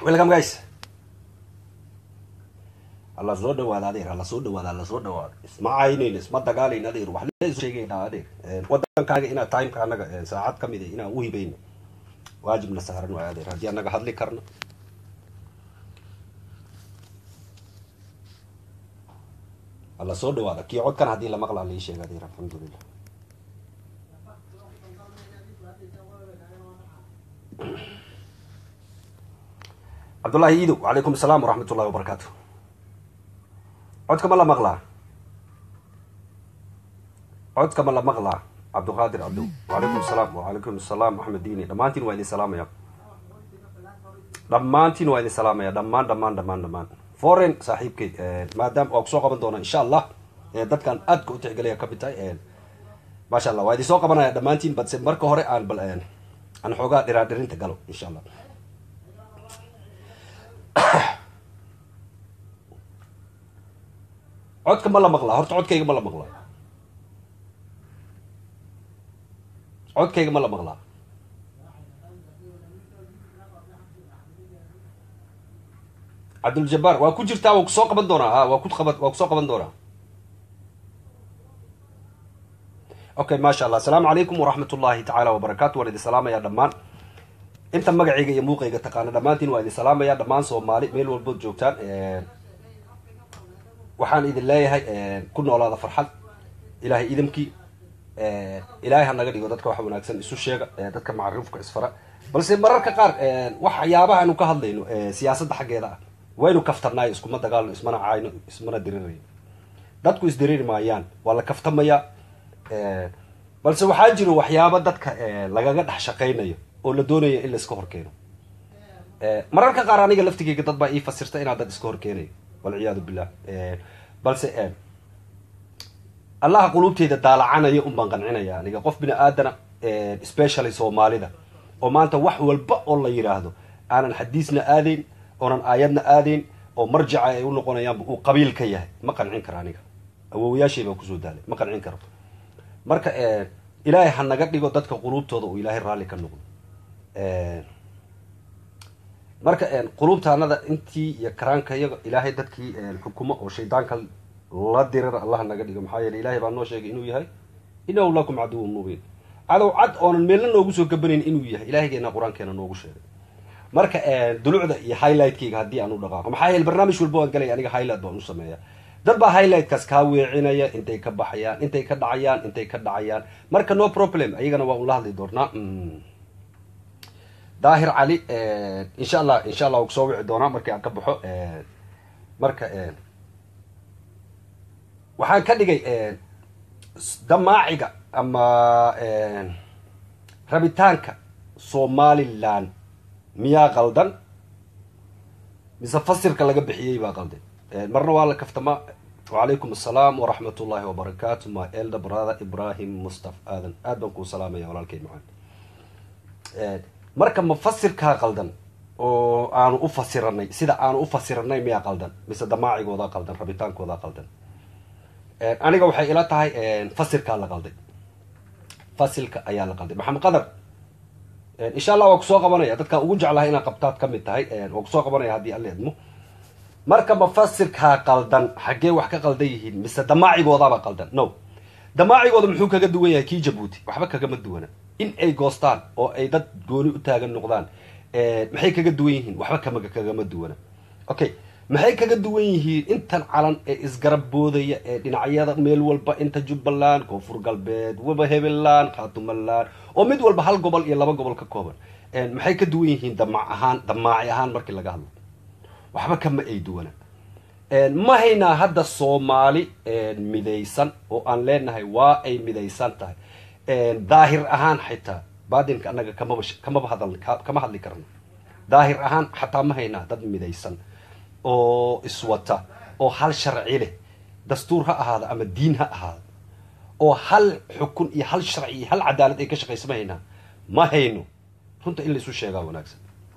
welcome guys alla soo dhawaada adeer alla soo dhawaada alla soo dhawaada isma caynayn isma dagaalayn adeer wax leesu sheegaynaa adeer wadankaaga inaa timeka annaga saacad ka mid a inaan u hibayno waajibna saaran waay adeer haddii annaga hadli karno alla soo dhawaada kii codkan haddii la maqlaa lai sheega adeer alxamdulilah cabdullahi iidow wacalaykum asalaam waraxmat ullahi wabarakaatu codka ma la maqlaa codka ma la maqlaa cabduqaadir cabdow wacalaykum asalaam wacalaykum asalaam axmed diini dhammaantiin waa idin salaamaya dhammaantiin waa idin salaamaya dhammaan dhammaan dhammaan dhammaan foreign saaxiibkay maadaama waa kusoo qaban doona insha allah dadkaan aadka u tixgelaya kamid tahay maasha allah waa idin soo qabanaya dhammaantiin balse marka hore aan bal aan xoogaa dhiraadhirinta galo insha allah codka ma la maqlaa horta codkayga ma la maqlaa codkayga ma la maqlaa cabduljabaar waa ku jirtaa waa kusoo qaban doonaa ha waa ku qaban waa kusoo qaban doonaa okay maasha allah asalaamu calaykum waraxmat ullahi tacaala wabarakatu waan idin salaamaya dhammaan inta magacayga iyo muuqayga taqaana dhammaantiin waa idin salaamaya dhammaan soomaali meel walbood joogtaan waxaan idin leeyahay ku noolaada farxad ilaahay idamkii ilaahay ha naga dhigo dadka wax wanaagsan isu sheega dadka macarifka isfara balse mararka qaar waxyaabaha aynu ka hadlayno siyaasadda xaggeeda ah waynu kaftanaayo iskuma dagaalno ismana caayno ismana dirirayno dadku isdiriri maayaan waa la kaftamayaa balse waxaa jiro waxyaaba dadka lagaga dhex shaqaynayo oo la doonayo in la iska horkeeno mararka qaar aniga laftigeyga dad baa ii fasirta inaan dad iska horkeenayo walciyaadu billah balse allaha quluubteyda daalacanayo un baan qancinaya aniga qof bini aadana specially soomaalida oo maanta wax walba oo la yidhaahdo aanan xadiisna aadayn oonan aayadna aadayn oo marjaca ay u noqonayaanba uu qabiil ka yahay ma qancin karo aniga awoowayaashay baa kusoo daalay ma qancin karo marka ilaahay ha naga dhigo dadka quluubtooda uu ilaahay raalli ka noqdo marka quluubtaanada intii iyo karaanka iyaga ilaahay dadkii xukumo oo shaydaanka la dirir allah naga dhigo maxaa yeele ilahay baa noo sheegay inuu yahay inahu lakum caduwun mubiin cadow cad oonan meelna noogu soo gabanayn inuu yahay ilaahigeena qur-aankeena noogu sheegay marka dulucda iyo highlightkayga haddii aan u dhaqaaqo maxaa yeele barnaamij walba waan galaya aniga highlight baan u sameeya dad baa highlightkaas kaa weecinaya intay ka baxayaan intay ka dhacayaan intay ka dhacayaan marka no problem ayagana waa un la hadli doonaa daahir cali insha allah insha allah waa kusoo wici doonaa markii aan ka baxo marka waxaan ka dhigay damaaciga ama rabitaanka somaliland miyaa qaldan mise fasirka laga bixiyey baa qaldan marna waa la kaftamaa wacalaykum asalaam waraxmat ullahi wabarakaatu my elder brother ibrahim mustaf aadan aad baan kuu salaamaya walaalkay macaan marka ma fasirkaa qaldan oo aanu u fasiranay sida aanu u fasiranay miyaa qaldan mise damaacigoodaa qaldan rabitaankoodaa qaldan aniga waxay ila tahay fasirkaa la qalday fasilka ayaa la qalday maxamed qadar insha allah waa kusoo qabanaya dadkaan ugu jeclahay inaad qabtaad ka mid tahay waa kusoo qabanaya haddii alla idmo marka ma fasirkaa qaldan xaggee wax ka qaldan yihiin mise damaacigoodaba qaldan no damaacigooda muxuu kaga duwan yahay kii jabuuti waxba kagama duwana in ay goostaan oo ay dad gooni u taagan noqdaan maxay kaga duwan yihiin waxba kama kagama duwana okay maxay kaga duwan yihiin intan calan ee isgarab boodaya ee dhinacyada meel walba inta jubbaland koonfur galbeed waba hebeland khaatumaland oo mid walba hal gobol iyo laba gobol ka kooban maxay ka duwan yihiin damac ahaan damaaci ahaan markii laga hadlo waxba kama ay duwana ma haynaa hadda soomaali midaysan oo aan leenahay waa ay midaysan tahay daahir ahaan xitaa baadinka annaga kamaba kamaba hadal kama hadli karno daahir ahaan xataa ma haynaa dad midaysan oo iswata oo hal sharci leh dastuur ha ahaada ama diin ha ahaada oo hal xukun iyo hal sharci iyo hal cadaalad ay ka shaqaysa ma haynaa ma hayno runta in laisu sheegaa wanaagsan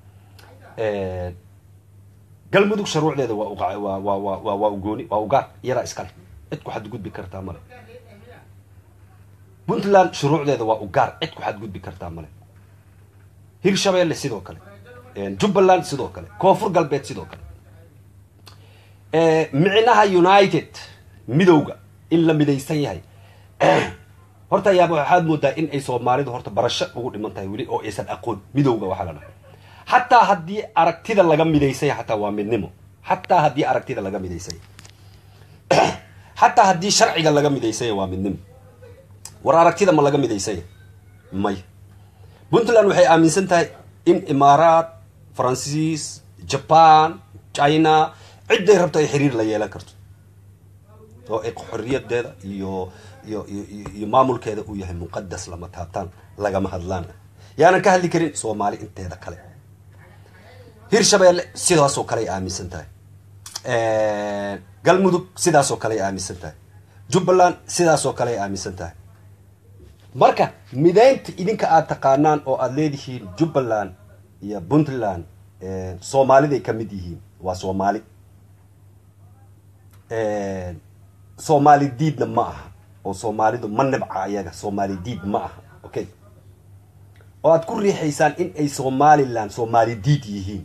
galmudug shuruucdeeda waa waa waa waa waa ugooni waa ugaar iyadaa iskale cid ku xadgudbi kartaa male puntland shuruucdeeda waa ugaar cid ku xadgudbi kartaa male hirshabeelle sidoo kale jubbaland sidoo kale koonfur galbeed sidoo kale micnaha united midowga in la midaysan yahay horta ayaaba waxaad moodaa in ay soomaalidu horta barasho ugu dhiman tahay weli oo aysan aqoon midowga waxaa la dhahay xataa haddii aragtida laga midaysan yahay xataa waa midnimo xataa haddii aragtida laga midaysan yahay xataa haddii sharciga laga midaysan yahay waa midnimo war aragtida ma laga midaysan yahay may puntland waxay aaminsan tahay in imaaraat faransiis jaban china cidday rabto ay xiriir la yeelan karto oo ay xorriyadeeda iyo iyo iyo iyo maamulkeeda uu yahay muqadas lama taabtaan lagama hadlaan yaanan ka hadli karin soomaali inteeda kale hirshabeelle sidaasoo kale ay aaminsan tahay galmudug sidaasoo kale ay aaminsan tahay jubbaland sidaasoo kale ay aaminsan tahay marka mideynta idinka aada taqaanaan oo aada leedihiin jubbaland iyo puntland soomaaliday ka mid yihiin waa soomaali soomaali diidna ma aha oo soomaalidu ma nibca ayaga soomaali diid ma aha okay oo aad ku riixaysaan in ay somaliland soomaali diid yihiin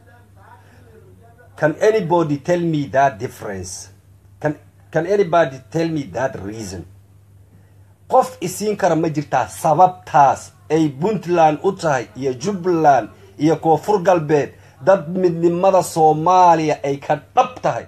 can anybody tell me that difference can can anybody tell me that reason qof isiin kara ma jirtaa sababtaas ay puntland u tahay iyo jubbaland iyo koonfur galbeed dad midnimada soomaaliya ay ka dhab tahay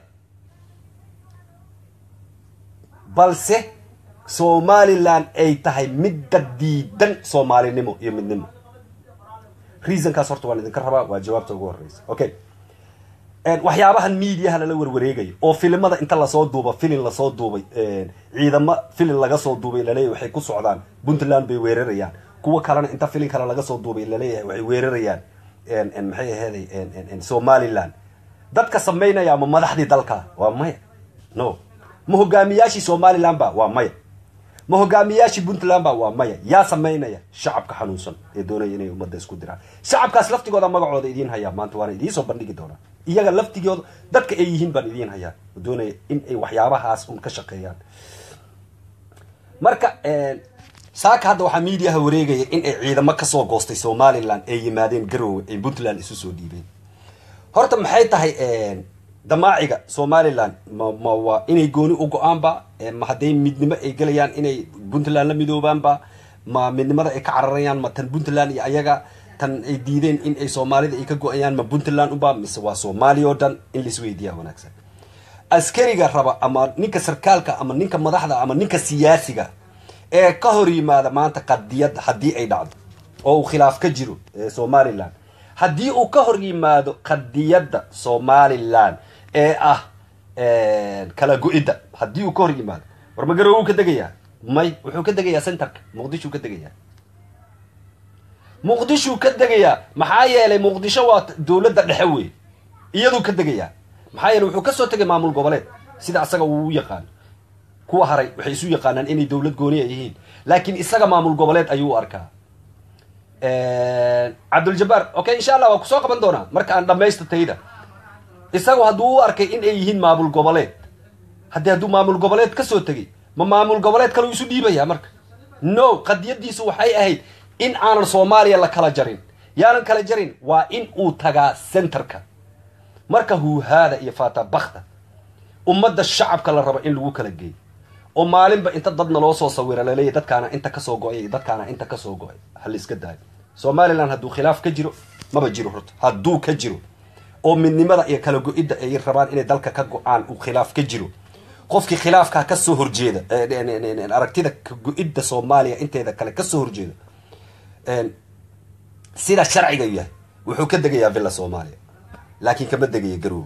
balse somaliland ay tahay midda diidan soomaalinimo iyo midnimo reasonkaas horta waan idinka rabaa waa jawaabta ugu horeysa okay waxyaabahan mediaha lala warwareegayo oo filimada inta lasoo duuba filin lasoo duubay ciidamo filin laga soo duubay laleeyahy waxay ku socdaan puntland bay weerarayaan kuwo kalena inta filin kale laga soo duubay laleeyahay waxay weerarayaan maxay aheeday somaliland dadka samaynaya ma madaxdii dalka waa maya no ma hogaamiyaashii somaliland ba waa maya ma hogaamiyaashii puntland ba waa maya yaa samaynaya shacabka xanuunsan ee doonaya inay ummadda isku diraan shacabkaas laftigooda magacooda idiin hayaa maanta waana idiinsoo bandhigi doonaa iyaga laftigooda dadka ay yihiin baan idiin hayaa doonaya in ay waxyaabahaas un ka shaqeeyaan marka saaka hadda waxaa mediaha wareegaya in ay ciidamo kasoo goostay somaliland ay yimaadeen garowe ay puntland isu soo dhiibeen horta maxay tahay damaaciga somaliland ma ma waa inay gooni u go-aanba ma hadday midnimo ay gelayaan inay puntland la midoobaanba ma midnimada ay ka cararayaan ma tan puntland iyo ayaga tan ay diideen in ay soomaalida ay ka go-ayaan ma puntland uba mise waa soomaaliya oo dhan in laisweydiiya wanaagsan askariga raba ama ninka sarkaalka ama ninka madaxda ama ninka siyaasiga ee ka hor yimaada maanta qadiyadda haddii ay dhacdo oo uu khilaaf ka jiro somaliland haddii uu ka hor yimaado qadiyadda somaliland ee ah kala go-idda haddii uu ka hor yimaado war ma garowe uu ka degayaa may wuxuu ka degayaa centerka muqdishuu ka degayaa muqdishuu ka degayaa maxaa yeelay muqdisho waa dowladda dhexe wey iyaduu ka degayaa maxaa yeeley wuxuu kasoo tegay maamul goboleed sida asaga uu u yaqaano kuwa haray waxay isu yaqaanaan inay dowlad gooni a yihiin laakiin isaga maamul goboleed ayuu u arkaa cabduljabaar okay insha allah waa kusoo qaban doonaa marka aan dhamaysta tayda isagu hadduu u arkay in ay yihiin maamul goboleed haddii hadduu maamul goboleed kasoo tegay ma maamul goboleed kaleu isu dhiibaya marka no qadiyadiisu waxay ahayd in aanan soomaaliya la kala jarin yaanan kala jarin waa in uu tagaa centerka marka huuhaada iyo fatabakta ummadda shacabka la rabo in lagu kala geeyo oo maalinba inta dadna loo soo sawira laleeyahy dadkaana inta kasoo go-ay iyo dadkaana inta kasoo go-ay hala iska daayo somaliland hadduu khilaaf ka jiro maba jiro horta hadduu ka jiro oo midnimada iyo kala go-idda ay rabaan inay dalka ka go-aan uu khilaaf ka jiro qofkii khilaafkaa kasoo horjeeda aragtida ka go-idda soomaaliya inteeda kale kasoo horjeeda sida sharciga yahay wuxuu ka degayaa villa soomaaliya laakiin kama degaya garoobe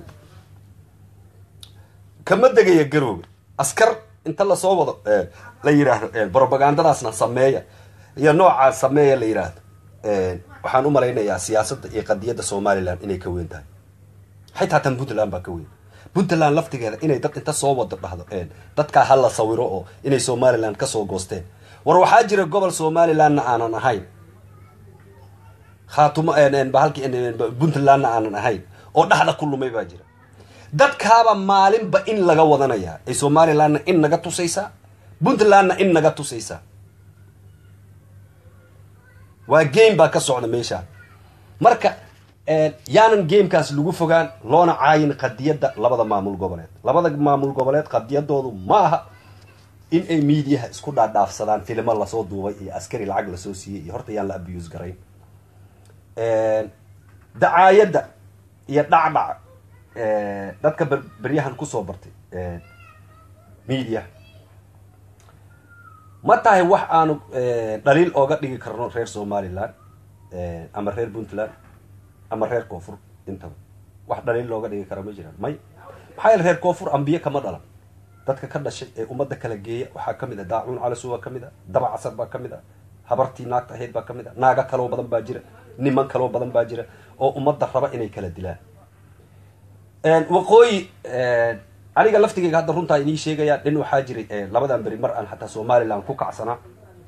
kama degaya garoobe askar inta lasoo wado la yidhaahdo brobagandadaasna sameeya iyo noocaa sameeya la yidhaahdo waxaan u malaynayaa siyaasadda iyo qadiyadda somaliland inay ka weyn tahay xitaa tan puntland baa ka weyn puntland laftigeeda inay dad inta soo wado dhahdo dadkaa ha la sawiro oo inay somaliland kasoo goosteen war waxaa jira gobol somalilandna aanan ahayn khaatumo bahalki puntlandna aanan ahayn oo dhexda ku lumay baa jira dadkaaba maalinba in laga wadanayaa ay somalilandna in naga tusaysaa puntlandna in naga tusaysaa waa game baa ka socda meeshaa marka yaanan gamekaas lagu fogaan loona caayin qadiyadda labada maamul goboleed labada maamul goboleed qadiyadoodu ma aha in ay miidiyaha isku dhaadhaafsadaan filimo lasoo duubay iyo askari lacag lasoo siiyey iyo horta yaan la abuse garayn dacaayadda iyo dhacdhac dadka beryahan kusoo bartay media ma tahay wax aanu dhaliil ooga dhigi karno reer somaliland ama reer puntland ama reer koonfur intaba wax dhaliil looga dhigi kara ma jiraan may maxaa yeele reer koonfur ambiye kama dhalan dadka ka dhashay ee ummadda kala geeya waxaa kamid a daacuun calasu baa kamid a daba casar baa kamid a habartii naagta ahayd baa kamid a naaga kaloo badan baa jira niman kaloo badan baa jira oo ummadda raba inay kala dilaan waqooyi aniga laftigeyga hadda runtaa inii sheegaya nin waxaa jiray labadan beri mar aan xataa somaliland ku kacsanaa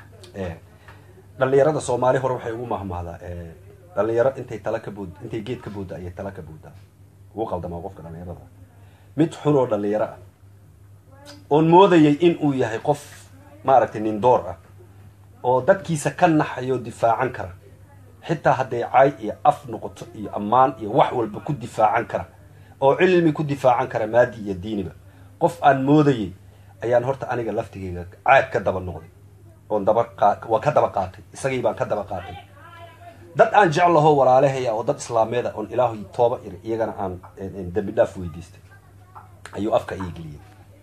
dhalinyarada soomaali hore waxay ugu mahmahdaa dhalinyaro intay tala ka bood intay geed ka boodda ayay tala ka booddaa ugu qaldamaa qofka dhalinyarada mid xun oo dhalinyaro ah oon moodayay in uu yahay qof maaragtay nin door ah oo dadkiisa ka naxayo difaacan kara xitaa hadday caay iyo af noqoto iyo ammaan iyo wax walba ku difaacan kara oo cilmi ku difaacan kara maadi iyo diiniba qof aan moodayay ayaan horta aniga laftigeyga caad ka daba noqday oon daba waa ka daba qaatay isagii baan ka daba qaatay dad aan jeclaho walaalahaya oo dad islaameeda oon ilaahay tooba iri iyagana aan dambi dhaaf weydiistay ayuu afka ii geliyey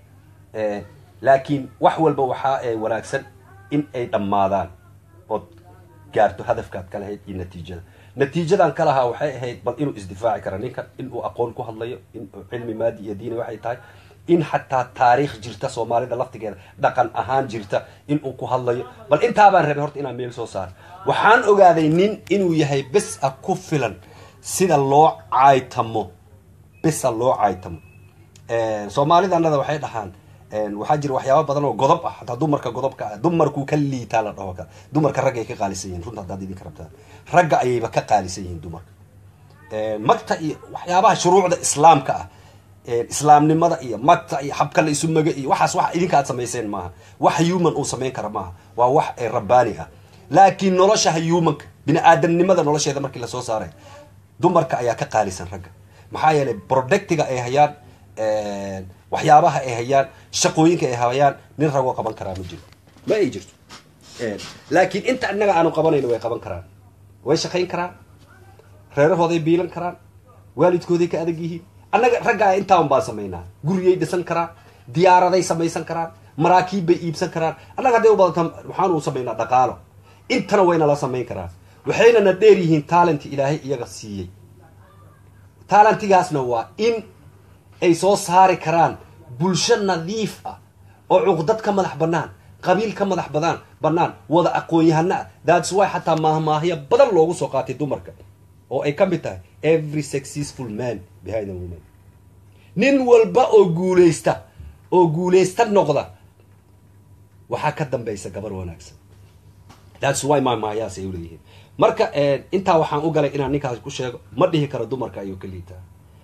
laakiin wax walba waxaa wanaagsan in ay dhammaadaan ood gaarto hadafkaad ka lahayd iyo natiijada natiijadan ka lahaa waxay ahayd bal inuu isdifaaci kara ninkan in uu aqoon ku hadlayo in cilmi maadi iyo diini waxay tahay in xataa taariikh jirta soomaalida laftigeeda dhaqan ahaan jirta in uu ku hadlayo bal intaabaan rabay horta inaan meel soo saaro waxaan ogaaday nin inuu yahay bes a ku filan sida loo caaytamo besa loo caaytamo soomaalidanada waxay dhahaan waxaa jira waxyaaba badan oo godob ah hataa dumarka godobka ah dumarkuu ka liitaa la dhaho kale dumarka ragga ay ka qaalisan yihin runta haddaad idinka rabtaan ragga ayayba ka qaalisan yihiin dumarka magta iyo waxyaabaha shuruucda islaamka ah islaamnimada iyo magta iyo xabka la isu maga iyo waxaas wax idinka aad samayseen maaha wax human uu samayn kara maaha waa wax rabbaani ah laakiin nolosha humanka bini aadamnimada nolosheeda markii lasoo saaray dumarka ayaa ka qaalisan ragga maxaa yeelay productiga ay hayaan waxyaabaha ay hayaan shaqooyinka ay hayaan nin ragoo qaban karaa ma jiro ma ay jirto laakiin inta innaga aanu qabanayno way qaban karaan way shaqayn karaan reerahooday biilan karaan waalidkooday ka adag yihiin annaga raggaa intaan baan samaynaa guriyay dhisan karaan diyaaraday samaysan karaan maraakiib bay iibsan karaan annaga hadday u badanta waxaanu samaynaa dhaqaalo intana wayna la samayn karaan waxayna na dheer yihiin talenti ilaahay iyaga siiyey talentigaasna waa in ay soo saari karaan bulsho nadiif ah oo cuqdad ka madax banaan qabiil ka madax badaan banaan wada aqoon-yahana ah thats why xataa maahmaahyo badan loogu soo qaatay dumarka oo ay ka mid tahay every successful man behind a woman nin walba oo guulaysta oo guulaysta noqda waxaa ka dambaysa gabar wanaagsan thats why maahmaahyahaas ay uleeyihiin marka intaa waxaan u galay inaan ninkaas ku sheego ma dhihi karo dumarka ayuu ka liitaa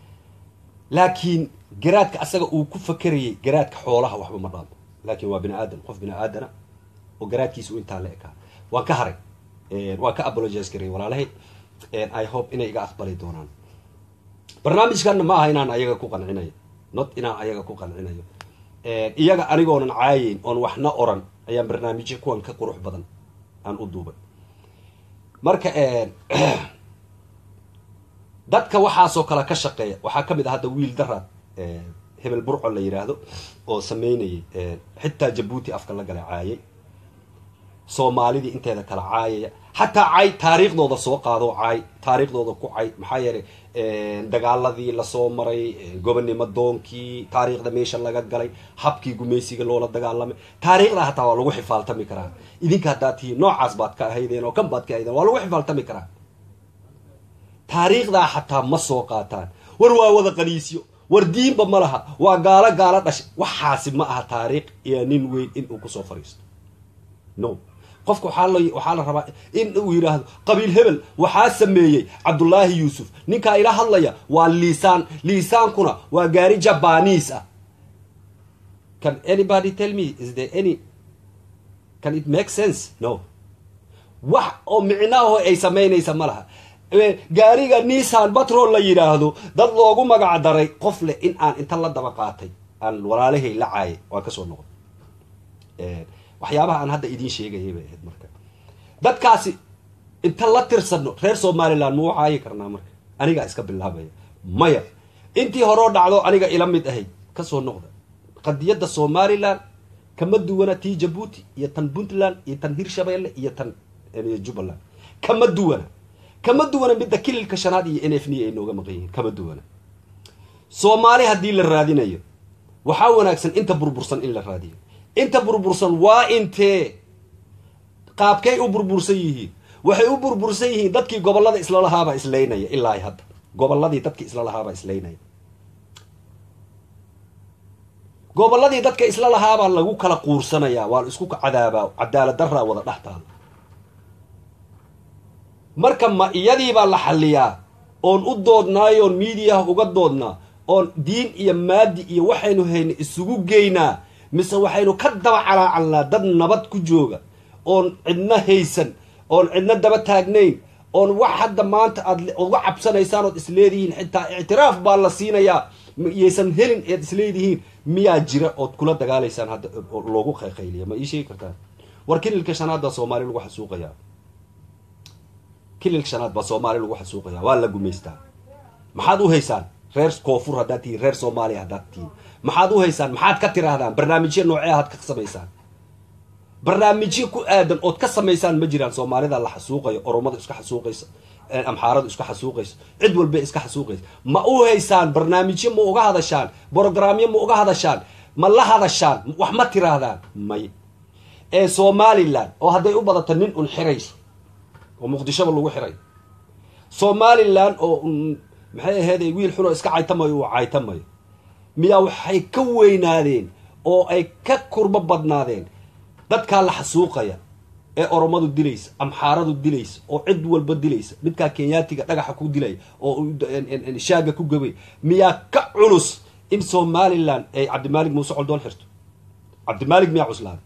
laakiin garaadka asaga uu ku fakerayay garaadka xoolaha waxba ma dhaamo laakiin waa bini aadan qof bini aadana oo garaadkiisa u intaa la ekaa waan ka haray waan ka apologize garay walaalahay i hope inay iga aqbali doonaan barnaamijkanna ma aha inaan ayaga ku qancinayo not inaan ayaga ku qancinayo iyaga anigoonan caayeyn oon waxna oran ayaan barnaamijyo kuwan ka qurux badan aan u duubay marka dadka waxaasoo kale ka shaqeeya waxaa kamid ah hadda wiil daraad hebel burco la yidhaahdo oo sameynayay xitaa jabuuti afka la gala caayay soomaalidii inteeda kala caayaya xataa cay taariikhdooda soo qaado caay taariikhdooda ku cay maxaa yeelay dagaaladii lasoo maray gobonnimo doonkii taariikhda meesha laga galay habkii gumaysiga loola dagaalamay taariikhda hataa waa lagu xifaaltami karaa idinka haddaad tihiin noocaas baad ka ahaydeen oo kan baad ka ahaydeen waa lagu xifaaltami karaa taariikhdaa xataa ma soo qaataan war waa wada qaniisyo war diinba ma laha waa gaalo gaalo dhashay waxaasi ma aha taariikh iyo nin weyn in uu kusoo fariisto no qofka waxaa la waxaa la rabaa in uu yidhaahdo qabiil hebel waxaa sameeyey cabdullaahi yuusuf ninkaa ila hadlaya waa liisaan liisaankuna waa gaari jabaniis ah can anybody tell me is there any can it make sense no wax oo micnaahoo ay samaynaysa ma laha gaariga nissan batrol la yidhaahdo dad loogu magac daray qof leh in aan inta la daba qaatay aan walaalahay la caayay waan kasoo noqday waxyaabaha aan hadda idiin sheegayay bay ahayd marka dadkaasi inta la tirsano reer somaliland ma u caayi karnaa marka anigaa iska bilaabaya maya intii horeo dhacdo aniga ila mid ahayd kasoo noqda qadiyadda somaliland kama duwana tii jabuuti iyo tan puntland iyo tan hirshabeelle iyo tan jubbaland kama duwana kama duwana midda kililka shanaad iyo n f n ay nooga maqan yihiin kama duwana soomaali haddii la raadinayo waxaa wanaagsan inta burbursan in la raadiyo inta burbursan waa intee qaabkay u burbursan yihiin waxay u burbursan yihiin dadkii gobolada isla lahaabaa islaynaya ilaa hadda goboladii dadkii isla lahaabaa islaynaya goboladii dadka isla lahaabaa lagu kala quursanayaa waa la isku cadaabaa cadaalad daraa wada dhextaada marka ma iyadiibaa la xaliyaa oon u doodnaayo oon miidiyaha uga doodnaa oon diin iyo maadi iyo waxaynu hayna isugu geynaa mise waxaynu ka daba calaacalnaa dad nabad ku jooga oon cidna haysan oon cidna daba taagnayn oon wax hadda maanta aad uga cabsanaysaan ood isleedihiin xitaa ictiraaf baa la siinayaa iyaysan helin eed isleedihiin miyaa jira ood kula dagaalaysaan hadda loogu qayqayliya ma ii sheegi kartaan war kililka shanaad baa soomaali lagu xasuuqayaa kililka shanaad baa soomaali lagu xasuuqayaa waa la gumaystaa maxaad u haysaan reer koonfur haddaad tihiin reer soomaaliya haddaad tihiin maxaad u haysaan maxaad ka tiraahdaan barnaamijyo noocee aad ka samaysaan barnaamijyo ku aadan ood ka samaysaan ma jiraan soomaalida la xasuuqayo oromada iska xasuuqaysa amxaaradu iska xasuuqayso cid walba iska xasuuqaysa ma u haysaan barnaamijyo ma uga hadashaan brogramyo ma uga hadashaan ma la hadashaan wax ma tiraahdaan may ee somalilan oo hadday u badato nin un xirayso oo muqdishoba lagu xiray somalilan oo maxay ahayd wiil xunoo iska caytamayo uu caytamayo miyaa waxay ka weynaadeen oo ay ka kurbo badnaadeen dadkaa la xasuuqaya ee oromadu dilaysa amxaaradu dilaysa oo cid walba dilaysa midkaa kenyaatiga dhagaxa ku dilaya oo shaaga ku gabay miyaa ka culus in somalilan ay cabdimaalig muuse coldoon xirto cabdimaalig miyaa cuslaaday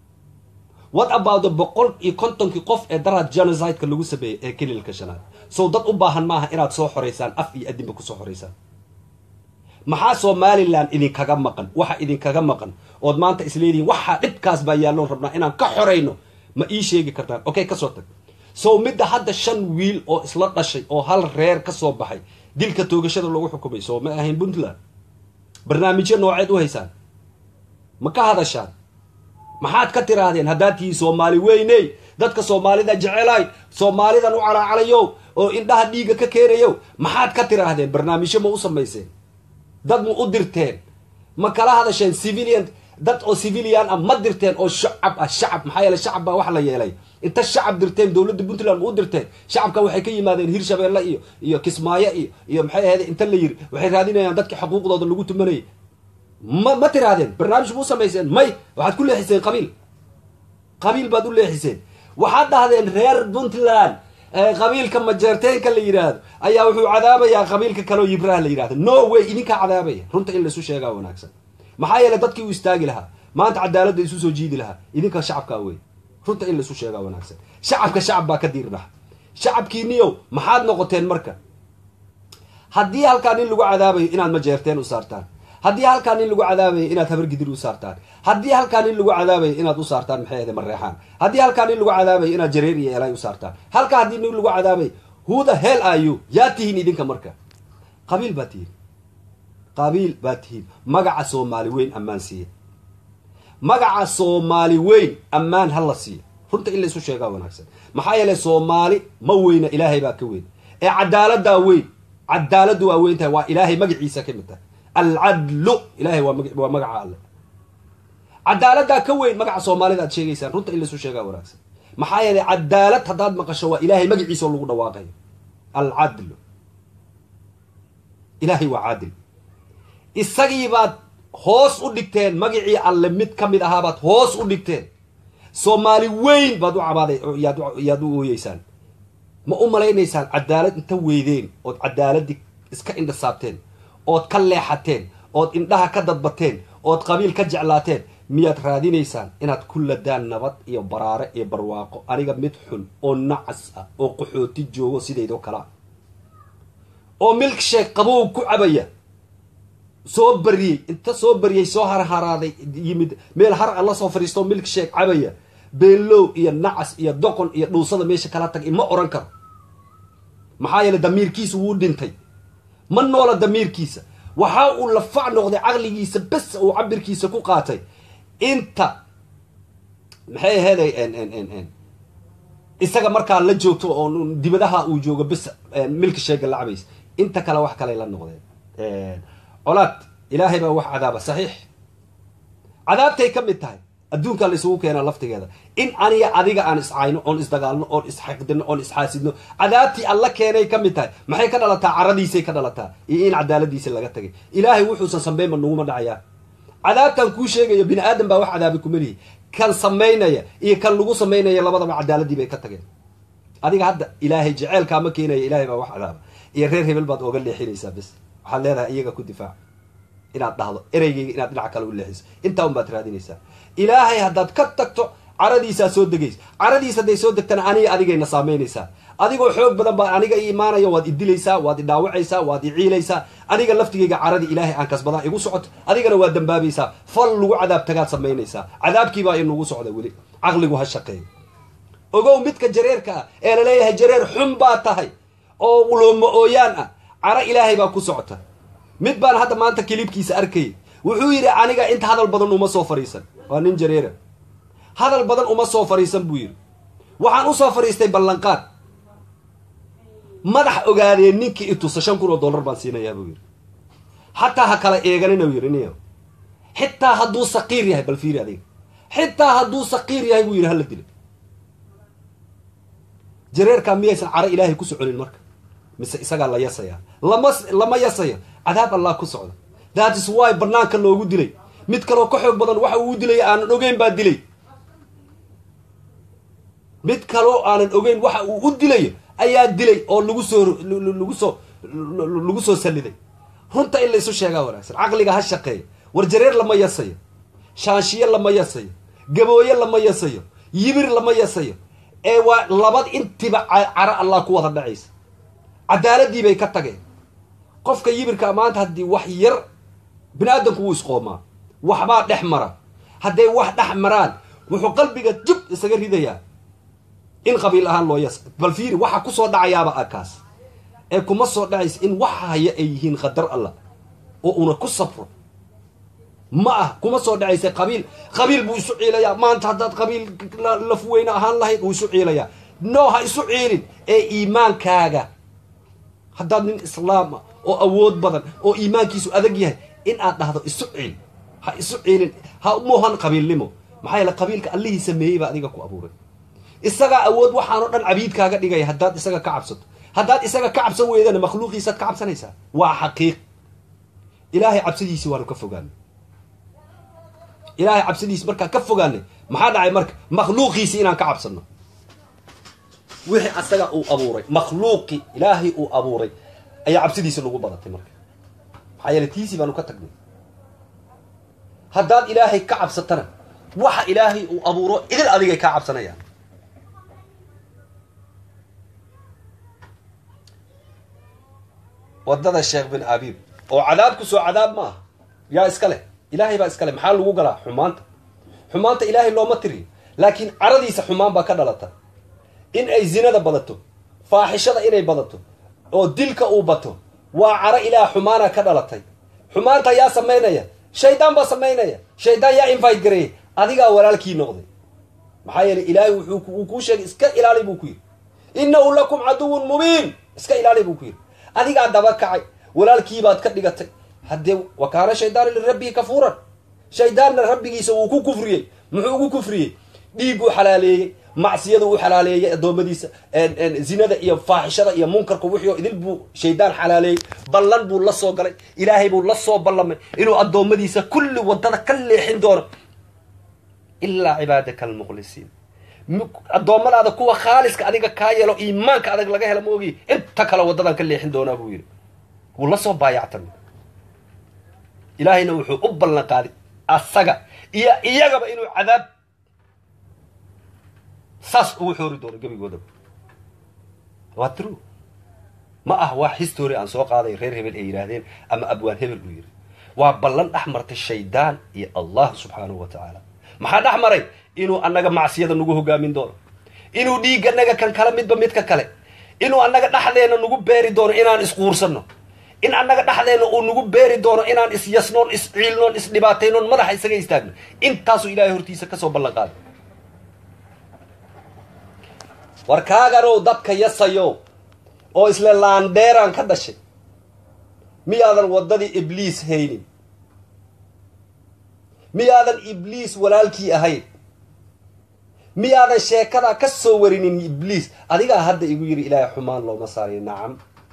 what about the boqol iyo kontonkii qof ee daraad genocide-ka lagu sameeyey ee kelilka shanaad sow dad u baahan maaha inaad soo xoraysaan af iyo adinba kusoo xoraysaan maxaa somalilan idinkaga maqan waxa idinkaga maqan ood maanta isleedihiin waxaa dhibkaas baa yaalloon rabnaa inaan ka xorayno ma ii sheegi kartaan okay kasoo tag sow midda hadda shan wiil oo isla dhashay oo hal reer ka soo baxay dilka toogashada lagu xukumay soo ma ahayn puntland barnaamijyo nooceed u haysaan ma ka hadashaan maxaad ka tiraahdeen haddaad tihiin soomaali weyney dadka soomaalida jecelaay soomaalidan u calaacalayow oo indhaha dhiigga ka keenayow maxaad ka tiraahdeen barnaamijyo ma u samayseen dad ma u dirteen ma kala hadasheen civilian dad oo civilian ah ma dirteen oo shacab ah shacab maxaa yeele shacab baa wax la yeelay inta shacab dirteen dowladda puntland ma u dirteen shacabka waxay ka yimaadeen hirshabeelle iyo iyo kismaayo iyo iyo maxay ahayd inta la yiri waxay raadinayaan dadka xuquuqdooda lagu tumanayay ma ma tiraahdeen barnaamij ma u samayseen may waxaad ku leexiseen qabiil qabiil baad u leexiseen waxaad dhahdeen reer puntland qabiilka majeerteenka la yidhaahdo ayaa wuxuu cadaabayaa qabiilka kaleoo yibraha la yidhahdo no way idinkaa cadaabaya runta in laisu sheegaa wanaagsan maxaa yeele dadkii uu istaagi lahaa maanta cadaaladda isu soo jiidi lahaa idinka shacabkaa wey runta in laisu sheegaa wanaagsan shacabka shacab baa ka diirdhaha shacabkiiniyow maxaad noqoteen marka haddii halkaa nin lagu cadaabayo inaad majeerteen u saartaan haddii halkaa nin lagu cadaabayo inaad habargidir u saartaan haddii halkaa nin lagu cadaabayo inaad u saartaan maxay ahde mareexaan haddii halkaa nin lagu cadaabayo inaad jareer iyo elay u saartaan halkaa haddii nin lagu cadaabayo who the hell are you yaa tihiin idinka marka qabiil baa tihiin qabiil baa tihiin magaca soomaali weyn ammaan siiya magaca soomaali weyn ammaan ha la siiya runta in la isu sheegaa wanaagsan maxaa yeele soomaali ma weyna ilaahay baa ka weyn ee cadaaladdaa weyn cadaaladdu waa weyn tahay waa ilaahay magaciisa ka mid tahay alcadlu ilahay waa magaca alle cadaaladdaa ka weyn magaca soomaalida aad sheegaysaan runta in laisu sheegaa wanaagsan maxaa yeelay cadaalad haddaad maqasho waa ilaahay magaciisa oo lagu dhawaaqayo alcadlu ilaahay waa caadil isagiibaad hoos u dhigteen magacii alle mid ka mid ahaabaad hoos u dhigteen soomaali weyn baad u cabaaday yaad u ooyeysaan ma u malaynaysaan cadaalad inta weydeen ood cadaaladii iska indhasaabteen ood ka leexateen ood indhaha ka dadbateen ood qabiil ka jeclaateen miyaad raadinaysaan inaad ku ladaan nabad iyo baraare iyo barwaaqo aniga mid xun oo nacas ah oo qaxooti joogo sidaydoo kale ah oo milk sheek qabow ku cabaya soo bariyey inta soo bariyey soo harharaaday yimid meel har a la soo fadhiistoo milk sheek cabaya beenlow iyo nacas iyo doqon iyo dhuusada meesha kala tag ima oran karo maxaa yeele damiirkiisa wuu dhintay ma noola damiirkiisa waxa uu lafac noqday caqligiisa bes uu cabirkiisa ku qaatay inta maxay aheeday isaga markaa la joogto oo dibadaha uu joogo bes milka sheega la cabays inta kale wax kaley la noqdeen colaad ilaahay baa wax cadaaba saxiix cadaabtay ka mid tahay adduunkaa la isugu keenaa laftigeeda in aniga adiga aan iscayno oon isdagaalno oon isxaqdino oon isxaasidno cadaabtii alla keenay ka mid tahay maxay ka dhalataa caradiisay ka dhalataa iyo in cadaaladiisa laga tagay ilaahay wuxuusan sameynba naguma dhacayaa cadaabtan kuu sheegayo bini aadan baa wax cadaabi kuma lihi kan samaynaya iyo kan lagu samaynaya labadaba cadaaladii bay ka tageen adiga hadda ilaahay jeceelkaama keenaya ilaahay baa wax cadaaba iyo reer hebel baad ooga leexinaysaa bes waxaad leedahay iyaga ku difaac inaad dhahdo ereygayga inaad dhinac kale u leexiso intaa un baad raadinaysaa ilaahay haddaad ka tagto caradiisaa soo degaysa caradiisa hadday soo degtana aniga adigayna saamaynaysaa adigoo xoog badan baa aniga i imaanaya waad idilaysaa waad idhaawacaysaa waad iciilaysaa aniga laftigayga caradii ilaahay aan kasbadaa igu socoto adigana waad dambaabaysaa fal lagu cadaab tagaad samaynaysaa cadaabkiibaa inagu socda weli caqligu ha shaqeeyo ogow midka jareerka ah ee laleeyahay jareer xun baa tahay oo looma ooyaan ah caro ilaahay baa ku socota mid baan hadda maanta kilibkiisa arkayay wuxuu yidhi aniga inta hadal badan uma soo fadhiisan waa nin jareera hadal badan uma soo fadhiisan buu yidhi waxaan usoo fadhiistay ballanqaad madax ogaadee ninkii itusa shan kun oo dollar baan siinayaa buu yidhi xataa ha kala eeganina u yidhi niyo xitaa hadduu saqiir yahay bal fiiri adiga xitaa hadduu saqiir yahay buu yidhi hala dila jareerkaa miyaysan caro ilaahay ku soconin marka mise isagaa la yasayaa lama lama yasayo cadaab allah ku socda that is why banaanka loogu dilay mid kaloo ka xoog badan waxa uu dilay aanan ogeyn baa dilay mid kaloo aanan ogeyn waxa uu u dilayo ayaa dilay oo lagu soo lagu soo lagu soo saliday runta in la isu sheegaa wanaagsan caqliga ha shaqeeya war jareer lama yasayo shaanshiye lama yasayo gabooye lama yasayo yibir lama yasayo ee waa labad intiba caro allah ku wada dhacaysa cadaaladii bay ka tageen qofka yibirka maanta haddii wax yar bini aadamku wuu isqoomaa waxbaa dhex mara hadday wax dhex maraan wuxuu qalbiga jub isaga ridayaa in qabiil ahaan loo yas bal fiiri waxa kusoo dhacayaaba akaas ee kuma soo dhacaysa in waxa haya ay yihiin qadar allah oo una ku safro ma ah kuma soo dhacaysa qabiil qabiil buu isu ciilayaa maanta haddaad qabiil laf weyne ahaan lahayd uu isu ciilayaa no ha isu ciilin ee iimaankaaga haddaad nin islaama oo awood badan oo iimaankiisu adag yahay in aad dhahdo isu ciil ha isu ciilin ha moohan qabiilnimo maxaa yeele qabiilka allihii sameeyey baa adiga ku abuuray isagaa awood waxaanoo dhan cabiidkaaga dhigaya haddaad isaga ka cabsato haddaad isaga ka cabsan weydana makhluuqiisaad ka cabsanaysaa waa xaqiiq ilaahay cabsidiisii waanu ka fogaanay ilaahay cabsidiisi markaan ka fogaanay maxaa dhacay marka makhluuqiisii inaan ka cabsano wixii asaga uu abuuray makhluuqii ilaahay uu abuuray ayaa cabsidiisi lagu badatay marka maxaa yeele tiisii baanu ka tagnay haddaad ilaahay ka cabsatana waxa ilaahay uu abuuro idil adigay kaa cabsanayaan wadada sheekh bin abiib oo cadaabku soo cadaab ma aha yaa iska leh ilaahay baa iska leh maxaa lagu galaa xumaanta xumaanta ilaahay looma tiriyo laakiin caradiisa xumaan baa ka dhalata in ay zinada badato faaxishada inay badato oo dilka uu bato waa caro ilaah xumaana ka dhalatay xumaanta yaa samaynaya shaydaan baa samaynaya shaydaan yaa invite gareeyay adigaa walaalkii noqday maxaa yeeley ilaahay wuxuu uu kuu sheegay iska ilaali buu ku yidhi innahu lakum caduwun mubiin iska ilaali buu ku yidhi adigaa daba kacay walaalkiibaad ka dhigatay haddee wa kaana shaydaanu lirabbihi kafuuran shaydaanna rabbigiisa wuu ku kufriyey muxuu ugu kufriyey dhiigguu xalaaleeyey macsiyadu u xalaaleeyey addoommadiisa zinada iyo faaxishada iyo munkarka wixii oo idil buu shaydaan xalaaleeyey ballan buu la soo galay ilaahay buu la soo ballamay inuu addoommadiisa kulli waddada ka leexin doono ilaa cibaadaka almukhlisiin addoommadaada kuwa khaaliska adiga kaa yeelo iimaanka adag laga hela ma ogiy inta kale waddadan ka leexin doonaa buu yidhi wuu la soo baayactamay ilaahayna wuxuu u ballan qaaday asaga iyo iyagaba inuu cadaab saas ugu xoori doono gebigoodaba waa true ma ah waa history aan soo qaaday reer hebel ay yidhaahdeen ama abwaan hebel uu yidhi waa ballan dhex martay shaydaan iyo allah subxaanahu wa tacaala maxaa dhex maray inuu annaga macsiyada nagu hogaamin doono inuu dhiigganaga kan kale midba midka kale inuu annaga dhexdeena nagu beeri doono inaan isquursanno in annaga dhexdeena uu nagu beeri doono inaan isyasnoon isciilnoon isdhibaataynoon madaxa isaga istaagno intaasuu ilaahay hortiisa kasoo ballan qaaday war kaaganow dadka yasayo oo isle laandheeraan ka dhashay miyaadan waddadii ibliis haynin miyaadan ibliis walaalkii ahayn miyaadan sheekadaa ka soo warinin ibliis adigaa hadda igu yidhi ilaahay xumaan looma saariyo nacam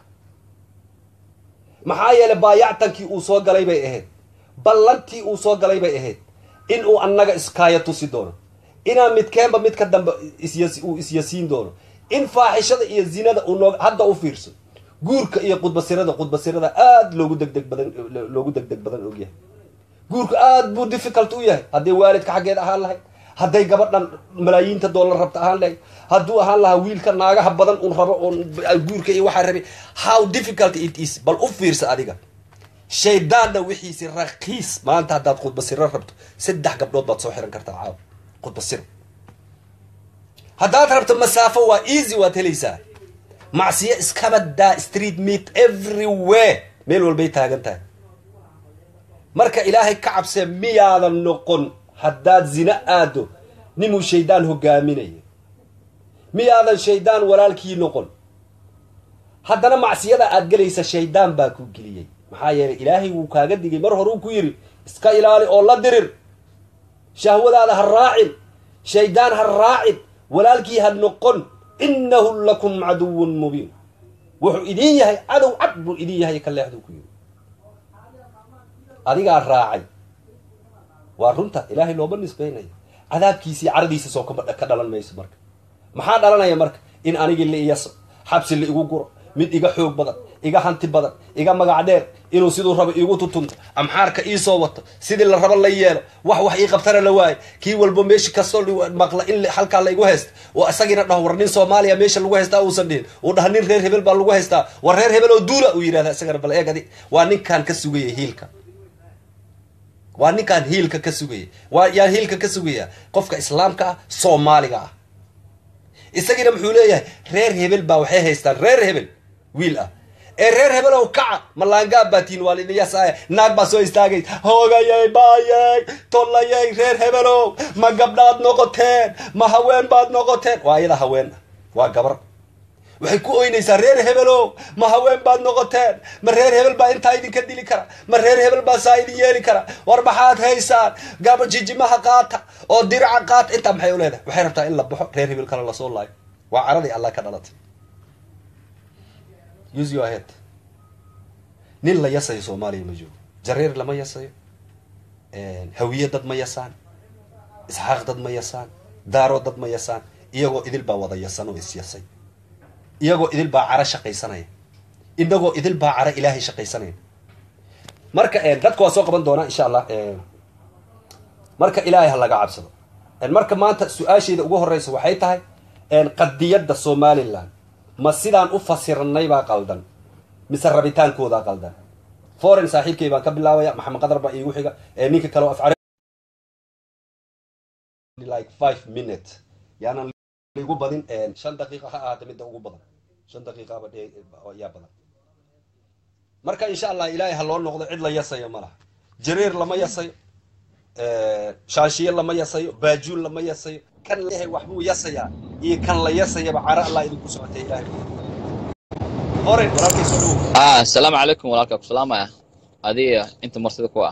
maxaa yeelay baayactankii uu soo galay bay ahayd ballantii uu soo galay bay ahayd in uu annaga iskaaya tusi doono inaan midkeenba midka dambe isyas uu isyasiin doono in faaxishada iyo zinada uu noo hadda u fiirso guurka iyo qudbasirada qudbasirada aada loogu degdeg badan loogu degdeg badan ogyahay guurku aada buu difficult u yahay hadday waalidka xaggeed ahaan lahayd hadday gabadhan malaayiinta doolar rabta ahaan lahayd hadduu ahaan lahaa wiilka naagaha badan un rabo oon guurka iyo waxaa rabay how difficult it is bal u fiirsa adiga shaydaanna wixiisi rakiis maanta haddaad khudbasiro rabto saddex gabdhood baad soo xiran kartaa caaw khudbasiro haddaad rabto masaafo waa easy waad helaysaa macsiyo iskabadaa street meat everywhere meel walbay taagan tahay marka ilaahay ka cabsee miyaadan noqon haddaad zina aado ninuu shaydaan hogaaminayo miyaadan shaydaan walaalkii noqon haddana macsiyada aad gelaysa shaydaan baa ku geliyey maxaa yeelay ilaahay wuu kaaga digay mar hore uu ku yidhi iska ilaali oo la dirir shahwadaada ha raacin shaydaan ha raacin walaalkii ha noqon innahu lakum caduwun mubiin wuxuu idin yahay cadow cad buu idin yahay ka leexduu ku yidhi adigaa raacay waa runta ilaahay looma nisbaynayo cadaabkiisii caradiisa soo ka dhalan mayso marka maxaa dhalanaya marka in anigii la iyaso xabsi la igu guro mid iga xoog badan iga hanti badan iga magac dheer inuu siduu rabo iigu tutunto amxaarka iisoo wato sidii la rabo la yeelo wax wax ii qabtana la waayo kii walba meeshi kastoo maqla in halkaa la igu haysta oo isagiina dhaho war nin soomaaliya meesha lagu haystaa uusan dhihin uu dhaha nin reer hebel baa lagu haystaa war reer hebel oo duula uu yidhahda isagana bal eeg adi waa ninkaan ka sugaya hiilka waa ninkaan hiilka ka sugaya waa yaan hiilka ka sugaya qofka islaamka ah soomaaliga ah isagiina muxuu leeyahay reer hebel baa waxay haystaan reer hebel wiil ah ee reer hebelow kaca malaangaab baa tiin waa lidhiyasaaya naag baa soo istaagay hoogayay baayay tollayay reer hebelow ma gabdhaad noqoteen ma haween baad noqoteen waa iyada haween ah waa gabar waxay ku oynaysaa reer hebelow ma haween baad noqoteen ma reer hebel baa intaa idinka dili kara ma reer hebel baa saa idin yeeli kara war maxaad haysaan gaba jijimaha qaata oo diraca qaata intaa maxay u leedahay waxay rabtaa in la baxo reer hebel kale lasoo laayo waa caradii allah ka dhalatay use your head nin la yasayo soomaaliya ma joogo jareer lama yasayo hawiye dad ma yasaan isxaaq dad ma yasaan daaro dad ma yasaan iyagoo idil baa wada yasan oo isyasay iyagoo idil baa cara shaqaysanaya inagoo idil baa cara ilaahay shaqaysanaya marka dadka waa soo qaban doonaa insha allah marka ilaahay ha laga cabsado marka maanta su-aashayda ugu horeysa waxay tahay qadiyadda somalilan ma sidaan u fasirnay baa qaldan mise rabitaankoodaa qaldan foreign saaxiibkay baan ka bilaabaya maxamed qadar baa iigu xiga ninka kale af like five minute yaanan igu badin shan daqiiqa ha ahaata midda ugu badan shan daqiiqaba yaa badan marka insha allah ilaahay ha loo noqdo cid la yasayo ma laha jareer lama yasayo shaanshiye lama yasayo baajuun lama yasayo kan leeyahay waxbuu yasayaa iyo kan la yasayaba cara allah idinku socotay ilaahay oren walaalkay soo dhowow ah asalaamu calaykum walaalkaa ku salaamaya adiga inta marsida ku ah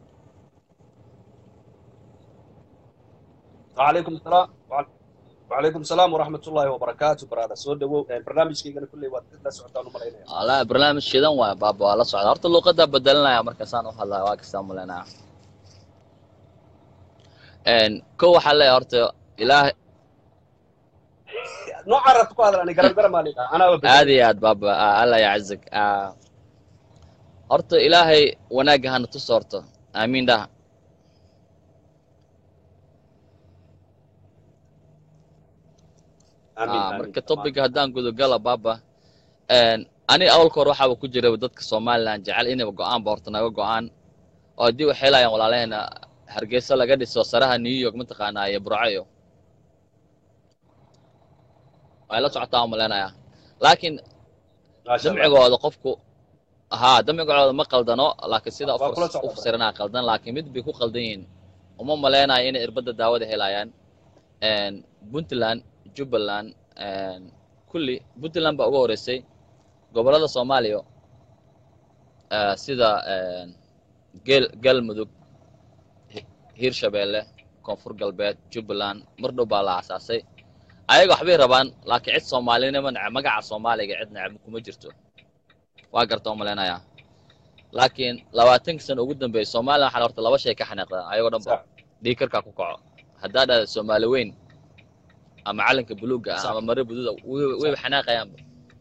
wacalaykum asalaam wacalaykum asalaam waraxmat ullahi wabarakaatu baraada soo dhawow barnaamijkaygana kulley waad la socotaan umalaynaya wala barnaamij shidan waay baaba waa la socda horta luuqadaa bedelinaya markaasaan u hadlaya waa kastaa malaynaya ko waxaa leeyahay horta ilaahay noocaan rabta ku hadal ani garan garan baan idhaa anaa aad iyo aad baaba alla yacizig horta ilaahay wanaagga hana tus horto aamiin dhaha aamin Ah, aamin marka topiga haddaan gudogala baaba ani awalka hore waxaaba ku jira dadka somaliland jecel inayba go-aanba horta naga go-aan oo haddii waxay laayaan walaalaheena hargeysa laga dhiso saraha new york mataqaanaa iyo burcayo way la socotaa umaleynaya laakiin maasha allah damcigooda qofku haa damcigooda ma qaldano laakiin sida waa kula u socda fasiranaa qaldan laakiin mid bay ku qaldan yihiin uma maleynayo inay irbadda daawada helayaan puntland jubbaland kulli puntland baa uga horeysay gobollada soomaaliya eh, sida gel galmudug Hi- hirshabeelle koonfur galbeed jubbaland mar dhow baa la aasaasay ayaga waxbay rabaan laakiin cid soomaalinimo neceb magaca soomaaliga cid neceb kuma jirto waa garta u malaynayaa laakiin labaatanka sano ugu dambeeyay somalilan waxaa horta laba shay ka xanaaqdaan ayagoo dhan ba sax dhiikarkaa ku kaco haddaa dhahda soomaali weyn ama calanka buluuga ah sax ama mare bududa way- wayba xanaaqayaanba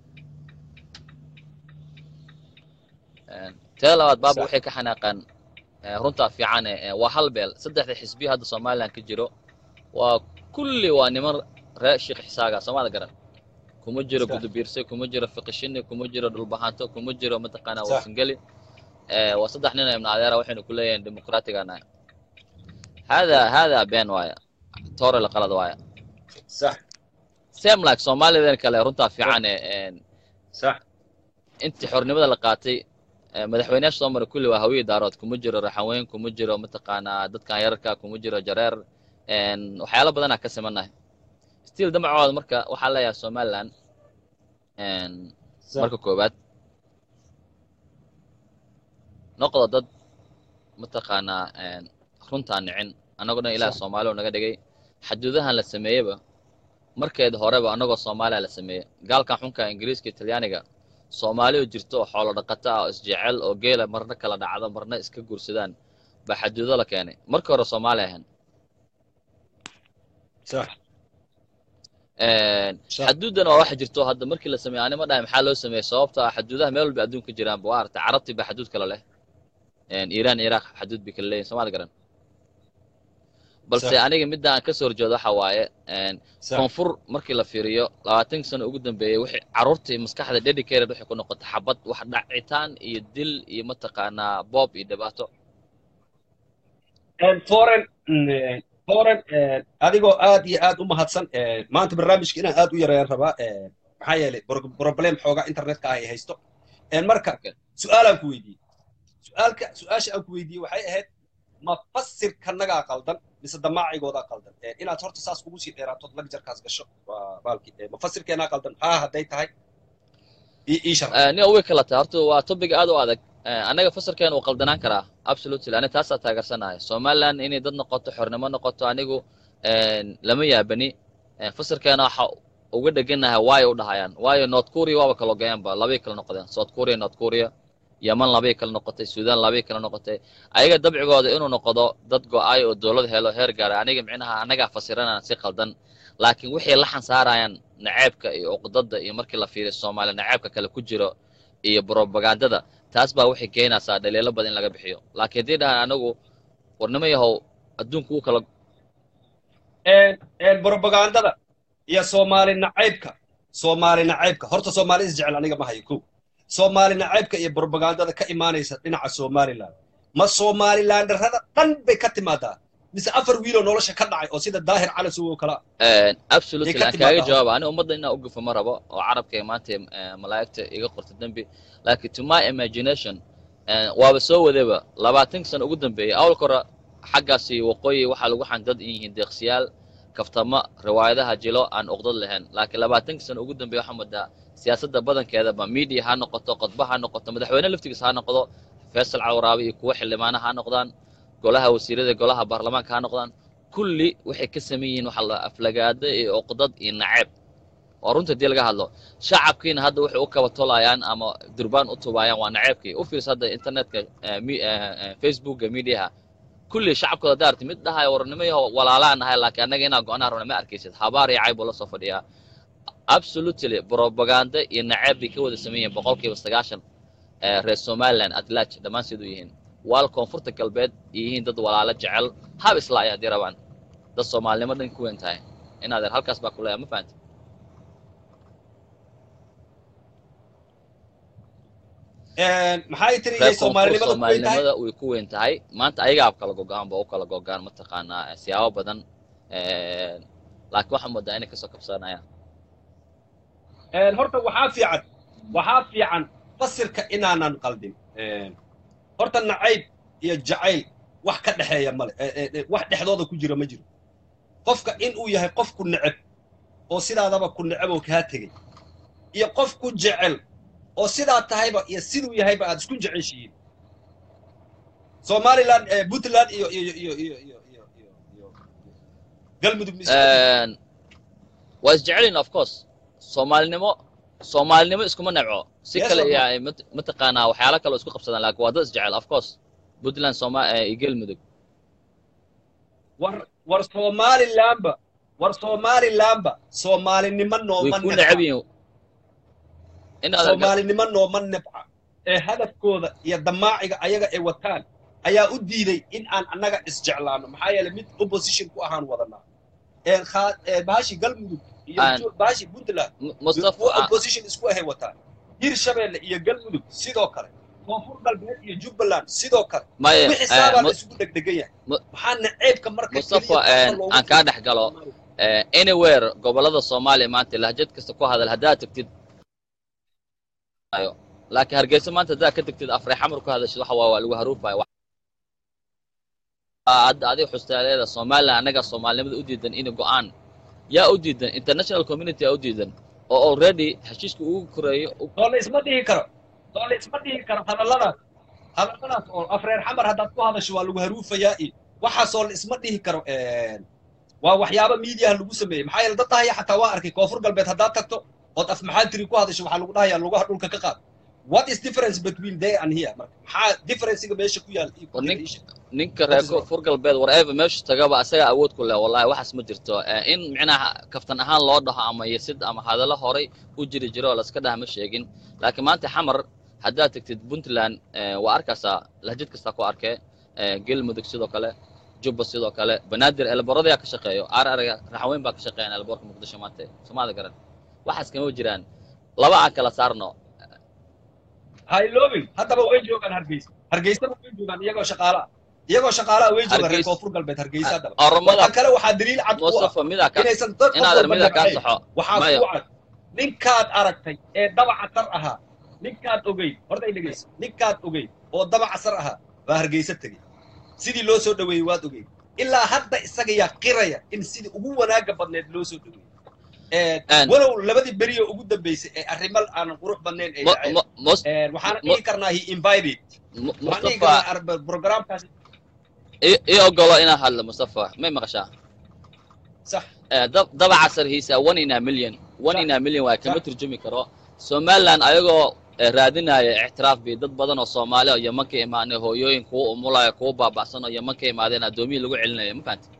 teeda labaad baaba sax waxay ka xanaaqaan eh, runtaa fiican eh, waa hal beel saddexda xisbiya hadda somaliland ka jiro waa kulli waa niman reer sheekh xisaaga soomada garan kuma jiro sax gudubiirse kuma jiro fiqishini kuma jiro dhulbahanto kuma jiro mataqaanaa sax warsangeli eh, waa saddex nin oo ibn adeera waxaynu ku leeyihiin dimuqraatigaana hada hada been waaya toore la qalad waaya sax same like soomaalideen kale runtaa sax fiican eh, sax intii xornimada la qaatay eh, madaxweynayaasha soo maray kulli waa hawiye daarood kuma jiro raxaweyn kuma jiro mataqaanaa dadkan yararka kuma jiro jareer en, waxyaalo badanaa ka simanahay still damacooda marka waxaa leeyahay somaliland en, sax marka koowaad noqdo dad mataqaanaa en, runtaa nicin annagoo dhan ilaah sax soomaali oo naga dhigay xaduudahan la sameeyeyba markeed horeba annagoo soomaaliya la sameeyey gaalkan xunka ingiriiska iyo talyaaniga soomaali oo jirto oo xoolo dhaqato ah oo isjecel oo geela marna kala dhacdo marna iska guursadaan baa xaduudo la keenay markii hore soomaali ahayn sax sax xaduudan waa waxa jirto hadda markii la sameeyey anima dhahay maxaa loo sameeyey sababta ah xaduudaha meel walba adduunka jiraanba waa aragtay carabtii baa xaduud kala leh iiraan iyo iraaq xaduud bay kala leeyihin soomaali garan balse sax aniga midda aan kasoo horjeedo waxa waaye sax koonfur markii la fiiriyo labaatanka sano ugu dambeeyey wixii carruurtii maskaxda dedicated waxay ku noqotay xabad wax dhacitaan iyo dil iyo mataqaanaa boob iyo dhibaato foren foren adigoo aad iyo aad u mahadsan maanta barnaamijka inaan aad u yareeyaan rabaa maxaa yeelay bro- problem xoogaa internetka ah ay haysto marka Okay. su-aalaan ku weydiiyey su-aalka su-aasha aan ku weydiiyey waxay ahayd ma fasirkanagaa qaldan mise damaacigoodaa qaldan inaad horta saas ugu sii dheeraatood lagjarkaas gasho waa baalki ma fasirkeenaa qaldan haa hadday tahay ii ii sharax Eh, nin way kala tahay horta waa topic aad u adag Eh, anaga fasirkeena wuu qaldanaan karaa absolutely ani taasaa taageersanahay somaliland inay dad noqoto xornimo noqoto anigu eh, lama yaabani Eh, fasirkeena waxa uga dheganahay waayo u dhahayaan waayo north korea waaba kala ogayaanba labay kala noqdeen south korea north korea yeman labay kala noqotay sudan labay kala noqotay ayaga dabcigooda inuu noqdo dad go-ay oo dowlad helo heer gaara aniga micnaha anagaa fasiranaan si qaldan laakiin wixii laxan saarayaan naceebka iyo uqdada iyo markii la fiiriyo soomaaliya naceebka kale ku jiro iyo propagandada taas baa waxay keenaysaa dhaliilo badan in laga bixiyo laakiin haddii dhahaan anagu warnimo yahow adduunku wuu kala propagandada iyo soomaali nacaybka soomaali nacaybka horta soomaali isjecel aniga ma hayo ko soomaali nacaybka iyo propagandada ka imaanaysa dhinaca somaliland ma somalilandarrada dhan bay ka timaadaa mise afar wiiloo nolosha ka dhacay oo sida daahir cali sugo kala absolutely Dee ka aan kaaga timaada jawaaba ani ummadda inaan u gufo ma rabo oo carabka maanta eh, malaa'igta iga qorta dembi laakiin to my imagination eh, waaba soo wadaba labaatanka sano ugu dambeeyey awalka hore xaggaasi waqooyi waxaa lagu xandad in yihiin deeqsiyaal kaftama riwaayadaha jilo aan uqdad lahayn laakiin labaatanka sano ugu dambeeya waxaa moodaa siyaasadda badankeedaba media ha noqoto qodba ha noqoto madaxweyne laftigiisa ha noqdo faysal cawraabi iyo kuwa xildhibaana ha noqdaan golaha wasiirada golaha baarlamaanka ha noqdaan kulli waxay ka saman yihiin waxa la aflagaado iyo uqdad iyo naceeb oo runta hadii laga hadlo shacabkiina hadda waxay u kaba tolayaan ama durbaan u tubaayaan waa naceebkii u fiirsa hadda internetka eh, mi- eh, eh, facebooka mediaha kulli shacabkooda daarti mid dhahayo warnimo yaho walaalaan nahay laakiin annaga inaa go-anaa rabna ma arkaysid habaar iyo cayb buu la soo fadhiyaa absolutely propaganda iyo naceeb bay ka wada saman yihiin boqolkiiba sagaashan eh, reer somaliland atlaaj dhammaan siduu yihiin waal koonfurta galbeed ay yihiin dad walaalo jecel hab isla ay haddii rabaan dad soomaalinimo dhan ku weyn tahay in adeer halkaas baa ku leeyahay ma fahanti maxay tiri reer iyay koonfur soomaalinimada ku weyn tahay soomaalinimada way ku weyn tahay maanta ayagaa kala gogaan ba u kala gogaan mataqaanaa eh, siyaabo badan Eh, laakiin waxaa moodaa inay kasoo kabsanayaan Een, horta waxaa fiican waxaa fiican fasirka inaanan qaldin Een, horta nacayb iyo jacayl wax ka dhexeeya male Ee, ee, ee, wax dhexdooda ku jira ma jiro qofka in uu yahay qof ku neceb oo sidaadaba ku neceb oo kaa tegey iyo qof ku jecel oo sidaa tahayba iyo siduu yahayba aad isku jeceshihiin somaliland ee, puntland iyo iyo iyo iyo iyo iyo iyo iyo galmudug ma isku Een, waa isjecelin of course soomaalinimo soomaalinimo iskuma nebco si Yes, kale of iyo ay mat- mataqaanaa waxyaalo kale oo isku qabsadaan laakiin waa dad isjecel of course puntland soma eh, iyo galmudug war war somalilandba war somalilandba soomaalinimo way nooma ku nebca necab yihiin in aad arga- soomaalinimo nooma nebca ee hadafkooda iyo damaaciga ayaga ay wataan ayaa u diiday in aan annaga isjeclaano maxaa yeelay mid opposition ku ahaan wadanaa ee khaa- ee bahashi galmudug iyo Aan- Jo- bahashi puntland M- mustafa kuwa ah, opposition isku ahay wataan hirshabeelle iyo galmudug sidoo kale koonfur galbeed iyo jubbaland sidoo kale maya wixii eh, saabaa la mu- isugu dhegdhegan yahay mu- maxaa naceebka marka Mustafa, keliya eh, dadka loogu aan kaa dhex fiirsado? galo. eh, anywhere gobolada soomaaliya maanta lahjad kasta ku hadal haddaad tagtid ayo laakiin hargeysa maanta haddaad ka tagtid afre xamar ku hadashid waxa waa waa lagu haruufayo Wax- Aa, hadda adiga xustaaleeda somaliland annaga soomaalinimada u diidan in go-aan yaa u diidan international community yaa u diidan oo already heshiiska ugu koreeyo u- soo la isma dhihi karo soo la isma dhihi karo hadalladaas hadalladaas oo afreer xamar haddaad ku hadasho waa lagu haruufayaa iyo waxaasoo la isma dhihi karo waa waxyaaba miidiyaha lagu sameeyey maxaa yeele dad dhahaya xataa waa arkay koonfur galbeed haddaad tagto ood af maxaa tiri ku hadasho waxaa lagu dhahayaa lugaha dhulka ka qaad what is difference between there and here marka maxaa differencega meesha ku yaal iyo ku War jira nin- ii sheeg. ninka reer koonfur galbeed whatever meeshu tagaba asaga awood ku leh wallahi waxaas ma jirto Eh, in micnaha kaftan ahaan loo dhaho ama yasid ama hadallo horay u jiri jiro oo laska dhaha ma sheegin laakiin maanta xamar haddaad tagtid puntland eh, waa arkaysaa lahjad kastaa ku arkee Eh, galmudug sidoo kale jubba sidoo kale banaadir elboradayaa ka shaqeeyo arariga raxweyn baa ka shaqeeyan elborka muqdisho maanta somaada garan waxaas kama jiraan laba aan kala saarno ha iloobin haddaba way joogaan hargeysa hargeysaba way joogaan iyagoo shaqaala iyagoo shaqaalaha way joogaan reer Hargeys- koonfur galbeed hargeysa haddaba oromada waxa kale waxaa daliil cad ku ah mustafa midaa ka inaysan dad inaad armida kaa nabcayn saxo waxaa maya ku cad ninkaad aragtay ee dabaca sar ahaa ninkaad ogeyd horta ay dhegeyso ninkaad ogeyd oo dabaca sar ahaa baa hargeysa tegey sidii loo soo dhoweeyey waad ogeyd ilaa hadda isaga yaa qiraya in sidii ugu wanaaga badneed loo soo dhoweeyey Ee, Een- walow labadii beriyo ugu dambeysay ee arrimal aanan qurux badnayn ay Mu- dhaceen mu- mus- Ee, waxaana mu- dhihi karnaa he invited mu- waxaan dhihi mustafa karnaa ar- programkaasi i- ii ogolo inaan hadlo mustafa may maqashaa sax Eh, dab- dabaca sarhiisa one in a million one in a million waa kama Sax. turjumi karo somaliland ayagoo eh, raadinaya ictiraaf bi dad badan oo soomaali oo yeman ka imaanay hooyooyin kuwa umulaya kuwa baaba'san oo yeman ka imaadeen addoomiyii lagu celinayo ma fahanti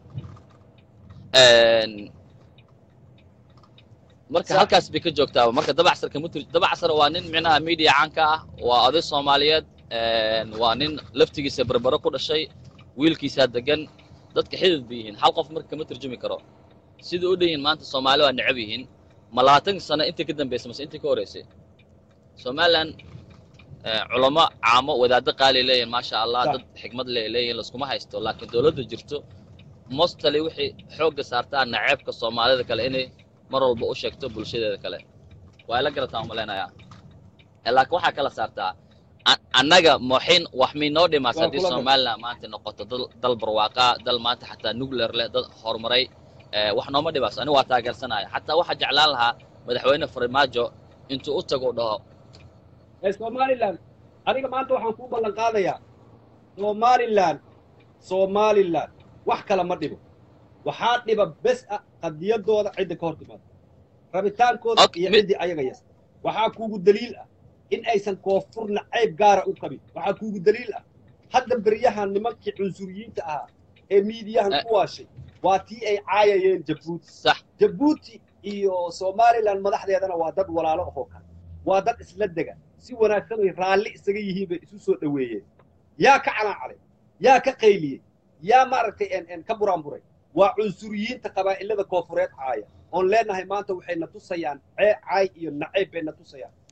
marka Sax. halkaas bay ka joogtaa marka dabacsar kama tur dabacsar waa nin micnaha media caanka ah waa oday soomaaliyeed een, waa nin laftigiisa berbero ku dhashay wiilkiisaa degan dadka xidid bay yihiin hal qof marka kama turjumi karo sida u dhan yihiin maanta soomaali waa necab yihiin ma labaatan sano intii ka dambeysay mase intii ka horreysay somaliland eh, culamo caamo wadaaddo qaali leeyihin maasha allah Sax. dad xikmad le leeyihin laskuma haysto laakiin dowladda jirto mostly wixii xoogga saartaa naceebka soomaalida kale inay mar walba u sheegto bulshadeeda kale waa la garataa umalaynayaa Eh, laakiin waxaa kala saartaa a- annaga moxin wax miynoo dhimaas Waa haddii kula mid. somaliland maanta noqoto dal dal barwaaqa dal maanta xataa nuclear leh dad horumaray eh, wax nooma dhimaas anigu waa taageersanaya xataa waxaa jeclaan lahaa madaxweyne farmaajo intuu u tago dhaho ee somaliland adiga maanta waxaan kuu ballan qaadayaa somaliland somaliland wax kale ma dhibo waxaa dhiba bes ah qadiyadooda cidda ka hor timaado rabitaankooda Ok, iyo mid- ciddii ayaga yas waxaa kuugu daliil ah in aysan koonfurna cayb gaara u qabin waxaa kuugu daliil ah hadda beryahan nimankii cunsuriyiinta ahaa ee miidiyahan Eh. ku waashay waa tii ay caayayeen jabuuti sax jabuuti iyo somaliland madaxdeedana waa dad walaalo ahoo kale waa dad isla dega si wanaagsan ay raalli isaga yihiin bay isu soo dhoweeyeen yaa ka calaacalay yaa ka qayliyey yaa maaragtay en en ka buraanburay waa cunsuriyiinta qabaa'ilada koonfureed caaya oon leenahay maanta waxay na tusayaan cee caay iyo nacayb bay na tusayaan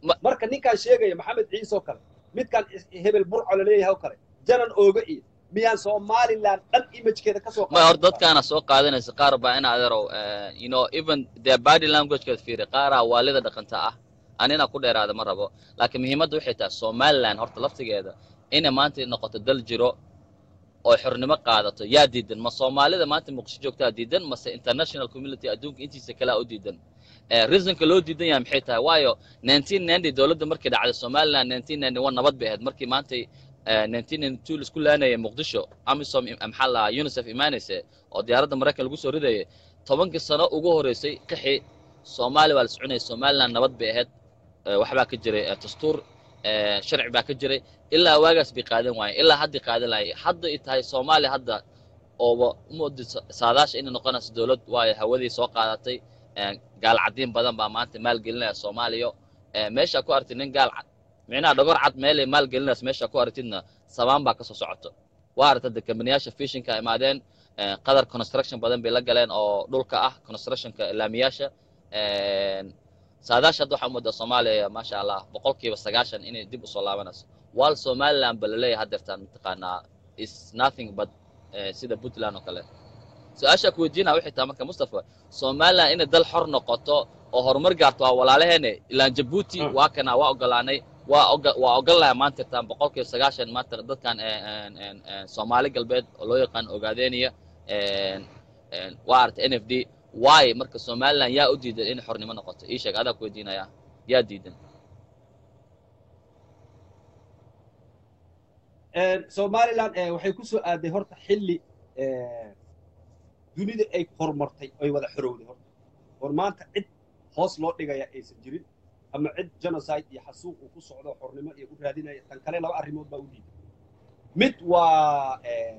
Ma- marka ninkaan sheegaya maxamed ciise oo kale midkaan is- hebel burco laleeyahay oo kale janan ooga iyo miyaan somaliland dhan imagekeeda kasoo ma hor dadkaana soo qaadanaysa qaar baa in adeerow eh, you know even their body languagekeed fiiri qaaraa waalida dhaqanta ah anina ku dheeraada ma rabo laakiin muhiimadda waxay tahay somaliland horta laftigeeda inay maanta noqoto dal jiro oo xornimo qaadato yaa diidan ma soomaalida maanta muqdisho joogtaa diidan mase international community adduunka intiisa kalea u diidan Eh, reasonka loo diidan yahay maxay tahay waayo 1990 dowladda markay dhacday somaliland 1991 nabad bay ahayd markii maantay eh, 1992 laisku laanayay muqdisho amisom im- maxaa la unicef imaanaysa oo diyaaradda maraykan lagu soo ridayay tobankii sano ugu horeysay qixi soomaaliya waa la soconayay somaliland nabad bay ahayd Eh, waxbaa ka jiray eh, dastuur eh, sharci baa ka jiray ilaa waagaas bay qaadan waayeen ilaa hadday qaadan laayay hadda ay tahay soomaaliya hadda ooba umudi saadaasha inay noqonayso dowlad waayo hawadii soo qaadatay eh, gaal cadiin badan baa maanta maalgelinaya soomaaliya Eh, meesha ku aragtid nin gaal cad micnaha dhogor cad meelay maalgelinaysa meesha ku aragtidna sabaan baa kasoo socoto waa aragta de kambaniyaasha fishinka imaadeen eh, qadar construction badan bay la galeen oo dhulka ah constructionka laamiyaasha saadaasha hadda waxaa umoodaa soomaaliya maasha allah boqolkiiba sagaashan inay dib usoo laabanayso wal somaliland ba laleeyahay haddeertaan mataqaanaa is nothing but eh, sida puntland oo kale su-aashaa ku weydiinaya waxay tahay marka mustafa somaliland inay dal xor noqoto oo horumar gaarto waa walaalaheene ilaan jabuuti Mm. waa kana waa ogolaanay waa oga waa ogolahay maanta taan boqolkiiba sagaashan maanta dadkan eh, en- en- en soomaali galbeed oo loo yaqaan ogaadeniya en- en waa aragta n f d waayo marka somaliland yaa u diidan inay xornimo noqoto ii sheeg adaa ku weydiinaya yaa diidan somaliland eh, waxay ku soo aaday horta xilli eh, dunida ay horumartay ay wada xorowday horta war maanta cid hoos loo dhigaya aysan jirin ama cid genocide iyo xasuuq uu ku socdo xornimo iyo u raadinaya tan kale laba arrimood baa u diiday mid waa eh,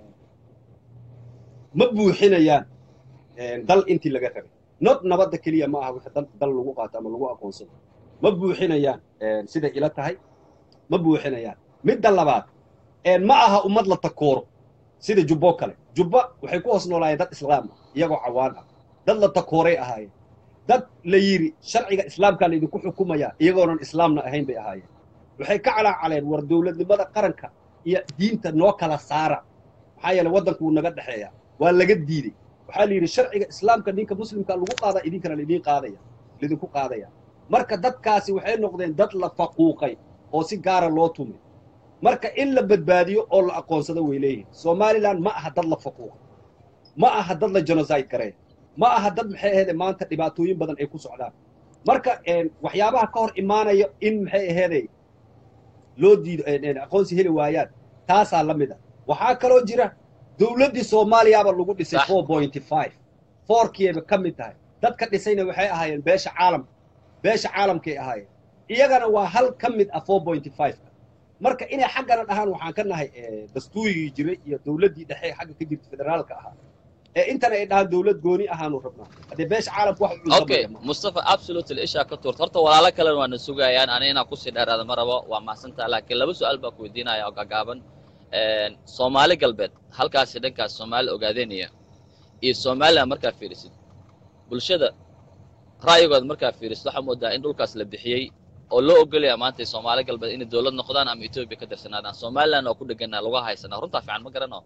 ma buuxinayaan eh, dal intii laga rabay not nabadda keliya ma aha wixii dal, dal lagu qaato ama lagu aqoonsado ma buuxinayaan eh, siday ila tahay ma buuxinayaan midda labaad een ma aha ummad la takooro sida jubbo kale jubba waxay ku hoos noolaayeen dad islaam ah iyagoo cawaan ah dad la takooray ahaayeen dad la yidhi sharciga islaamkaa laydinku xukumaya iyagoonan islaamna ahayn bay ahaayeen waxay ka calaacaleen war dowladnimada qaranka iyo diinta noo kala saara maxaa yeele waddanku wuu naga dhexeeya waa laga diidey waxaa la yidhi sharciga islaamka ninka muslimka lagu qaadaa idinkana laydin qaadaya laydinku qaadaya marka dadkaasi waxay noqdeen dad la faquuqay oo si gaara loo tumay marka in la badbaadiyo oo la aqoonsado way leeyihin somaliland ma aha dad la faquuqa ma aha dad la genocide gareeya ma aha dad maxay aheede maanta dhibaatooyin badan ay ku socdaan marka een, waxyaabaha ka hor imaanaya in maxay aheede loo diido een, een, aqoonsi heli waayaan taasaa la mid a waxaa kaloo jira dowladdii soomaaliyaaba lagu dhisay Sax. four pointy five fourkiiba ka mid tahay dadka dhisayna waxay ahaayeen beesha caalamka beesha caalamkay ahaayeen iyagana waa hal ka mid ah four pointy five marka inay xaggana dhahaan waxaan ka nahay eh, dastuurigii jiray iyo dowladdii dhexe xagga ka jirta federaalka ahaa ee intana ay dhahaan dowlad gooni ahaanu rabnaa haddee beesha caalamka wax u okay cuntamaya mustafa absolutely ishaa ka tuurta horta walaalo kalena waana sugayaan ani inaan kusii dheeraada ma rabo waa mahadsantaha laakiin laba su-aal baa ku weydiinaya oo gaagaaban soomaali galbeed halkaasi dhankaas soomaali ogaadenaya iyo somaliland markaa fiirisid bulshada ra'yigooda markaa fiirisid waxaa moodaa in dhulkaas la bixiyey oo loo ogolaya maanta soomaali galbeed inay dowlad noqdaan ama etoobiya ka tirsanaadaan somaliland oo ku dheganaa lagu haysanaa runtaa fiican ma garano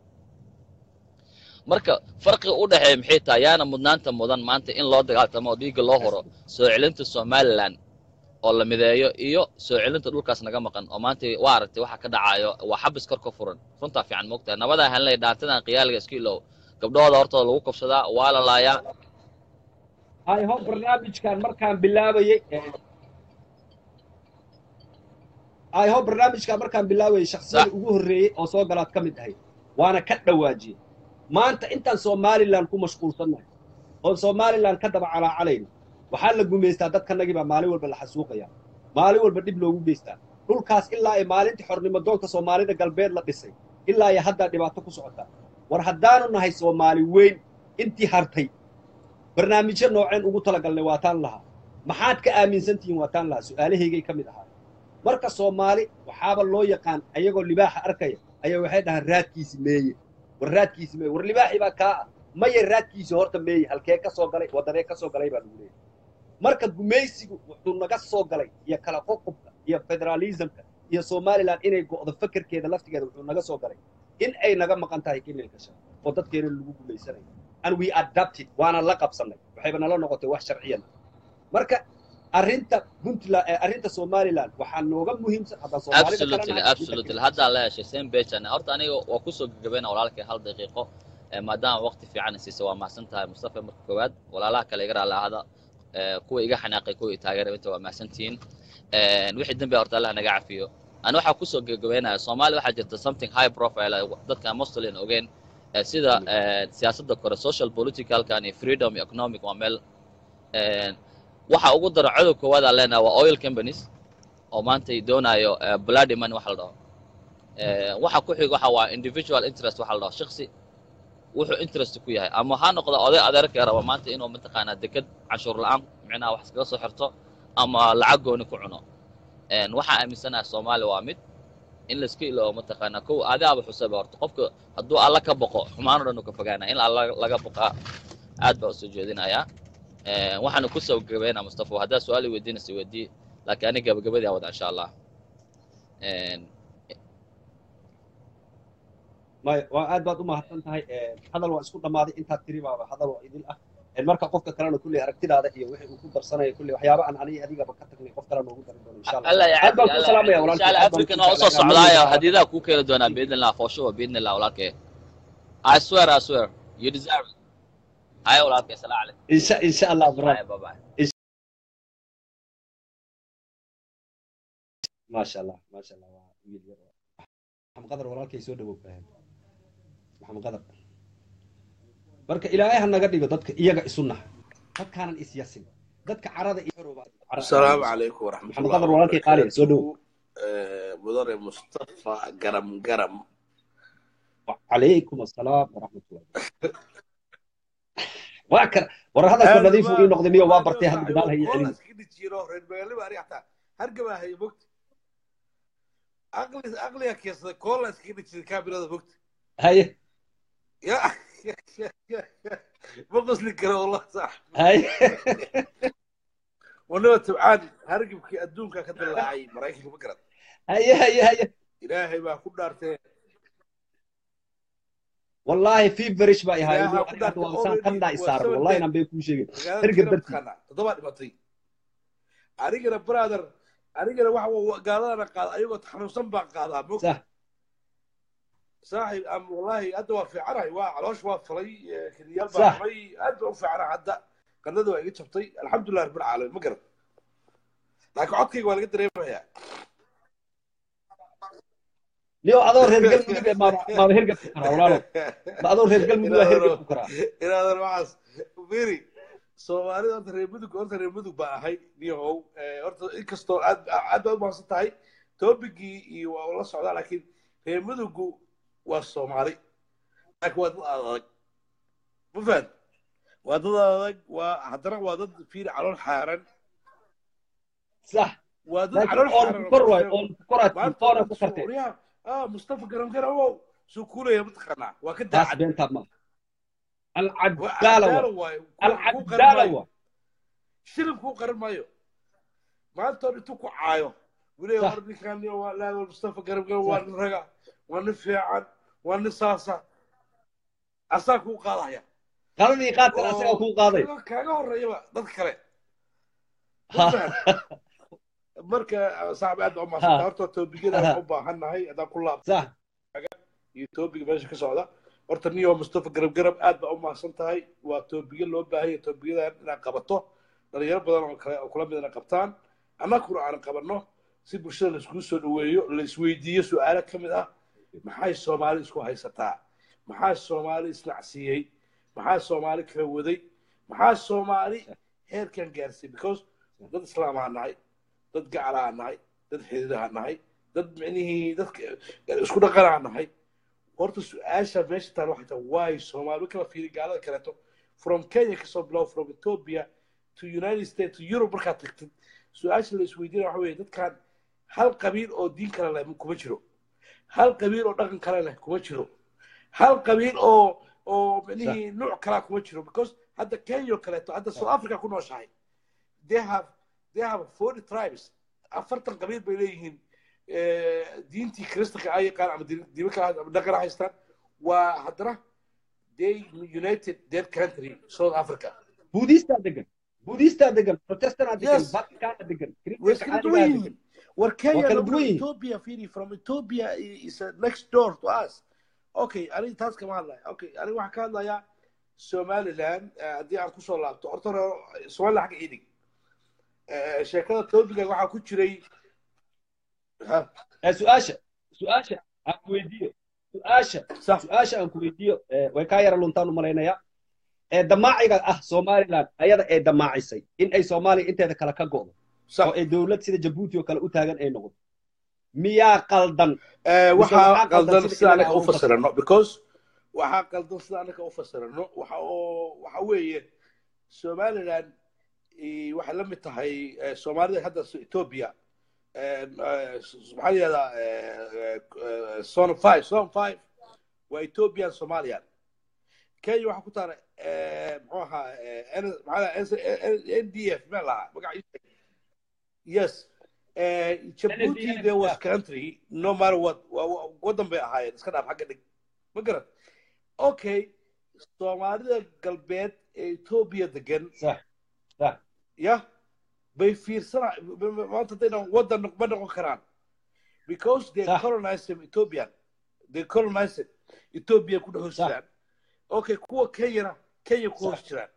marka farqiga u dhexeeya maxay tahay yaana mudnaanta mudan maanta in loo dagaaltamo oo dhiigga loo horo soo celinta somaliland oo la mideeyo iyo soo celinta dhulkaas naga maqan oo maanta waa aragtay waxa ka dhacayo waa xabis kor ka furan runtaa fiican moogtahay nabadaa hanley dhaantadan qiyaaliga iska ilow gabdhahooda hortooda lagu kabsadaa waa la laayaa hay ho barnaamijkan markaan bilaabayey eh, hay ho barnaamijkan markaan bilaabayey shaksiyada Sax. ugu horreeyey oo soo galaad ka mid ahayd waana ka dhawaajiyey maanta intaan somaliland ku mashquulsannahay oon somaliland ka daba calaacalayno waxaa la gumaystaa dadkanagii baa maalin walba la xasuuqaya maalin walba dhib loogu geystaa dhulkaas ilaa ay maalintii xornimo doonka soomaalida galbeed la dhisay ilaa ay haddaa dhibaato ku socotaa war haddaanu nahay soomaali weyn intii hartay barnaamijyo nooceen ugu talagalnay waa taan lahaa maxaad ka aaminsan tihiin waa taan lahaa su'aalahaygay ka mid ahaa marka soomaali waxaaba loo yaqaan ayagoo libaaxa arkaya ayaa waxay dhahaan raadkiisi meeye war raadkiisi meeye war libaaxii baa kaa ah maya raadkiisi horta meeye halkee ka soo galay waddanee ka soo galay baa lagu leeyahay marka gumaysigu wuxuu naga soo galay iyo kala qoqobka iyo federalismka iyo somaliland inay go'do fakerkeeda laftigeeda wuxuu naga soo galay in ay naga maqan tahay kililka shan oo dadkeena lagu guulaysanayo and we adapted waana la qabsanay waxayba nala noqotay wax sharciyan marka arrinta puntland arrinta somaliland waxaa nooga muhiimsan haddaan soomaalida absolutely kalena absolutely haddaa la heshay same page ana horta aniga waa kusoo gagabayna walaalkay hal daqiiqo Eh, maadaama waqti fiican siisa waa mahadsan tahay mustafa marka koowaad walaalaha kale iga raali ahada Eh, kuwa iga xanaaqay kuwa i taageeray inta waa mahadsantihiin Eh, wixii dambe horta allah naga cafiyo ani waxaa kusoo gagabaynaya soomaaliya waxaa jirta something high profile ah, dadka mostly ogeen Eh, sida eh, siyaasadda kore social politicalkan iyo freedom iyo economic waa meel Eh, waxa ugu daro codow koowaad aan leenahay waa oil companies oo maanta ay doonayo eh, bloody money waxa la dhaho Eh, waxa ku xig waxa waa individual interest waxa la dhaho shakhsi wuxuu interest ku yahay ama ha noqdo oday adeerka raba maanta inuu mataqaanaa deked canshuur la'aan micnaha wax iskaga soo xirto ama lacag gooni ku cuno Een, waxaa aaminsanaha soomaaliya waa mid in layska iloobo mataqaanaa kow adaaba xusaba horta qofka hadduu alla ka boqo xumaan o dhan uu ka fogaana in alla laga boqaa aad baa usoo jeedinayaa Een, waxaana kusoo gagabeynaa mustafa haddaa su-aal i weydiinaysa weydii laakiin ani gabagabadii aan wada insha allah Een, maya waa aad baad u mahadsan tahay hadal waa isku dhammaaday intaad tiri baaba hadal waa idil ah marka qofka kalena kulley aragtidaada iyo wixii uu ku darsanaya kulley waxyaaba aan aniga adigaba ka tagnay qof kale noogu dari doono insha allah alla aad baan ku salaamaya insha walaalkay allah aad baan african ku waa usoo jeclahay. socdaayo hadiidaha kuu keeni doonaa biidni illah for sure biidni illah walaalkay i swear i swear you deserve it haya walaalkay salaam calaykum insha insha allah brother bye bye maasha allah maasha allah waa wiil yar oo- maxamed qadar walaalkay soo dhawow faham maxamed qadar marka ilaahay ha naga dhigo dadka iyaga isu nax dadkaanan is yasin dadka carada iyo xorowba السلام عليكم ورحمة محمد الله قدر walaalkay qaali soo dhawow آه، مدرب مصطفى قرم قرم وعليكم السلام ورحمة الله واكر ورا هذا كل نظيف وإيه نقدم يوم وابرتي هذا بدال هي علم هرقبها هي بوقت أغلي أغلي يا كيس كولا سكيني تشي كابيرا هذا بوقت هاي يا يا يا يا بقص لك والله صح هاي وانا تبعان هرقبك أدونك كتب اللاعي مرايك بكرة هاي هاي هاي إلهي ما كل دارتين والله في بريش بقى هاي إلهي يقول كل أنا دارتين وإنسان كم دا إسار والله أنا بيكون شيء هرقب درتي toddobaad dhimatay anigana brother anigana waxa gaaladana qaada ayagoo xanuunsan baan qaadaa mog صح saaxib am wallahi hadda waa fiicanahay waa caloosh waa falay eh, keliyaal Sax. baa falay aad baan u fiicanahay hadda qandada waa iga jabtay alxamdulilah rabbil caalamiin ma garan laakiin codkayga waa laga dareemayaa ليو أدور هرقل مدق ما ما هرقل كرا ولا لا ما أدور هرقل مدق هرقل كرا inaadan waxaas firi soomaalida horta reer mudug horta reer mudug baa ahay niyahow Eh, horta inkastoo aad aad baa u mahadsan tahay toobigii iyo waa la socdaa laakiin reer mudugu waa soomaali laakiin waa dad adag ma fahad waa dad adag waa haddana waa dad fiiri calool xaaran صح waa dad لكن calool أون xaaran كر واي أون كرة maanta كورة waxaan كرتة suuriyaa ah mustafa garan garawow suu kuulaya mataqaanaa waa ka بس daacad بين تمام waa العدالة cadaalo waayo kuu qaran العدالة maayo shilin kuu qaran maayo maanta hor intuu ku caayo weliba Sax. war ninkan waa laa mustafa garab garab waa nin raga waa nin fiican waa nin saasa asaa kuu qaadaya قالني قاتل أسأل أكون قاضي kaaga- kaaga horeeyaba dad kale ها marka saaxib aad baa umahadsanta Ha. horta toobiyada Ha. waxaan u baahannahay haddaan ku laabto صح iyo toobiga meesha ka socda horta niyo mustafa garab garab aad baa u mahadsan tahay waa toobiyo loo baahan yahay toobiyadan inaad qabato dhalinyaro badan oo kale oo kula mid inay qabtaan annaguna aan qabanno si bulshada laiskugu soo dhaweeyo la isweydiiyo su-aalo ka mid ah maxay soomaali isku haysataa maxaa soomaali isnacsiiyey maxaa soomaali kala waday maxaa soomaali heerkan gaarsiiyey because dad islaamaa nahay dad gacalaa nahay dad xididaha nahay dad micnihii dadka isku dhaqanaa nahay horta su-aasha meesha taal waxay tahay waay soomaali kala fiiri gaalada kaleeto from kenya kasoo bilow from ethiopia to united states to europe markaad tagtid su-aasha la isweydiina waxa weeye dadkan hal qabiil oo diin kale leh kuma jiro hal qabiil oo dhaqan kale leh kuma jiro hal qabiil oo oo micnihii nuuc kalaa kuma jiro because hadda kenya oo kaleeto hadda south africa ku nooshahay they have they have forty tribes afartan qabiil bay leeyihiin diintii kristanka ay yaqaan ama diimo kale ama dhaqan haystaan waa haddana they united their country south africa buudistaa degan buudistaa degan protestantaa degan Yes. vaticanaa degan way iskala duwan yihiin war kenya kala no, duwan yihiin. ethiopia firi from ethiopia is uh, next door to us okay aniga taas kama hadlaya okay aniga waxaan ka hadlayaa somaliland eh, haddii aan kusoo laabto horta hore somaliland xagga idig sheekada topiga waxaa ku jiray ha, su-aasha su-aasha aan ku weydiiyo su-aasha sax su-aasha aan ku weydiiyo eh, way kaa yara luntaan u malaynayaa ee damaaciga ah somaliland ayada ee damaacisay in ay soomaaliya inteeda kale ka go'do oo sax ay dowlad sida jabuuti oo kale u taagan ay noqoto miyaa qaldan Eh, Mise waxaa waxaa qaldan qaldan sida sida inaga anaka u u fasirno. fasirano because waxaa qaldan sida anaka u fasirano waxa oo waxa weeye somaliland eh, waxay la mid tahay eh, soomaalida hadda s- ethiopia Eh, eh, s- maxaa la yihahdaa son five son five waa ethiopian somalian kenya waxaa ku taala eh, muxuu ahaa eh, N- maxaa la yihahdaa, n d f meel lahaa magaciisa yes Eh, Djibouti NDF, there was yeah. country no matter what wa- wa- wadan bay ahaayeen iska dhaaf xagga dhig ma garan okay soomaalida galbeed ee ethiopia degan sax sax ya bay fiirsana b- b- maanta hadayna wadan noq- ma noqon karaan because they Sax. colonized ethiopian they colonized ethiopia ku dhex hoos Sax. jiraan okay kuwa kenyana kenya ku hoos Sax. jiraan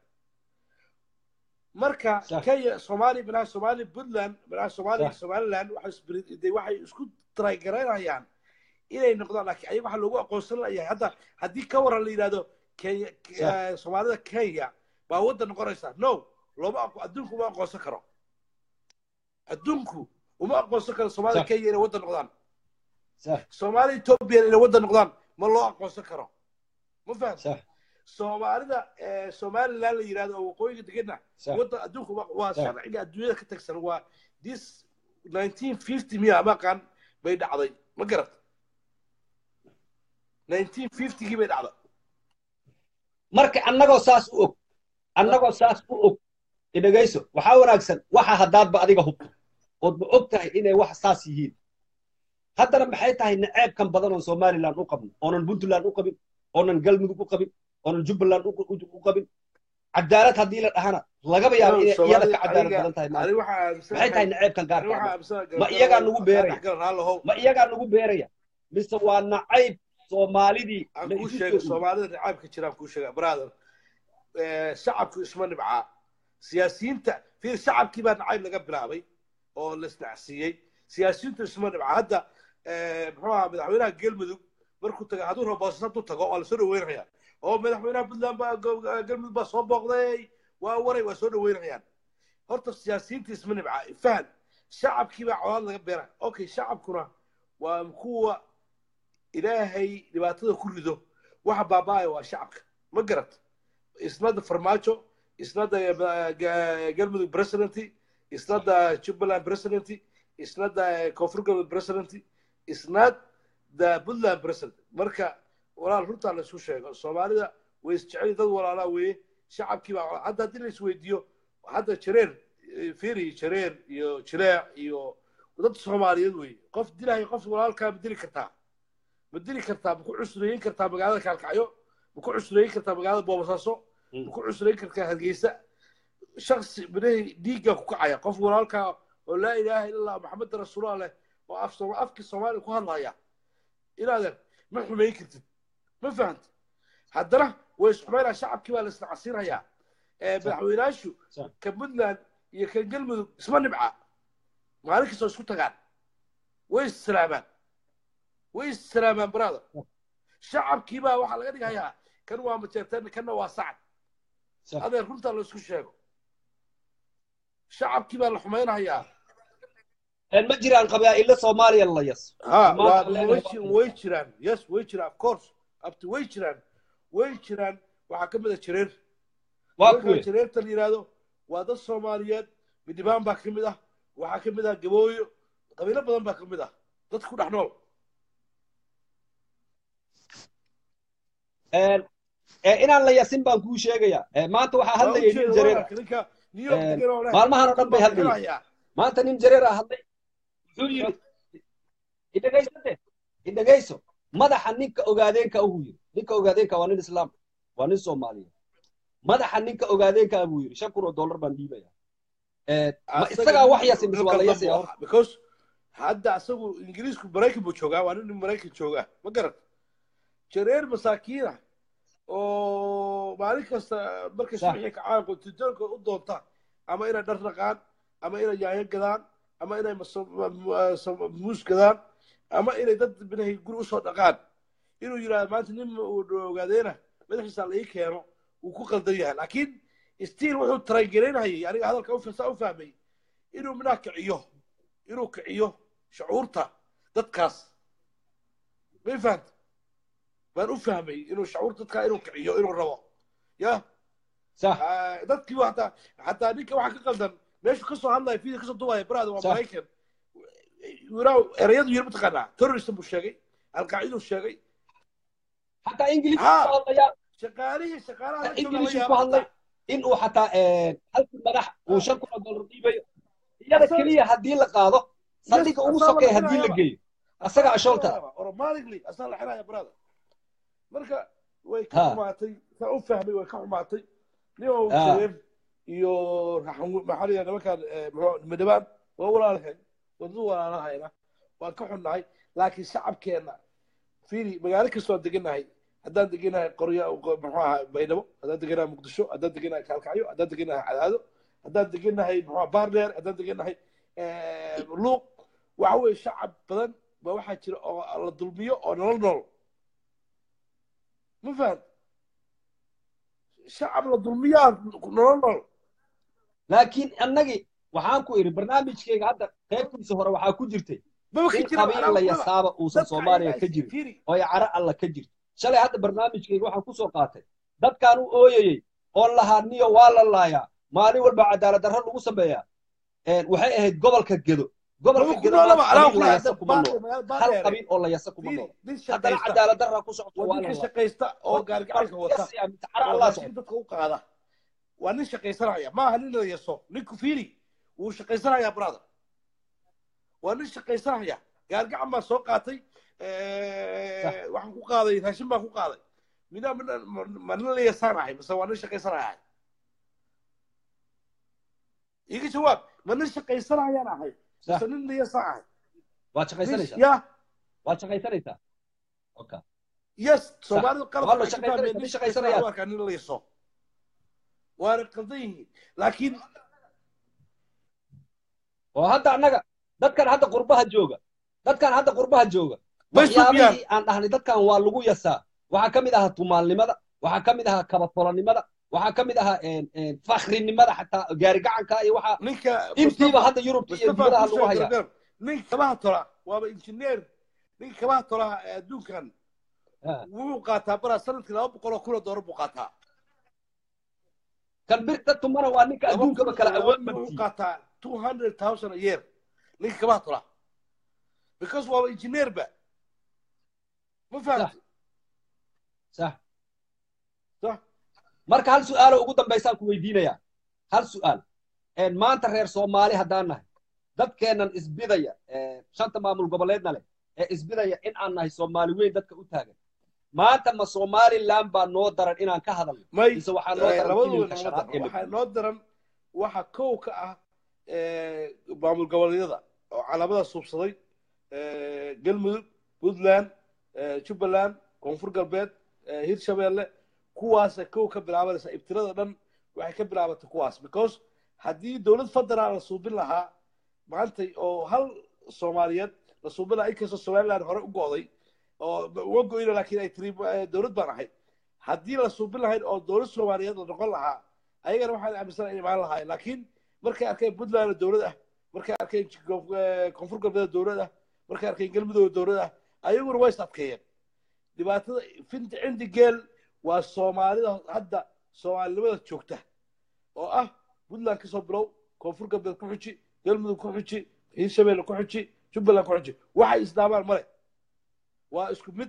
marka Sax. kenya soomaali binaha soomaali puntland binaha soomaali Sax. somaliland waxay isbiri- de- waxay isku trygareynayaan inay noqdaan laakiin ayaga waxaa loogu aqoonsan layahay hadda haddii ka waran la yidhahdo kenya eh, soomaalida kenya baa waddan noqonaysa no looma aqo- adduunku uma aqoonsan karo adduunku uma aqoonsan karo soomaalida Sax. kenya inay waddan noqdaan sax soomaalida ethiopia inay waddan noqdaan ma loo aqoonsan karo ma faham sax soomaalida eh, somaliland la yidhahdo oo waqooyiga deganna sax waddan adduunku waa- waa Sax. sharciga adduunyada ka tagsan waa this 1950 miya maqan bay dhacday ma garat 1950gii bay dhacday marka annagoo saas u og annagoo saas u og idhegayso waxaa wanaagsan waxa haddaadba adiga hubto oodba og tahay inay wax saas yihiin haddana maxay tahay naceebkan badan oo somaliland u qabno oonan puntland u qabin oonan galmudug u qabin oonan jubbaland u u qabin cadaalad haddii la dhahana lagaba yaabo inay iyada ka cadaalad badan tahay maanta ani waxaa maxay tahay naceebkan ani gaarka waxaa ah aaminsanahay Ma iyagaa nagu beeraya? dhexgal raalahow ma iyagaa nagu beeraya mise waa nacayb soomaalidii aan la kuu isu sheega soo soomaalida nacaabka jiraan kuu sheega brother Eh, shacabku isma nibcaa siyaasiyiinta fiir shacabkii baa nacayb laga bilaabay oo la isnacsiiyey siyaasiyiintu isma nibcaa hadda eh, muxuu ahaa madaxweynaha galmudug markuu taga hadduu rabo boosas hadduu tago waa lasoo dhaweynaya oo madaxweynaha puntland baa go- galmudug baa soo booqday waa waray waa soo dhaweynayaan horta siyaasiyiinta isma nibcaa fahan shacabkii baa colaad laga beera okay shacabkuna waa kuwa ilaahay dhibaatada ku rido waxa baaba'aya waa shacabka ma garat isnada farmaajo isnada galmudug president isnada jubbaland president isnada koonfur galmudug president isnada puntland president marka walaal runtaa la isku sheego soomaalida way isjecel dad walaalaa weeye shacabkii baa hadda haddii la isweydiiyo hadda jareer eh, firi jareer iyo jileec iyo dad soomaaliyeed weeye qof dilahay qof walaalkaa ma dili kartaa ma dili kartaa ma ku cusreeyin kartaa magaalada kaalkacyo ma ku cusreeyin kartaa magaalada boobasaaso ma ku cusreeyin kartaa hargeysa shaksi binahi dhiigga ku kacaya qof walaalkaa oo laa ilaaha illa allah maxamed rasuulullah leh oo af Sooma- afkii soomaaliya ku hadlaya inaadan ma xumayn kartid ma fahanta haddana way isxumaynaa shacabkii baa la isnacasiinayaa Eh, madaxweynaashu Sax. ka puntland iyo ka galmudug isma nibca maalin kastoo isku tagaan way issalaamaan way issalaamaan brother shacabkii baa waxaa laga dhigayaa kan waa majeerteen kanna waa sacad Sax. adeer runtaa la isku sheego shacabkii baa la xumaynayaa Een ma jiraan qabaa'ilo soomaaliya la yas ha Maanta waa leedahay way waa- ji- way jiraan yes way jiraan of course abti way jiraan way jiraan waxaa ka mid a jareer waa marka kuwe jareerta la yidhaahdo waa dad soomaaliyeed midnibaan baa ka mid ah waxaa ka mid ah gabooyo qabiilo badan baa ka mid ah dad ku dhex nool Een, ee, inaan la yasin baan kuu sheegayaa Ee, maanta waxaa hadlayay nin jareer ah. ninka new york Een, degan oo leh maalmahan oo dhan bay baa hadlayeen. bixinayaa. maanta nin jareer ah hadlay wuxuu yidhi idhegaysate idhegayso madaxa ninka ogaadeenka ahuu yidhi ninka ogaadeenka waa nin islaam waa nin soomaaliyeed madaxa ninka ogaadeenka ah buu yidhi shan kun oo dollar baan dhiibaya ma isagaa wax yasi mise waa la yasaya horta because hadda asagu ingiriisku maraykan buu joogaa waa nin maraykan joogaa ma garat jareer masaakiina oo maalin kasta markay Sax. subaxii kacaan qotitoonka u doonta ama inay dhar dhaqaan ama inay yaanyo gadaan ama inay maso- ma- ma- sa- muus gadaan ama inay dad binahay guri usoo dhaqaan inuu yidhahdo maanta nin uu ogaadeena madaxiisa la ii keeno wuu ku qaldan yahay laakiin stiil wuxuu tarangelaynayay aniga hadalka ufasa u fahmay inuu minaa kiciyo inuu kiciyo shucuurta dadkaas may fahanta baan u fahmay inuu shucuurta dadkaa inuu kiciyo inuu rabo ya sax Ah, dadkii waa hataa hataa ninka waxaa ka qaldan meeshu kasoo hadlaya video kasoo duwaya brada waa Sax. maraykan wiraa erayadu yiri mataqaanaa terrorism buu sheegay alqaaciduu sheegay xataa ingiliis Ha. ku hadlaya shaqaalihii shaqaalaha la jooga la ingiliis ku yaaba hadlay in uu xataa halkii madax uu shan kun oo dollar dhiibayo iyada Asaga- keliya haddii la qaado saldhiga ugu asaga sokeeya la haddii la xiraayaba. geeyo asaga ashoolta automatically asaa la xiraya brada marka way ka Ha. xumaatay saa u fahmay way ka xumaatay ninoo Ha. jareer iyo raxan- maxaa la yidhahda nimankaan eh, muxuu madhabaan waa walaalahayn wadadu walaalahayna waan ka xunnahay laakiin shacabkeenna fiiri magaalo kastoo aan deganahay haddaan deganahay qorya muxuu ahaa baydhabo haddaan deganahay muqdisho haddaan deganahay kaalkacyo haddaan deganahay cadaado haddaan deganahay muxuu baardheer haddaan deganahay eh, luuq waxa weeye shacab badan ba waxaa jira oo la dulmiyo oo nolol nool ma faham shacab la dulmiyaa nolol nool laakiin annagii waxaan ku idhi barnaamijkayga hadda qaybtiisa hore waxaa ku jirtay maba ka in jira qabiil la yasaaba uusan soomaaliya ka jirin fiiri oo ay caro alla ka jirto shalay hadda barnaamijkayga waxaan kusoo qaatay dadkaan u ooyayey oon lahaa niyo waa la laayaa maalin walba cadaalad darro lagu sameeyaa Een, waxay ahayd gobolka gedo gobolka maba ku gedo noolaba maanta anaa qabiil ku la yasa kuma nool magaalada hal baadheere qabiil oo la yasa kuma fiiri nool nin haddana shaqaysta cadaalad darra ku socoto waa waa la ninka laa shaqaysta oo gaargacanka wata Yasaya, mise caro oo allaa raashin socota dadka u qaada waa nin shaqaysanaya maaha nin la yaso ninku fiiri wuu shaqaysanaya brother waa nin shaqaysanaya gaargacan baan soo qaatay eh, waxaan ku qaaday raashin baan ku qaaday mina mina- ma nin la yasaanahay mise waa nin shaqaysanaya iga jawaab ma nin shaqaysanayaan ahay Sax. mise nin la yasaan ahay waad shaqaysanaysaa ya waad shaqaysanaysaa okay yes soomaalidu qalad Waa la waxay ka shaqaysanaya- fahmeen ma nin shaqaysanayaan. shaqaysanaya u arkaa nin la yaso waana qaldan yihiin laakiin oo hadda annaga dadkan hadda qurbaha jooga dadkan hadda qurbaha jooga Ma waxyaabihii aan dhahnay dadkan waa lagu yasaa waxaa ka mid ahaa tumaalnimada waxaa ka mid ahaa kabatolanimada waxaa ka mid ahaa een, een, fakhrinimada xataa gaarigacanka iyo waxaa ninka intiiba hadda yurubta iyo Mustafa dibadaha Kusoo lagu hayaa Gargar, ninka kabaha tola waaba injineer ninka kabaha tolaha ee adduunkan Ha. wuxuu qaataa baraa sanadkii laba boqol oo kun oo doolar buu qaataa kan birta tumana waa ninka Laba adduunkaba kun- kala laba awood kun wuxuu badiyey qaataa two hundred thousand a year ninka kabaha tola because waaba injineer ba ma fahamti sax sax marka hal su'aalo ugu dambaysaan ku weydiinayaa hal su'aal een, maanta reer soomaali haddaan nahay dadkeennan isbidaya ee, shanta maamul goboleedna leh ee isbidaya in aan nahay soomaali weyn dadka u taagan maanta ma somaliland baa noo daran inaan ka hadalno may mise waxaa noo eh, daran labaduba filimka noo shanaad daran. ee waxaa noo daran waxa kow ka ah eh, maamul goboleedyada oo calaamada suubsaday eh, galmudug puntland eh, jubbaland koonfur galbeed eh, hirshabeelle kuwaasa kow ka bilaabanaysa ibtirada dhan waxay ka bilaabatay kuwaas because haddii dowlad federaal la suubin lahaa maantay oo hal soomaaliyeed la suubin lahaa inkastoo somaliland hore u go'day oo uga goyna laakiin ay tiri eh, dowlad baan ahayd haddii la suubin lahayd oo dowlad soomaaliyeed la noqon lahaa ayagana waxaan aaminsan inay imaan lahaayeen laakiin markay arkeen puntland dowlad ah markay arkeen Koonf- eh, koonfur galbeed dowlad ah markay arkeen galmudug dowlad ah ayaguna way is adkeeyeen dhibaatada finta cindi geel waa soomaalida hadda soomaalinimada joogta oo ah puntland kasoo bilow koonfur galbeed ku xuji galmudug ku xuji hiirshabeelle ku xuji jubbaland ku xuji waxay isdaamaan male waa isku mid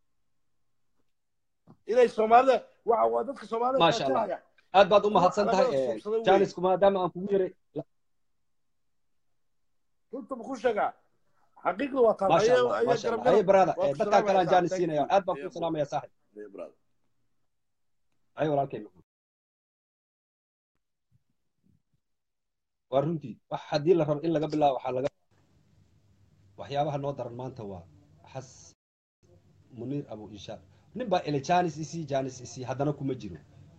inay soomaalida waa waa dadka soomaalida Maasha Allah. raadsanaya. aad baad u mahadsan tahay Labada ee, suubsaday wey. jaanisku maadaama aan kugu yaray runta ma ku sheegaa xaqiiqda waa taas maasha allah ayaa maasha garab allah haye garab brada waa ku dadkaa kale aan salaamaysaa jaanis thank siinaya you aad baan Yeah, ku salaamaya saaxib yeah, brother. haye walaalkay waa runtii wax haddii la rabo in laga bilaabo waxaa laga waxyaabaha noo daran maanta waa xas muniir abu ishaaq nin baa ele janis isii janis isii haddana kuma jiro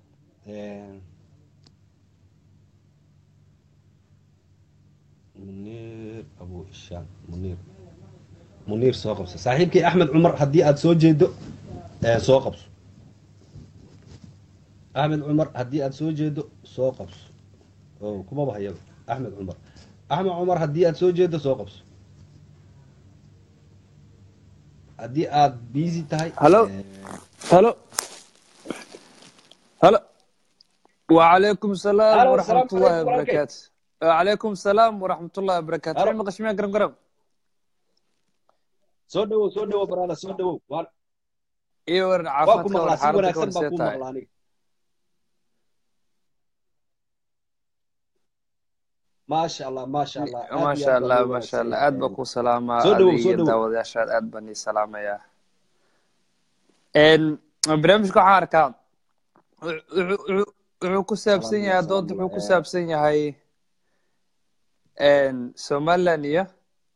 muniir abu ishaaq muniir muniir soo qabso saaxiibkii axmed cumar haddii aad soo jeedo soo qabso axmed cumar haddii aad soo jeedo soo qabso o kumaba hayaba axmed cumar axmed cumar haddii aad soo jeedo soo qabso haddii aad busy tahay Hello? هلا هلا وعليكم السلام هلا ورحمة والسلام الله عليكم ورحمة وبركاته وعليكم السلام ورحمة الله وبركاته هلا. في مقشمية قرم قرم soo dhawow soo dhawow baraada soo dhawow waa إيه ورن waa ku عافاتك ورن maqlaa si حالتك wanaagsan ورن baa kuu سيتاي maqlaa aniga maasha allah maasha allah aad ما iyo شاء aad baa الله loo ما شاء wanaagsan الله yahay أد بكو سلامة soo dhawow soo أدي dhawow داود يا شاد أد بني سلامة يا إن برنامجكو حاركا wuxuu ku saabsan salaam yahay salaam dood wuxuu ku saabsan yahay somaliland iyo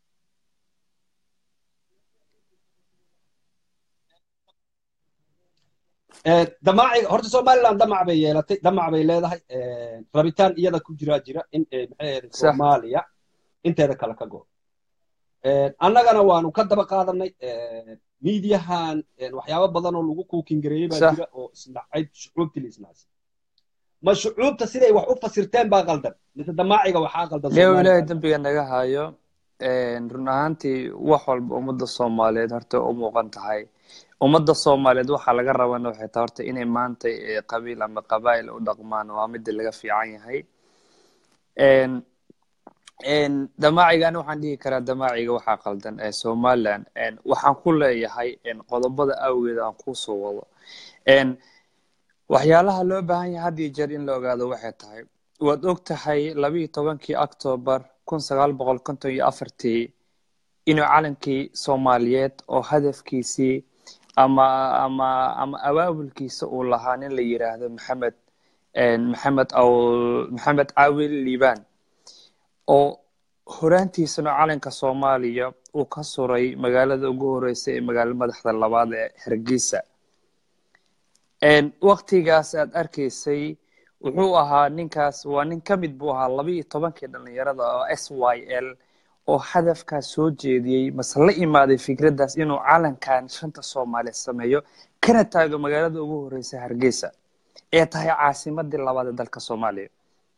damaaciga horta somaliland damac bay yeelatay damac bay leedahay rabitaan iyada ku jiraa jira in eh, maxay ahayd sax soomaaliya inteeda kale ka go annagana waanu ka daba qaadanay miidiyahan waxyaabo badan oo lagu kuukin gareeyey baa sax jira oo isnacayd shucuubtii la isnacay ma shucuubta siday wax u fasirteen baa qaldan mise damaaciga waxaa qaldan dheew ilaahay somaliland dembiga naga hayo run ahaantii wax walba ummadda soomaaliyeed horta u muuqan tahay ummadda soomaaliyeed waxaa laga rabana waxay tahay horta inay maanta eh, qabiil ama qabaa'il u dhaqmaan waa midda laga fiican yahay En, en, damaacigan waxaan dhihi karaa damaaciga waxaa qaldan ee somaliland En, waxaan ku leeyahay en, qodobada awgeed aan kusoo wado En, waxyaalaha loo baahan yahay had iyo jeer in la ogaado waxay tahay waad og tahay labiyo tobankii octobar kun sagaal boqol konton iyo afartii inuu calankii soomaaliyeed oo hadafkiisii ama ama ama abaabulkiisa uu lahaa nin la yiraahdo maxamed en, maxamed aw maxamed caawil liibaan oo horaantiisana calanka soomaaliya uu ka suray magaalada ugu horeysa ee magaalo madaxda labaad ee hargeysa En, waktigaas aad arkaysay wuxuu ahaa ninkaas waa nin ka mid buu ahaa laba iyo tobankii dhalinyarada oo s y l oo hadafkaas soo jeediyey mase la imaaday fikraddaas inuu calankan shanta soomaaliya sameeyo kana taago magaalada ugu horeysa hargeysa ee tahay caasimadii labaad ee dalka soomaaliya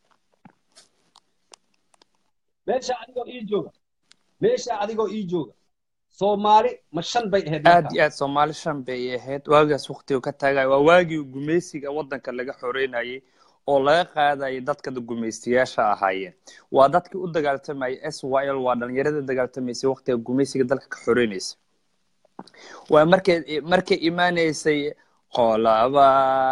meesha adigoo ii jooga meesha adigoo ii jooga soomaali ma shan bay ahayd aad markaa iyo aad soomaali shan bay ahayd waagaas waqtigu ka taagayo waa waagii gumeysiga waddanka laga xoreynayay oo laga qaadayay dadka gumeystiyaasha ahaayeen waa dadkii u dagaaltamayay s y l waa dhalinyarada dagaaltamaysay waqtiga gumeysiga dalka ka xoreynaysa waa markay markay imaaneysay qolaba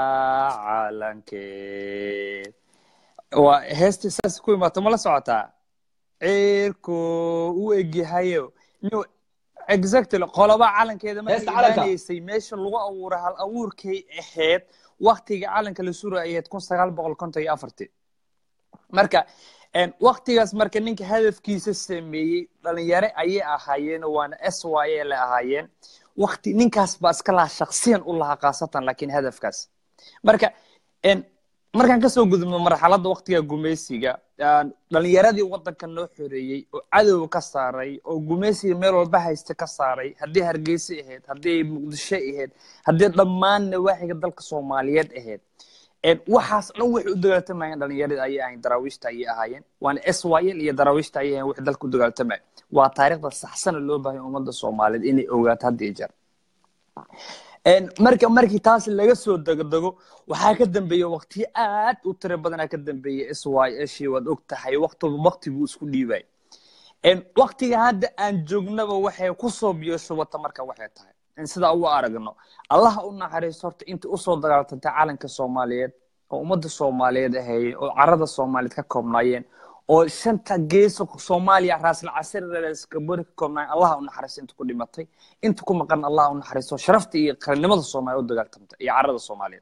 calankeed waa heestii saas ku imaato ma la socotaa cirku u egyahayo no exactly qolaba calankeeda markay heesta calanka imaaneysay meesha lagu abuuray hal abuurkay ahayd waktiga calanka la sura ahayd kun sagaal boqol konton iyo afartii marka en, waktigaas marka ninka hadafkiisa sameeyey dhalinyare ayay ahaayeen waana s y l ahaayeen wakti ninkaas baa iska lahaa shaksiyan u lahaa khaasatan laakiin hadafkaas marka en, markaan kasoo gudubno marxaladda waktiga gumeysiga aan dhalinyaradii waddanka noo xoreeyey oo cadow ka saaray oo gumeysiga meel walba haysta ka saaray haddii hargeysa ahayd haddii ay muqdisho ahayd haddii dhammaan nawaaxiga dalka soomaaliyeed ahayd En, waxaas dhan waxay u dagaaltamayeen dhalinyaradii ayay ahayn daraawiishta ayay ahaayeen waana s y l iyo daraawiishta ayay ahayn wixii dalka u dagaaltamaya waa taariikhda saxsana loo baahay ummadda soomaaliyeed inay ogaato had iyo jeer En, marka markii taas laga soo degdego waxaa ka dambeeya waqtiyo aad u tiro badanaa ka dambeeya s y shii waad og tahay waqtiba waqti buu isku dhiibay En, waqtiga hadda aan joognaba waxay kusoo biyashubata marka waxay tahay in sidaa ugu aragno allaha u naxariisto horta inta usoo dagaaltantay calanka soomaaliyeed oo ummadda soomaaliyeed ahaayeen oo carada soomaaliyeed ka koobnaayeen oo shanta geeso soomaaliya raasal casirskabori ka koobnaan allah u naxariisto inta ku dhimatay inta ku maqan allah u naxariisto sharafta iyo qarannimada soomaaliya u dagaaltamtay iyo carada soomaaliyeed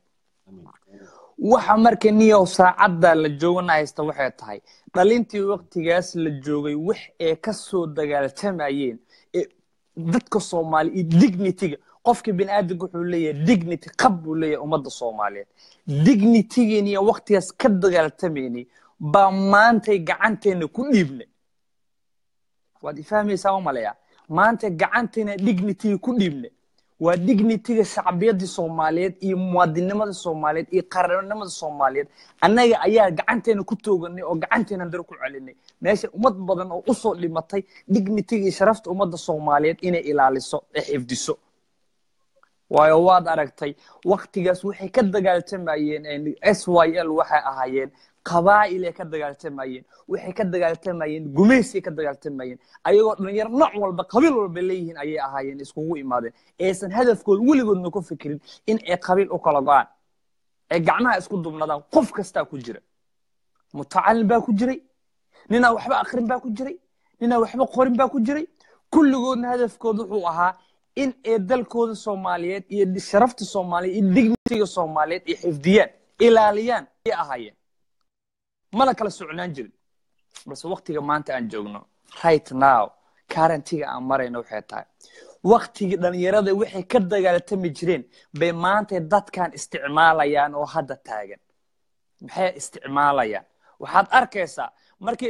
waxa marka niyow saacadda la joogana haysta waxay tahay dhalintii waqtigaas la joogay wax ee ka soo dagaaltamayeen ee dadka soomaaliya iyo dignityga qofka bini aadamka wuxuu leeyahay dignity qab buu leeyahay ummadda soomaaliyeed dignitygeeni iyo waqtigaas ka dagaaltamaynay baa maantay gacanteena ku dhiibnay waad ifahmaysaa u malaya maanta gacanteena dignityga ku dhiibnay waa dignityga shacbiyadii soomaaliyeed iyo muwaadinimada soomaaliyeed iyo qarannimada soomaaliyeed annaga ayaa gacanteena ku tooganay oo gacanteena daro ku celinay meesha ummad badan oo usoo dhimatay dignityga iyo sharafta ummadda soomaaliyeed inay ilaaliso ee xifdiso waayo waad aragtay waktigaas waxay ka dagaaltamayeen s y l waxay ahaayeen qabaa'ilay ka dagaaltamayeen waxay ka dagaaltamayeen gumaysay ka dagaaltamayeen ayagoo dhalinyaro nooc walba qabiil walba leeyihiin ayay ahaayeen iskugu imaadeen aysan hadafkooda weligoodna ku fikirin in ay qabiil u kala go-aan ee gacmaha isku dubnadaan qof kastaa ku jira mutacalin baa ku jiray ninaa waxba akrin baa ku jiray ninaa waxba qorin baa ku jiray kulligoodna hadafkooda wuxuu ahaa in ay dalkooda soomaaliyeed iyo sharafta soomaaliyeed iyo dignitiga soomaaliyeed ay xifdiyaan ilaaliyaan ay ahaayeen mana kala socnaan jirin balse waktiga maanta aan joogno right now currentiga aan marayno waxay tahay waktigii dhalinyarada waxay ka dagaaltami jireen bay maanta dadkan isticmaalayaan oo hadda taagan maxay isticmaalayaan waxaad arkaysaa markii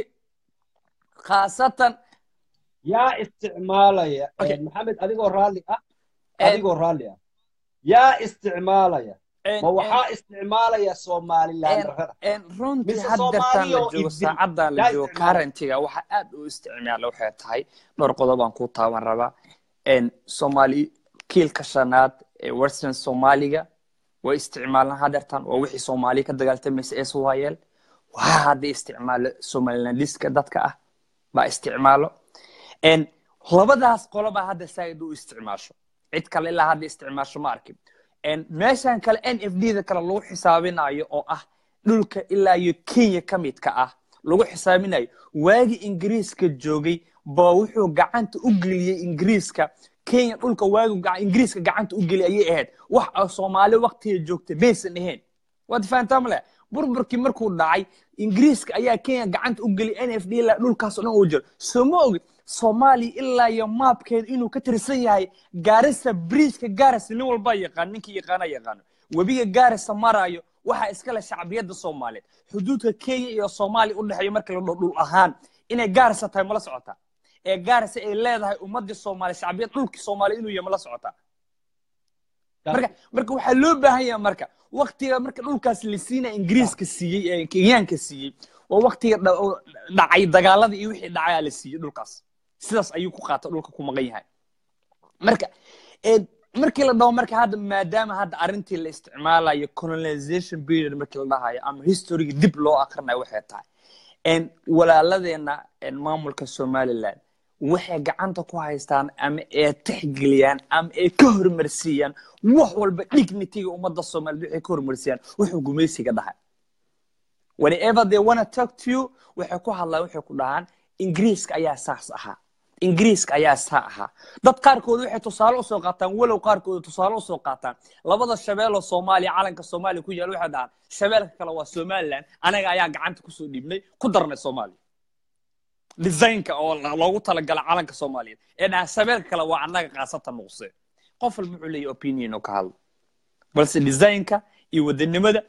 khaasatan yaa isticmaalaya Okay. maxamed adigoo raalli ah Eh. adigoo raalli ah yaa isticmaalaya en- ma waxaa isticmaalaya somaliland rada en runtii Mise haddeertaan la Soomaaliya oo joogo ibdil. saacaddan la Yaa joogo isticmaala. currentiga waxa aad u isticmaala waxay tahay dhowr qodob aan ku taaban rabaa en soomaali kiilka shanaad ee western soomaaliga way isticmaalaan haddeertaan waa wixii soomaaliya ka dagaaltamaysa s y l waxaa hadda isticmaalo somalilandiska dadka ah baa isticmaalo en labadaas qolobaa hadda saaid u isticmaasho cid kale ilaa hadda isticmaasho ma arkin En meeshan kale n f d da kale lagu xisaabinayo oo ah dhulka ilaa iyo kenya ka midka ah lagu xisaabinayo waagii ingiriiska joogay ba wuxuu gacanta u geliyey ingiriiska kenya dhulka waagi gaca- ingiriiska gacanta u geliyay ayay ahayd wax oo soomaali waktiga joogta maysan ahayn waad fahantaa male burburkii markuu dhacay ingiriiska ayaa kenya gacanta u geliyay n f d ilaa dhulkaas oo dhan uu jiro soo ma ogid soomaaliya ilaa iyo maabkeeda inuu ka tirsan yahay gaarisa bridgeka gaarisa nin walbaa yaqaan ninkii yaqaana yaqaano webiga gaarisa maraayo waxaa iskale shacbiyadda soomaaliyeed xuduudka kenya iyo soomaaliya u dhexeeya marka la dhaho dhul ahaan inay gaarisa tahay mala socotaa ee gaarisa ay leedahay ummadii soomaaliya shacbiyad dhulkii soomaaliya inuu yahay mala socotaa marka marka waxaa loo baahan yahay marka waktiga marka dhulkaas la siinaya ingiriiska siiyey ee kenyaanka siiyey waa waktiga dha- oo dhacay dagaalada iyo wixii dhacayaa la siiyey dhulkaas sidaas ayuu ku qaata dhulka ku maqan yahay marka ee, markii la dhaho marka hadda maadaama hadda arrintii la isticmaalayo colonization period markii la dhahayo ama historyga dib loo akrinayo waxay tahay En walaaladeena en maamulka somaliland waxay gacanta ku haystaan ama ay tixgeliyaan ama ay ka hormarsiiyaan wax walba dignitiga ummadda soomaaliyeed waxay ka hormarsiiyaan wuxuu gumaysiga dhahay whenever they wanna talk to you waxay ku hadlaan waxay ku dhahaan ingiriiska ayaa saas ahaa ingiriiska ayaa saa ahaa dad qaarkood waxay tusaale usoo qaataan walow qaarkood tusaale usoo qaataan labada shabeeloo soomaaliya calanka soomaaliya ku yaal waxay dhahaan shabeelka kale waa somaliland anaga ayaa gacanta kusoo dhiibnay ku darnay soomaaliya designka oo la- loogu talagala calanka soomaaliyeed ee dhaha shabeelka kale waa annaga qaasata nuqse qof walba wuxuu leeyahy opinion oo ka hadla balse designka iyo wadanimada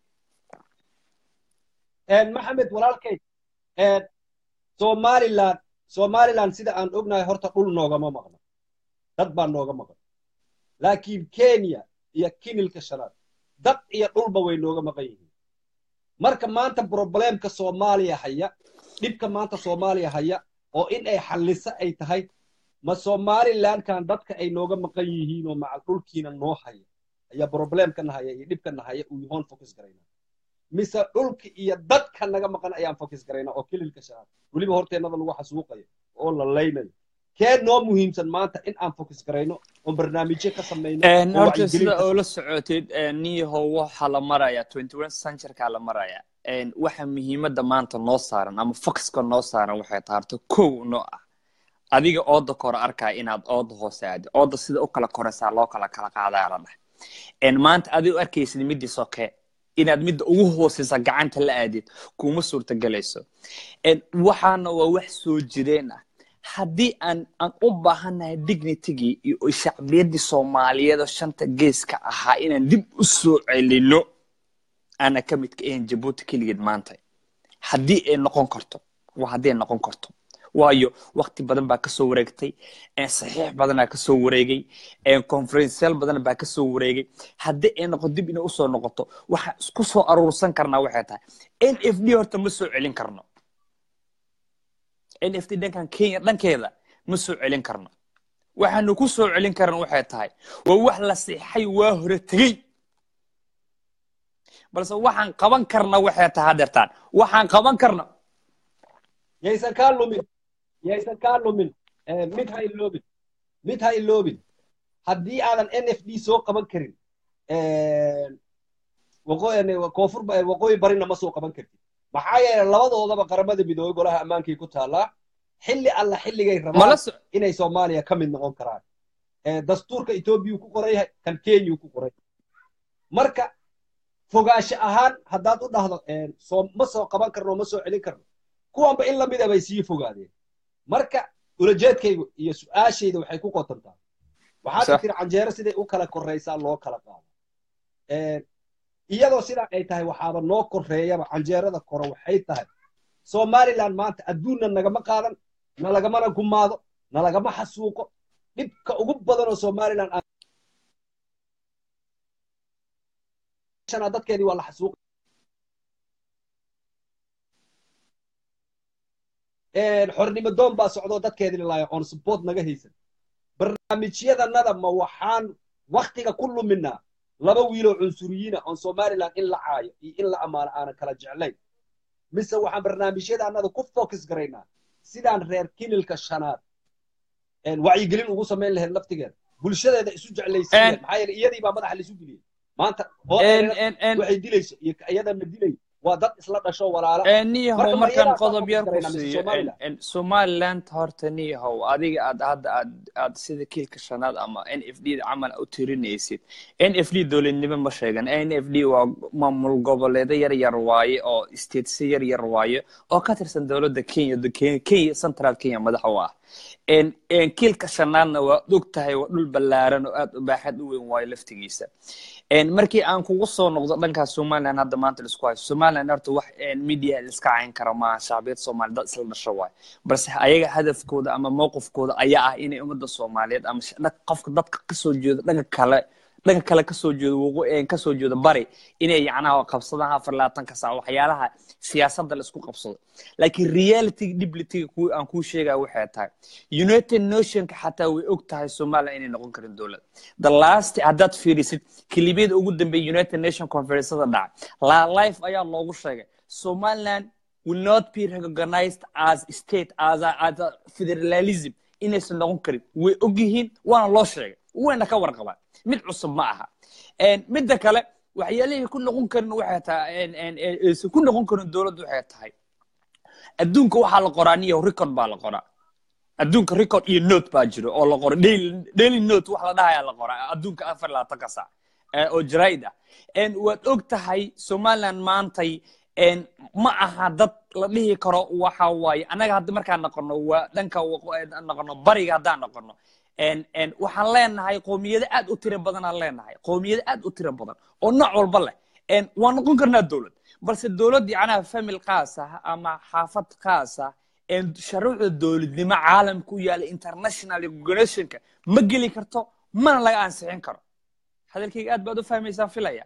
maxamed walaalkay somaliland somaliland sida aan ognahay horta dhul noogama maqno dad baa nooga maqan laakiin kenya iyo kinilka shanaad dad iyo dhulba way nooga maqan yihiin marka maanta problemka soomaaliya haya dhibka maanta soomaaliya haya oo in ay xalliso ay tahay ma somalilandkan dadka ay nooga maqan yihiin oo macal dhulkiina noo haya ayaa problemkana haya iyo dhibkana haya uu yahoon focus garayna mise dhulka iyo dadka naga maqan ayaan focus garaynaa oo kililka shanaad weliba horteennada lagu xasuuqayo oo la laynayo kee noo muhiimsan maanta in aan focus garayno oo barnaamijyo ka samayno oo horta wacyigelin sida ka oo la socotid niyahow waxaa la marayaa twenty one centurkaa la marayaa een, waxa muhiimadda maanta noo saaran ama foxka noo saaran waxay tahay horta kow noo ah adiga ooda kore arkaya inaad ooda hoose aadi ooda sida u kala koraysaa loo kala kala qaadaa la dheh een, maanta adiga u arkaysid midii soke inaad midda ugu hooseysa gacanta la aadid kuma suurtagelayso een, waxaana waa wax soo jireen ah haddii aan aan u baahannahay dignitigii iyo shacbiyaddii soomaaliyeed oo shanta geeska ahaa inaan dib u soo celino ana ka midka ahayn jabuuti keligeed maanta haddii ay noqon karto waa haddii ay noqon karto waayo wakti badan baa kasoo wareegtay een, saxiix badanaa kasoo wareegay een, conferenceyaal badan baa kasoo wareegay haddii ay noqoto dib inay usoo noqoto waxaan isku soo aruursan karnaa waxay tahay n f d horta ma soo celin karno n f d dhankan kenya dhankeeda ma soo celin karno waxaanu ku soo celin karna waxay tahay waa wax la siixay waa hore tegey balse waxaan qaban karna waxay tahay hadeertaan waxaan qaban karna yaysan kaa lumin yaysan kaa lumin Eh, mid ha iloobin mid ha iloobin haddii aadan n f d soo qaban karin waqooyi koonfur ba- waqooyi barina ma soo qaban kartid maxaa yeelay labadoodaba qaramada midoobay golaha ammaankay ku taallaa xilli alla xilligay mala rabaan so inay soomaaliya ka mid noqon karaan Eh, dastuurka etoobiyuu ku qoran yahay kan kenyuu ku qoran yahay marka fogaansho ahaan haddaad u dhahdo eh, soo ma soo qaban karno ma soo celin karno kuwanba in lamid a bay sii fogaadeen marka ulajeedkaygu iyo su-aashayda waxay ku qotantaa waxaad Sax. tiri canjeero siday u kala korraysaa loo kala qaado Eh, iyadoo sidaa ay tahay waxaaba noo korreeyaba canjeerada kore waxay tahay somaliland maanta adduunna nagama qaadan nalagamana gumaado nalagama xasuuqo dhibka ugu badan oo somaliland aan- shana dadkeedii waa la xasuuq xornimo doon baa socdoo dadkeedii lalaaya oon support naga haysan barnaamijyadanada ma waxaan waktiga ku luminaa laba wiiloo cunsuriyiina oon somaliland in la caayo iyo in la ammaano aanan kala jeclayn mise waxaan barnaamijyadanada ku focus garaynaa sidaan reer kinilka shanaad een, wacyigelin ugu samayn lahayd laftigeeda bulshadeeda isu jeclaysiin lahayd En- maxaa yeelay iyadii baa madaxa laisu geliyey maanta oo En- en- en- waxay dilayso iyo iyadana dilay waa dad isla dhasho walaala niyahow Marka ma markaan iyadaas qodob baan yar ku ku fasiranaa mise siiyo Somaliland? en- en somaliland horta niyahow adiga aad hadda aad aad sida kiilka shanaad ama n f d camal u tirinaysid n f d dowladnimo ma sheegan n f d waa maamul goboleedo yar yar waaye oo statesyo yar yar waaye oo ka tirsan dowladda kenya do- Ke- kenya central kenya madax u ah en en kiilka shanaadna waa og tahay waa dhul ballaaran oo aad u baaxad u weyn waayo laftigiisa En markii aan kugu soo noqdo dhankaas somaliland hadda maanta laisku hayo somaliland horta wax en media liska cayn karo maaha shacbiyad soomaali dad isla dhasho waayo balse ayaga hadafkooda ama mowqifkooda ayaa ah inay ummadda soomaaliyeed ama sh- dad- qofka dadka kasoo jeeda dhanka kale dhanka kale kasoo jeeda waqo en kasoo jeeda bari inay yacnaha qabsadaan afar labaatanka saac waxyaalaha siyaasadda la isku qabsado laakiin reality dhiblitiga ku aan kuu sheegaya waxay tahay united nationka xataa way og tahay somaliland inay noqon karin dowlad the last haddaad fiirisid kilibiyada ugu dambeeya united nation conferencada dhaca la life ayaa loogu sheegay somaliland will not be recognized as state as a, as a federalism inaysan noqon karin way og yihiin waana loo sheegay wayna ka warqabaan mid cusub ma aha En, midda kale waxyaalihii ku noqon karin waxay tahay en- en- en- aysan ku noqon karin dowladdu waxay tahay adduunka waxaa la qoraa niyo record baa la qoraa adduunka record iyo note baa jiro oo la qoro daily daily note wax la dhahayaa la qoraa adduunka afar labaatanka saac eh, oo jaraa'id ah En waad og tahay somaliland maantay en ma aha dad la dhihi karo waxa waaye annaga hadda markaan noqono waa dhanka waqo- eh, noqono bariga haddaan noqono en en waxaan leenahay qowmiyado aad u tiro badanaan leenahay qowmiyado aad u tiro badan oo nooc walba leh en waan noqon karnaa dowlad balse dowlad yacnaha famil khaas ah ama xaafad khaas ah en shuruucda dowladnimo caalamka u yaala international organizationka ma geli karto mana laga ansixin karo hadalkayga aad baad u fahmaysaan filaya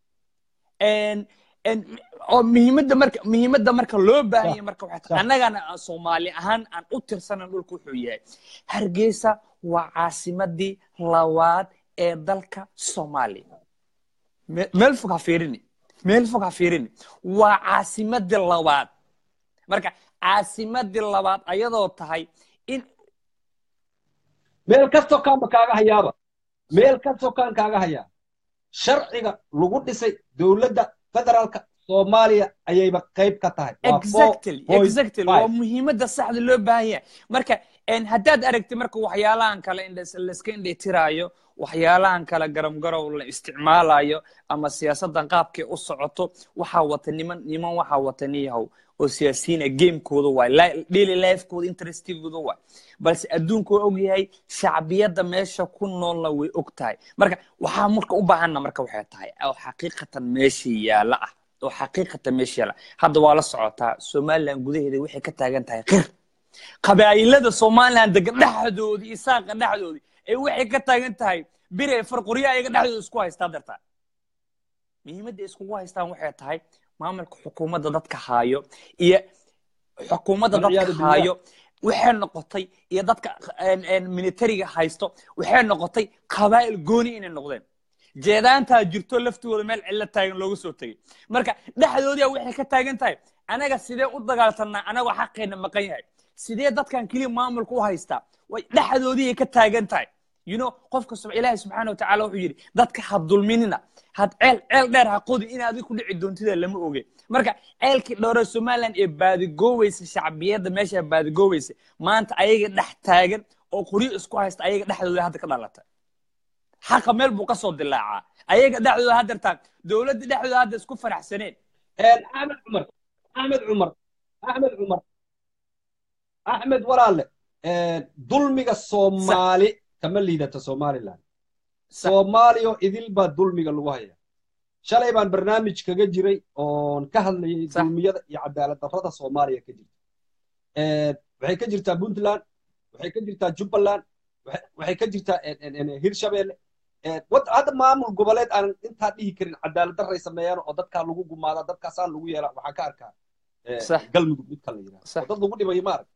En- en oo muhiimadda marka muhiimadda marka loo baahan yahay marka waxay tahay annagana aan soomaali ahaan aan u tirsanan dhulka wuxuu yahay hargeysa waa caasimadii labaad ee dalka soomaaliya Me- meel fog ha fiirini meel fog ha fiirini waa caasimadii labaad marka caasimadii labaad ayadoo tahay in meel kastoo kaanba kaaga hayaaba meel kastoo kaan kaaga hayaa sharciga lagu dhisay dowladda federaalka soomaaliya ayayba qayb ka tahay Waa exactly 4.5. exactly waa muhiimadda saxda loo baahan yahay marka en, haddaad aragtid marka waxyaalahan kale in lais- laiska indhetiraayo waxyaalahan kale garam garow la isticmaalayo ama siyaasaddan qaabkay u socoto waxaa wata niman niman waxaa wata niyahow oo siyaasiyiina gamekooda waay li- daily lifekooda interestigooda waay balse adduunku waa ogyahay shacbiyadda meesha ku noolna way og tahay marka waxaa marka u baahanna marka waxay tahay oo xaqiiqatan meesha yaala ah oo xaqiiqatan meesha yaala hadda waa la socotaa somaliland gudaheeda waxay ka taagan tahay qir qabaa'ilada somaliland degan dhexdooda iyo saaqa dhexdooda ee waxay ka taagan tahay bire farqurya ayaga dhexdooda isku haystaa dartaa muhiimadda ay iskugu haystaan waxay tahay maamulka xukuumadda dadka haayo iyo xukuumadda dadka Walciyaadu billah. haayo waxay noqotay iyo dadka en- en militariga haysto waxay noqotay qabaa'il gooni inay noqdeen jeedaantaa jirto laftooda meel cillo taagan looga soo tegay marka dhexdoodia waxay ka taagan tahay anaga sidee u dagaaltanaa anagoo xaqeena maqan yahay sidee dadkan keliya maamulka u haystaa way dhexdoodii ay ka taagan tahay you know qofka sub ilaahi subxaana watacaala wuxuu yidhi dadka ha dulminina had ceel ceel dheer ha qodi in adiga ku dhici doontida lama oge marka ceelkii dhowre somaliland ee baadigooweysa shacbiyadda meesha baadigooweysa maanta ayaga dhex taagan oo qoryo isku haysta ayaga dhexdooda hadda ka dhalata xaqa meel buu ka soo dilaacaa ayaga dhexdooda haddartaa dowladda dhexdooda hadda isku faraxsaneen axmed cumar axmed cumar axmed cumar axmed walaalle dulmiga soomaali kama liidata somaliland soomaaliyo idil baa dulmiga lagu haya shalay baan barnaamij kaga jiray oon ka hadlayay Sax. dulmiyada iyo cadaalad darrada soomaaliya ka jirta waxay ka jirtaa puntland waxay ka jirtaa jubbaland waxay- waxay ka jirtaa en- en- en- hirshabelle Eh, wad- hadda maamul goboleed aan intaa dhihi karin cadaalad darray sameeyaan oo dadkaa lagu gumaada dadkaasaan lagu yeela waxaan ka arkaa eh, Sax. galmudug midka la yidhahdo Sax. oo dad lagu dhibayo maarag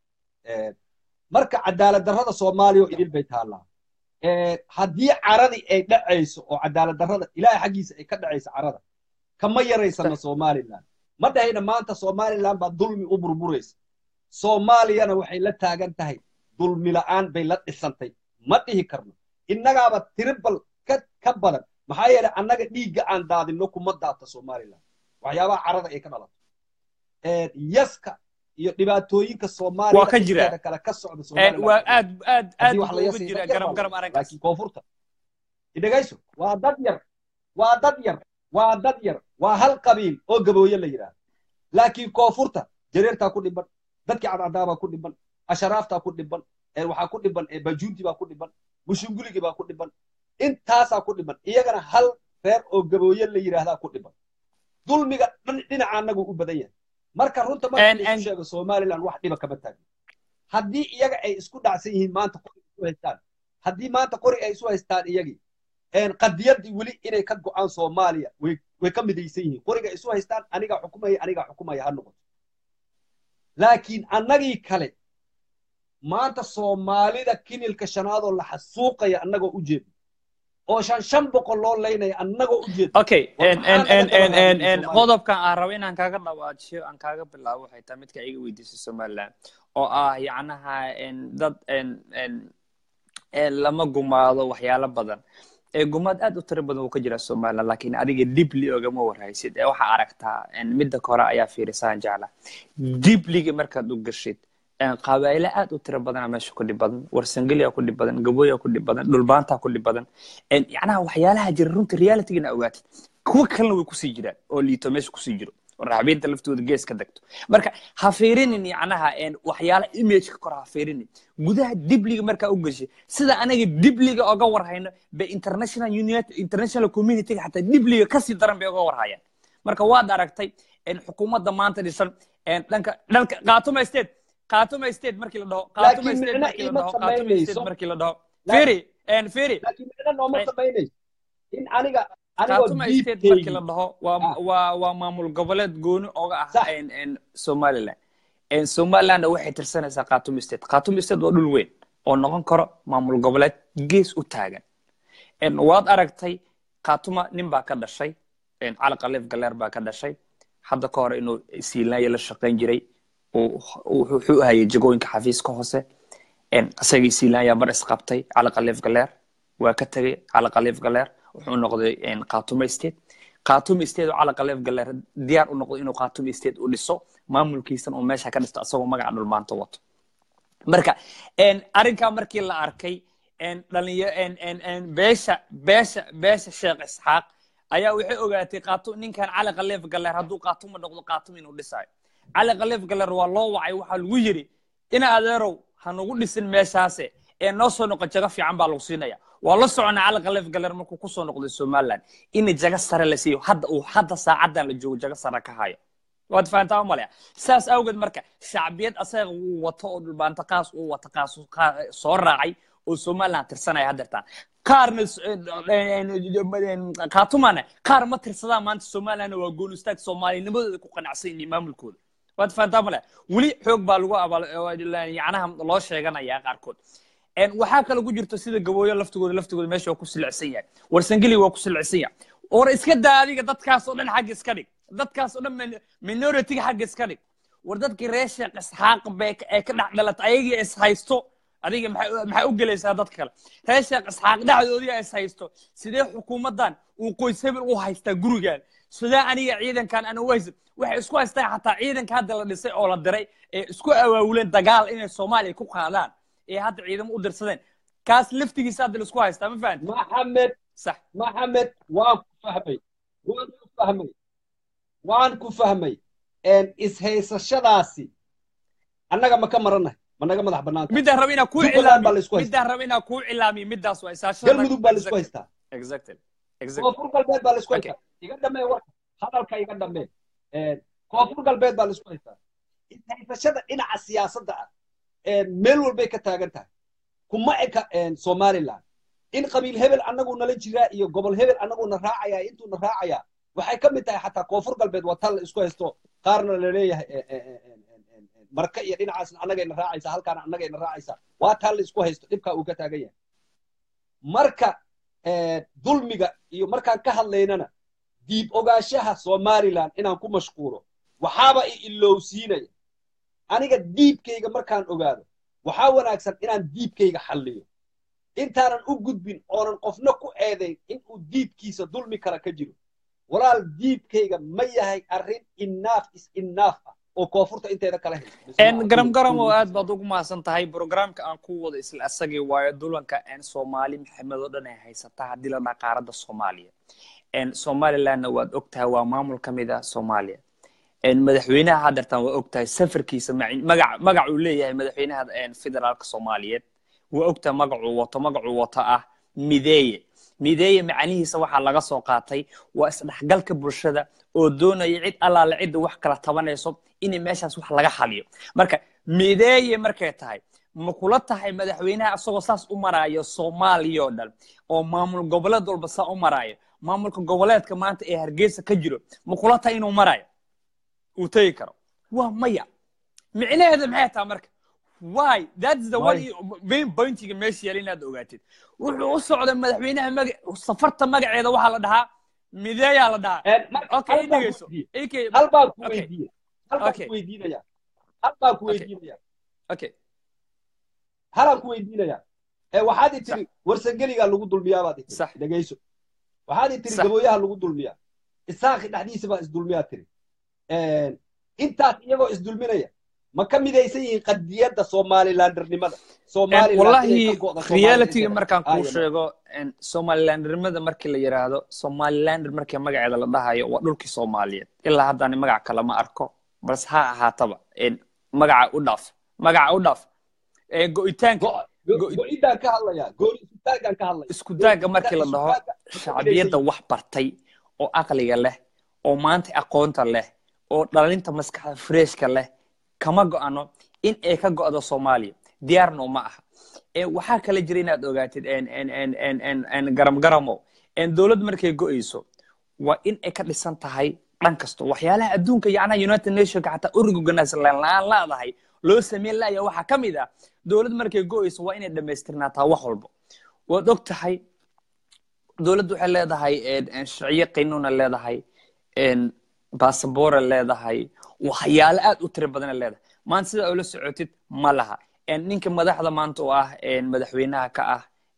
marka cadaalad darrada soomaaliya oo idil bay taallaa Eh, haddii caradii ay dhacayso oo cadaalad darrada ilaahay xaggiisa ay ka dhacayso carada kama yaraysana somaliland ma dhahayna maanta somaliland baa dulmi u burburaysa soomaaliyana waxay la taagan tahay dulmi la'aan bay la dhisantay ma dhihi karno innagaaba tiribal ka ka badan maxaa yeelay annaga dhiigga aan daadinno kuma daata somaliland waxyaabaha carada ay ka dhalato Eh, yaska iyo dhibaatooyinka soomaaliya Waa ka jira. inteeda kale ka socda En, somaliland waa aad aad aad haddii wax buu laga uga sii jira dad yar garam baa garam laga- arrinkaas laakiin koonfurta idhagayso waa dad yar waa dad yar waa dad yar waa hal qabiil oo gabooye la yidhaahdo laakiin koonfurta jareertaa ku dhiban dadkii cadcadaabaa ku dhiban asharaaftaa ku dhiban eh, waxaa ku dhiban eh, bajuunti baa ku dhiban mushunguligi baa ku dhiban intaasaa ku dhiban iyagana hal reer oo gabooye la yidhaahdaa ku dhiban dulmiga dhan- dhinaca annagu u badan yahay marka runta marka En- la isu en- sheego somaliland wax dhiba kama taagno haddii iyaga ay isku dhacsan yihiin maanta qori isu haystaan haddii maanta qori ay isu haystaan iyagii een qadiyadii weli inay ka go'aan soomaaliya way way ka midaysan yihiin qoriga isu haystaan anigaa xukumaya anigaa xukumaya ha noqoto laakiin annagii kale maanta soomaalida kinilka shanaadoo la xasuuqaya annagoo u jeedo oo shan shan boqol loo laynaya annagoo u jeedo okay War en maxaa en laga en daba en en raadiyay en Soomaaliya? qodobkan aan rabo inaan kaaga dhawaajiyo aan kaaga bilaabo waxay tahay midka iga weydiisay somaliland oo ah yacnaha en dad en en en lama gumaado waxyaalo badan ee gumaad aad u tiro badan uu ka jira somaliland laakiin adiga dibli ogama warhaysid ee waxaa aragtaa en midda kore ayaa fiirisaan jecla dibliga markaad u gashid en qabaa'ilo aad u tiro badana meesha ku dhib badan warsangeliya ku dhib badan gabooya ku dhib badan dhulbaantaa ku dhib badan en yacnaha waxyaalaha jira runta realitygana ogaatid kuwa kalena way kusii jiraan oo liito meesha kusii jiro oo raxbiinta laftooda gees ka degto marka ha fiirinin yacnaha en waxyaala imageka kor ha fiirinin gudaha dibliga markaa u gashay sida anaga dibliga oga warhayno bay international unit international communityga xataa dibliga kasii daran bay oga warhayaan marka waad aragtay en xukuumadda maanta dhisan en dhanka dhanka qaatuma state qaatuma state markii la dhaho qaatuma Laakiin state micno markii la iima dhaho qaatuma samaynayso. state markii la dhaho Laakiin- firi en firi laakiin micno nooma Ay- samaynayso in aniga anigoo khaatuma state markii la diibkeygii dhaho waa Ah. waa waa maamul goboleed gooni oga ah Sax. en en somaliland en somalilandna waxay tirsanaysaa khaatuma state khaatuma state waa dhul weyn oo noqon karo maamul goboleed gees u taagan en waad aragtay khaatuma nin baa ka dhashay en cali khaliif galeer baa ka dhashay hadda ka hore inuu siilaanya la shaqayn jiray uu- uu- wuxuu hayay jagooyinka xafiiska hoose en isagii siilaanya mar isqabtay cali khaliif galeer waa ka tegey cali khaliif galeer wuxuu noqday en khaatuma state khaatumi state oo calaqa leef galeer diyaar u noqdo inuu khaatumi state u dhiso maamulkiisan uu meesha ka dhisto asagoo magaca dhulmaanta wato marka arrinkaa markii la arkay dhalinya beesha beesha beesha sheekh isxaaq ayaa waxay ogaatay qaatum ninkan cali khaliif galeer hadduu qaatuma noqdo qaatum inuu dhisayo cali khaliif galeer waa loo wacay waxaa lagu yidhi ina adeerow ha nagu dhisin meeshaase ee noo soo noqon jago fiican baa lagu siinaya waa la soconaa cali khaliif galeer markuu kusoo noqday somaliland in jago sare la siiyo hadda uu hadda saacadan la joogo jago sare ka hayo waad fahantaa malaya saas awgeed marka shacbiyad asaga uu wato oo dhulbaanta qaas uu wato qaas soo raacay oo somaliland tirsanaya haddeertaan qaarna kaatumana qaar ma tirsadaan maanta somaliland waa goon istaag soomaalinimadooda ku qanacsan yihiin maamulkooda waad fahantaa malaya weli xoog baa lagu yacnaha loo sheeganayaa qaarkood waxaa kale ku jirto sida gabooyo laftigooda laftigooda meesha waa ku silicsan yahay warsangeli waa ku silicsan yahay war iska daa adiga dadkaas oo dhan xagga iska dhig dadkaas oo dhan minoritiga xagga iska dhig war dadkii reer sheekh isxaaq bay ee ka dhex dhalatay ayagii is haysto adiga maxaa u gelaysaa dadka kale reer sheekh isxaaq dhexdoodii is haysto sidee xukuumaddan uu qoys hebel u haystaa gurigaan sidee aniga ciidankan ana u haysan waxay isku haystaan xataa ciidanka hadda la dhisay oo la diray ee isku awaawuleen dagaal inay soomaaliya ku qaadaan ee hadda ciidamo u dirsadeen kaas laftigiisa hadda laisku haystaa ma fahanti maxamed sax maxamed waan ku fahmay waan ku fahmay waan ku fahmay ishaysashadaasi annaga ma ka marannahay ma naga madax bannaanta midaan raba inaa kuu Jubbaland baa la isku cilaamiyo haystaa. midaan raba inaa kuu cilaamiyo midaas waa isaashada galmudug baa la isku haystaa exactly exactly koonfur galbeed baa la isku Okay. haystaa iga dhamee warka hadalka iga dhamee koonfur galbeed baa la isku haystaa ishaysashada dhinaca siyaasadda ah meel walbay ka taagan tahay kuma eka somaliland in qabiil hebel annagu nala jiraa iyo gobol hebel annagu na raacaya intuu na raacayaa waxay ka mid tahay xataa koonfur galbeed waa tan la isku haysto qaarna la leeyahay marka iyo dhinacaasna annagayna raacaysa halkaana annagayna raacaysa waa taan la isku haysto dhibkaa uu ka taagan yahay marka dulmiga iyo markaan ka hadlaynana diib ogaanshaha somaliland inaan ku mashquulo waxaaba i ilowsiinaya aniga diibkayga markaan ogaado waxaa wanaagsan inaan diibkayga xalliyo intaanan u gudbin oonan qofna ku eedayn inuu diibkiisa dulmi kala ka jiro walaal diibkayga ma yahay arrin innaaf is innaaf ah oo koonfurta inteeda kala haysa garam garam oo aad baad ugu mahadsan tahay programka aan ku wado isla asagii waayo dulanka soomaali maxamed oo dhan ay haysataa haddii la dhaa qaaradda soomaaliya somalilandna waad ogtahay waa maamul ka mid ah soomaaliya madaxweynaha haddeertan waa ogtahay safarkiisa magac magac uu leeyahay madaxweynaha federaalka soomaaliyeed waa ogtahay magacuu wato magacuu wato ah mideeye mideeye macanihiisa waxaa laga soo qaatay waa isdhexgalka bulshada oo doonaya cid allaale cidda wax kala tabanayso in meeshaas wax laga xaliyo marka mideeye markay tahay ma kula tahay madaxweynaha isagoo saas u maraayo soomaaliya oo dhan oo maamul goboleed walba saa u maraayo maamulka goboleedka maanta ee hargeysa ka jiro ma kula tahay inuu maraayo uu tegi karo waa maya micnaheeda maxay tahay marka why that's the one main pointiga meesha yaala inaad ogaatid wuxuu u socday madaxweynaha maga safarta magaceeda waxaa la dhahaa mideeyaa la dhahaa okay i dhegeyso hal baan ku weydiiye hal baan ku weydiinaya hal baan ku weydiinaya okay halaan ku weydiinaya waxaad i tiri warsangeligaa lagu dulmiyaa baad i tiri dhegeyso waxaad i tiri gabooyaha lagu dulmiyaa isaaqi dhexdiisa baa isdulmiyaa tiri intaas iyagoo isdulminaya ma ka midaysan yihiin qadiyadda somalilandernimada wallahi realityga markaan kuu sheego somalilandernimada markii la yidhaahdo somalilander markii magaceeda la dhahayo waa dhulkii soomaaliyeed ilaa haddaan magac kale ma arko balse ha ahaataba magaca u dhaaf magaca u dhaaf go'itaanka go'idaan ka hadlaya go'isutaagaan ka hadlaya isku daagga markii la dhaho shacbiyadda wax bartay oo aqliga leh oo maanta aqoonta leh oo dhalinta maskaxda freshka leh kama go'ano in ay ka go'do soomaaliya diyaarno ma aha waxaa kale jira inaad ogaatid garam garamo dowlad markay go'ayso waa in ay ka dhisan tahay dhan kasto waxyaalaha adduunka yacnaha united nationka xataa organize laan laadahay loo sameyn laaya waxaa ka mid ah dowlad markay go'ayso waa inay dhammaystirnaataa wax walba waad og tahay dowladdu waxay leedahay sharciyo qiinuuna leedahay basaboora leedahay waxyaalo aad u tiro badana leedahay maanta sidaa ula socotid ma laha ninka madaxda maanta oo ah madaxweynaha ka ah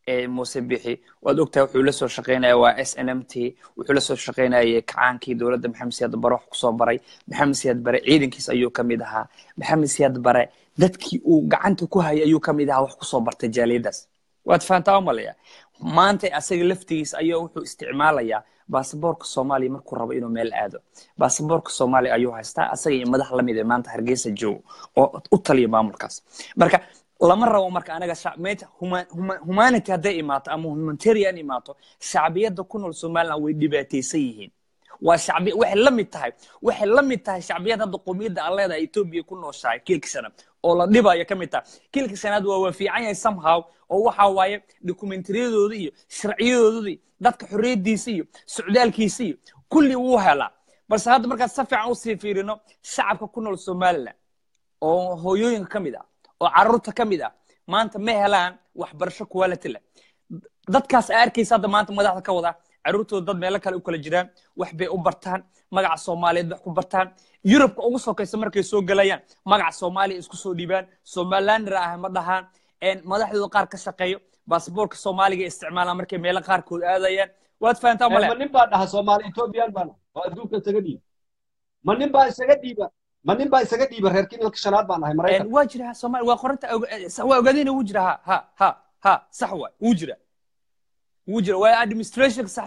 muuse bixi waad ogtahay wuxuu la soo shaqaynaya waa s n m t wuxuu la soo shaqaynayay kacaankii dowladda maxamed siyaad bare wax kusoo baray maxamed siyaad bare ciidankiis ayuu ka mid ahaa maxamed siyaad bare dadkii uu gacanta ku hayay ayuu ka mid ahaa wax kusoo bartay jaaliyadaas waad fahantaa umalaya maanta asaga laftigiis ayaa wuxuu isticmaalayaa baasaboorka soomaaliya markuu rabo inuu meel aado baasaboorka soomaaliya ayuu haystaa asaga iyo madax lamid ee maanta hargeysa joogo oo u taliya maamulkaas marka lama rabo marka anaga meeta humanity hadday imaato ama humanitarian imaato shacbiyadda ku nool somaliland way dhibaataysan yihiin waa shacbi waxay la mid tahay waxay la mid tahay shacbiyad hadda qowmiyadda aan leedahay etoobiya ku nooshahay kiilka shanaad oo la dhibayo ka mid tahay kiilka shanaad waa waa fiican yahay somehow oo waxa waaye dokumentariyadooda iyo sharciyadooda iyo dadka xorriyadiisa iyo socdaalkiisa iyo kulli wuu helaa balse hadda markaad si fiican usii fiirino shacabka ku nool somaliland oo hooyooyinka ka mid ah oo carruurta ka mid ah maanta ma helaan waxbarasho quality leh dadkaas aa arkaysa hadda maanta madaxda ka wada carruurtooda dad meelo kale u kala jiraan wax bay u bartaan magaca soomaaliyeed wax ku bartaan yurubka ugu sokaysa markay soo gelayaan magaca soomaaliya isku soo dhiibaan somalilander ah ma dhahaan madaxdooda qaar ka shaqeeyo baasaboorka soomaaliga isticmaalaan markay meelo qaarkood aadayaan waad fahantaa male ma nin baa dhaha soomaali ethoobiyan baan oo adduunka isaga dhiiba ma nin baa isaga dhiiba ma nin baa isaga dhiiba reer kinilka shanaad baan ahay maraykan waa jira soomaali waa qoranta waa ogaadayna wuu jira ha ha ha ha sax waay wuu jira wuu jira waa administrationka sax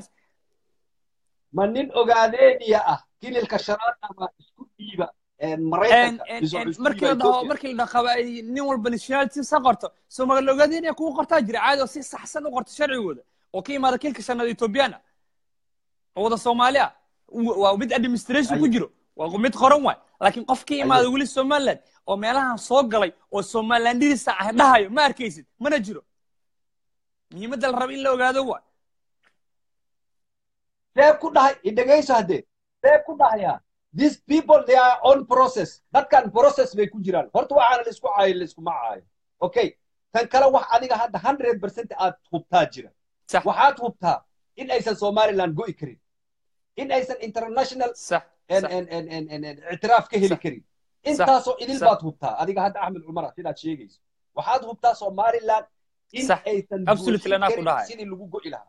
ma nin ogaadeeniya ah kinilka shanaad ama isku dhiiba markii la dhaho markii la dhaho nin walba nationality sa qorto soomaali ogaadeenaya kuwa qortaa jira caadi oo si saxsan u qorto sharcigooda oo ka imaada kilka shanaad ethoobiyaana oo wada soomaali ah waa mid administration ku jiro waa mid qoran waay laakiin qof ka imaada weli somaliland oo meelahan soo galay oo somalilandidisa ah dhahayo ma arkaysid mana jiro muhiimadda la raba in la ogaado waay seeb ku dhahay idhegayso haddee seeb ku dhahayaa these people they are on process dadkan process bay ku jiraan horta waxaana la isku caayo la iskuma caayo okay tan kale wax adiga hadda hundred percent aad hubtaa jira waxaad hubtaa in aysan somaliland go'i karin in aysan international ictiraaf ka heli karin intaasoo idil baad hubtaa adiga hadda axmed cumara sidaad sheegayso waxaad hubtaa somaliland in aysan sidii lagu go'i lahaa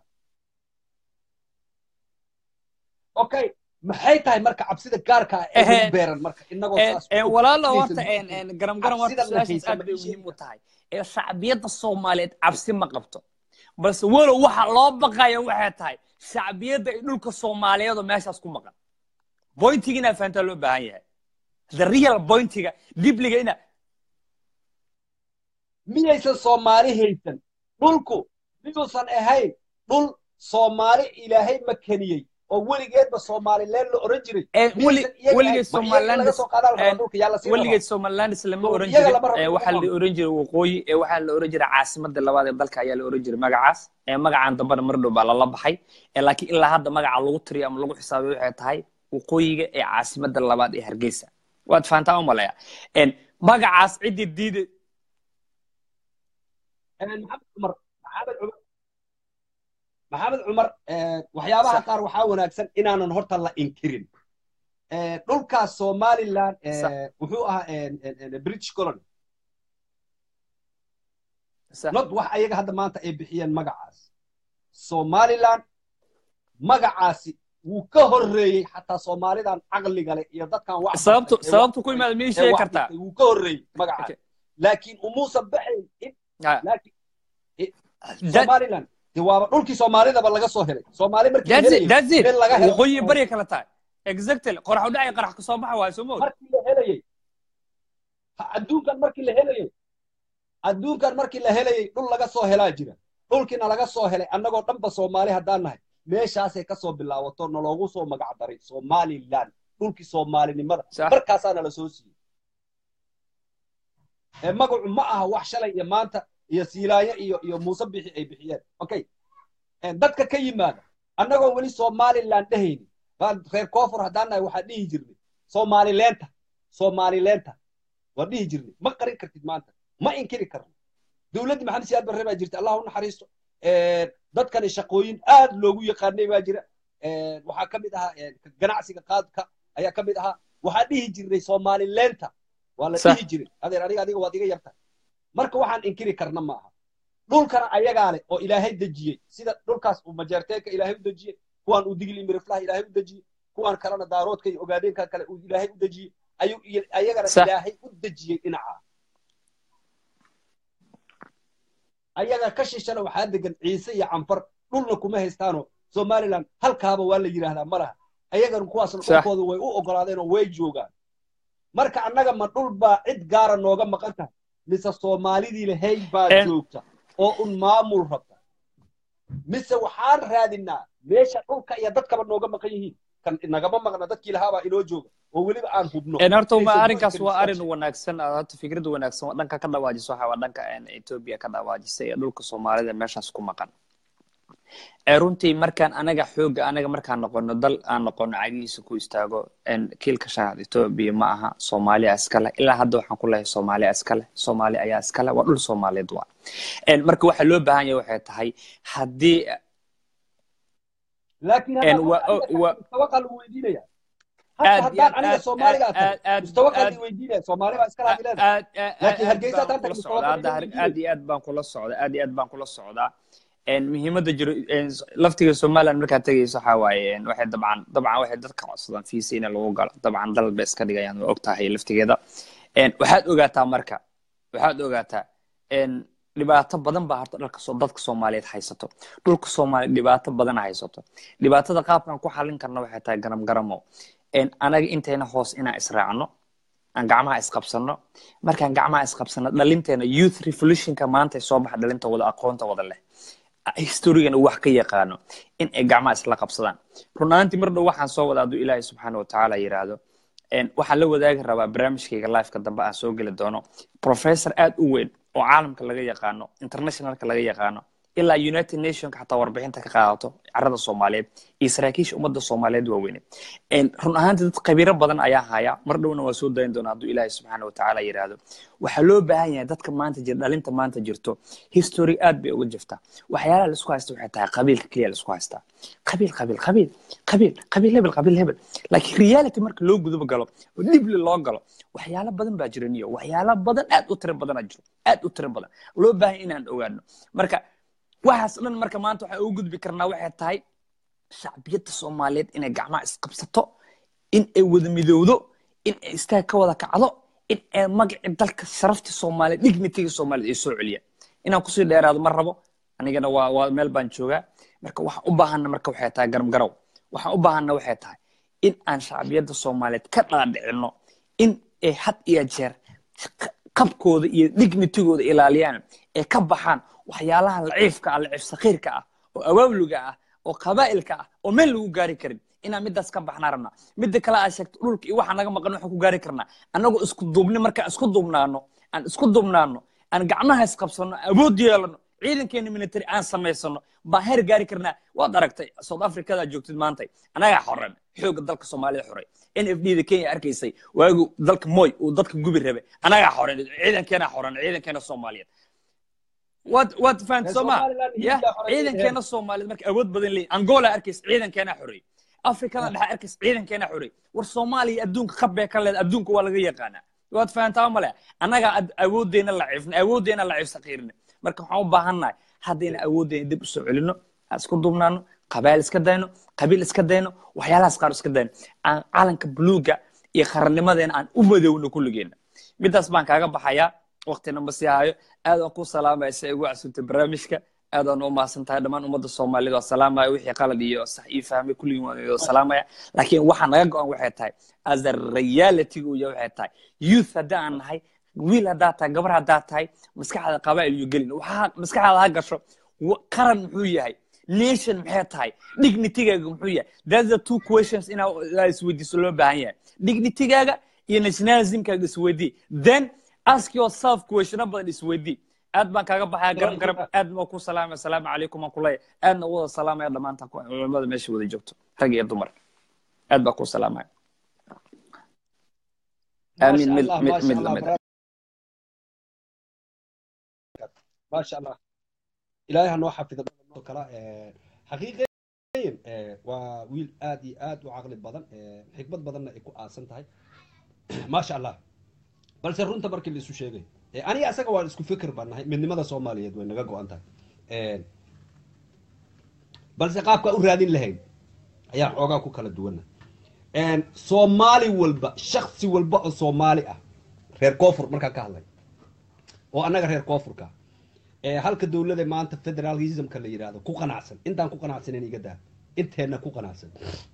okay maxay tahay marka cabsida gaarka ah ee lagu beeran marka inagoo walaalo horta garam garam horta su-aashaas aad bay muhiim u tahay ee shacbiyadda soomaaliyeed cabsi ma qabto balse walow waxa loo baqaya waxay tahay shacbiyadda iyo dhulka soomaaliyeed oo meeshaas ku maqan bointiga inaad fahantaa loo baahan yahay the real bointiga dibliga ina miyaysan soomaali haysan dhulku miyuusan ahayn dhul soomaali ilaahay makaniyey oo weligeedba soomaalileen la oran jiray weligeed somalilandis lama oran jirin waxaa la oran jiray waqooyi waxaa la oran jiray caasimada labaad ee dalka ayaa la oran jiray magacaas magacan dambana mar dhow baa lala baxay laakiin ilaa hadda magaca lagu tiriyo ama lagu xisaabay waxay tahay waqooyiga ee caasimada labaad ee hargeysa waad fahantaa umalaya magacaas ciddii diiday maxamed cumar maxamed cumar maxamed cumar waxyaabaha qaar waxaa wanaagsan inaanan horta la inkirin dhulkaas somaliland wuxuu ahaa british colony not wax ayaga hadda maanta ay bixiyeen magacaas somaliland magacaasi wuu ka horreeyey xataa soomaalidan caqliga leh iyo dadkan wax sababtu sababtu ku imaada miyay sheegi kartaa wuu ka horreeyey magacaas laakiin umuusan baxayn laakiin somaliland de waaba dhulkii soomaalidaba laga soo helay soomaali markii waqooyi bari kala tahay exactly qorax u dhacay qarax ka soo baxa waayo soo mood markii la helayey adduunkan markii la helayey adduunkan markii la helayey dhul laga soo helaa jira dhulkiina laga soo helay annagoo dhanba soomaali haddaan nahay meeshaasay ka soo bilaawato naloogu soo magac daray somaliland dhulkii soomaalinimada markaasaa nala soo siiyey magacu ma aha wax shalay iyo maanta iyo siilaayo iyo iyo muuse bixi ay bixiyeen okay dadka ka yimaada annagoo weli somaliland dhehayni reer koonfur haddaan nahay waxaa dhihi jirnay soomalileenta soomalileenta waa dhihi jirnay ma qarin kartid maanta ma inkiri karno dowladdii maxamed siyaad barre baa jirta allah u naxariisto dadkani shaqooyin aad loogu yaqaanay baa jira waxaa ka mid ahaa ganacsiga qaadka ayaa ka mid ahaa waxaa dhihi jirnay soomalileenta waa la dhihi jiray adeer aniga adiga waad iga yartahay marka waxaan inkiri karna ma aha dhulkana ayagaa leh oo ilaahay dejiyey sida dhulkaas uu majeerteenka ilaahay u dejiyey kuwaan uu digli miriflaha ilaahay u dejiyey kuwaan kalena daaroodka iyo ogaadeenka kale uu ilaahay u dejiyey ayuu iyo- ayagana Sax. ilaahay u dejiyey dhinaca ayaga ka shishana waxaa degan ciise iyo canfar dhulna kuma haystaano somaliland halkaaba waa la yidhaahdaa ma laha ayagana kuwaasna Sax. dhulkooda way u ogolaadeen oo way joogaan marka annaga ma dhul baa cid gaara nooga maqan tahay mise soomaalidii lahayd baa En- joogta oo un maamul rabta mise waxaan raadinaa meesha dhulka iyo dadkaba nooga maqan yihiin kan nagama maqna dadkii lahaabaa inoo jooga oo weliba aan hubno En horta ma Inaysan arrinkaas joogi waa karin arrin wanaagsan ah, horta fikrad wanaagsan waa dhanka ka dhawaajisa waxa waa dhanka een, Ethiopia ka dhawaajisay ee dhulka Soomaalida meeshaas ku maqan ee runtii markaan anaga xooga anaga markaan noqono dal aan noqono cagihiisa ku istaago een, kiilka shanaad Ethiopia ma aha Soomaaliya iskale ilaa hadda waxaan ku leeyahay Soomaaliya iskale Soomaali ayaa iskale waa dhul Soomaaliyeed waa En, marka waxa loo baahan yahay waxay tahay haddii laakiin En haddaan wa- aniga wa- mustawaqaa lagu weydiinaya aad hata iyo haddaan aad- aniga aad- soomaaliga aad- tahay aad- mustawaqaa aad- la weydiinaya soomaali baa iska laadi leedahay aad aad Laakiin aad Hargeysa baan haddaan kula tagno socdaa Mustafa hadda Kemal har- Weydiinay. aad iyo aad baan kula socdaa aad iyo aad baan kula socdaa En, muhiimadda jiro en, laftiga somaliland markaad tegayso waxaa waaye en, waxay dabcan dabcan waxay dadka codsadaan fiisa in lagu galo dabcan dalal bay iska dhigayaan waa ogtahay laftigeeda En, waxaad ogaataa marka waxaad ogaataa en, dhibaato badan baa horta dhalka soo dadka soomaaliyeed haysato dhulka soomaaliyeed dhibaato badan haysato dhibaatada qaabkan ku xalin karna waxay tahay garam garamo En, anaga intayna hoos inaan israacno aan gacmaha isqabsano markaan gacmaha isqabsano dhalinteena youth revolutionka maanta soo baxa dhalinta wada aqoonta wada leh historigana wax ka yaqaano in ay gacmaha isla qabsadaan run ahaantii mar dhow waxaan soo wada hadduu ilaahay subxaana watacaala yidhaahdo En, waxaan la wadaagi rabaa barnaamijkayga lifeka dambe aan soo geli doono professor aad u weyn oo caalamka laga yaqaano internationalka laga yaqaano ilaa united nationka xataa warbixinta ka qaadato carada soomaaliyeed iyo saraakiisha ummadda soomaaliyeed waaweyne En, run ahaantii dad khabiiro badan ayaa haya mar dhowna waa soo dayin doona hadduu ilaahay subxaana watacaala yidhaahdo waxaa loo baahan yahay dadka maanta jira dhalinta maanta jirto history aad bay uga jirtaa waxyaalaha laisku haysta waxay tahay qabiilka keliya laisku haystaa qabiil qabiil qabiil qabiil qabiil hebel qabiil hebel laakiin reality marka loo guduba galo oo dhibli loo galo waxyaalo badan baa jira niyo waxyaalo badan aad u tiro badanaa jiro aad u tiro badan loo baahan inaan ogaano marka waxaas dhan marka maanta waxaan ugu gudbi karnaa waxay tahay shacbiyadda soomaaliyeed inay gacmaha isqabsato in ay wada midowdo in ay istaag ka wada kacdo in ay magacii dalka sharaftii soomaaliyeed dignitigii soomaaliyeed ay soo celiyaan inaan kusii dheeraado ma rabo anigana waa waa meel baan joogaa marka waxaan u baahana marka waxay tahay garam garow waxaan u baahana waxay tahay in aan shacbiyadda soomaaliyeed ka dhaadhicino in ay had iyo jeer qabkooda iyo dignitigooda ilaaliyaan ee ka baxaan waxyaalaha laciifka ah laciif sakiirka ah oo awaawliga ah oo qabaa'ilka ah oo meel lagu gaari karin inaan midaas ka baxnaa rabnaa midda kale aad sheegto dhulka iyo waxa naga maqan waxaan ku gaari karnaa annagoo isku duubni markaan isku duubnaano aan isku duubnaano aan gacmaha isqabsano awood yeelano ciidankeena military aan samaysano baan heer gaari karnaa waad aragtay south africada joogtid maanta anagaa xoran xooga dalka soomaalida xoray n f d da kenya arkaysay waagu dalka moy uu dadka gubi rabe anagaa xoran ciidankeena xoran ciidankeena soomaaliyeed waad waad fahanti soo maa ya ciidankeena soomaaliyeed marka awood badan leeyihin angola arkaysa ciidankeena xoreey afrikada dhexe arkaysa ciidankeena xoreey war soomaaliya adduunka qabbee ka leed adduunka waa laga yaqaanaa waad fahantaa male annagaa awooddeena laciifna awooddeena laciif sakiirna marka waxaan u baahannahay haddayna awooddeena dib usoo celino aan isku duubnaano qabaayil iska dayno qabiil iska dayno waxyaalahaas qaar iska dayno aan calanka buluuga iyo qarannimadeena aan u madowno kulligeena midaas baan kaaga baxayaa waqtina ma sii hayo aad aan ku salaamaya si ay ugu casuntay barnaamijka aad aan u mahadsan tahay dhammaan ummadda soomaaliyeed waa salaamaya wixii qalad iyo sax ii fahmay kulligii waan idoo salaamaya laakiin waxaa naga go-an waxay tahay as a reality uu yahay waxay tahay youth haddii aan nahay wiil haddaa tahay gabar haddaa tahay maskaxda qabaa'il iyo gelin waxaa maskaxdaada ha gasho qaran muxuu yahay nation maxay tahay dignitigaaga muxuu yahay that's the two questions inaa isweydiiso loo baahan yahay dignitigaaga iyo nationalismkaaga isweydii then ask yourself questiona badan isweydii aad baan kaaga baxaya garan garan aad baan ku salaamaya asalaamu calaykum aan kuleeyahay aadna u wada salaamaya dhammaanta culimada meesha wada joogto rag iyo dumar aad baan ku salaamaya aamin mid mid mid lamid maasha allah ilaahay ha noo xafido kala xaqiiqeyn waa wiil aad iyo aad u caqli badan xikmad badanna ay ku aasan tahay maasha allah balse runta markii la isu sheegay Eh, aniga asaga waan isku fikir baan nahay midnimada soomaaliyeed way naga go-an tahay Eh, balse qaabka u raadin lahayn ayaa xoogaa ku kala duwana soomaali walba shaksi walba oo soomaali ah reer koonfur markaan ka hadlay oo annaga reer koonfurka ee halka dowlada maanta federalismka la yidhaahdo ku qanacsan intaan ku qanacsanen iga daa inteenna ku qanacsan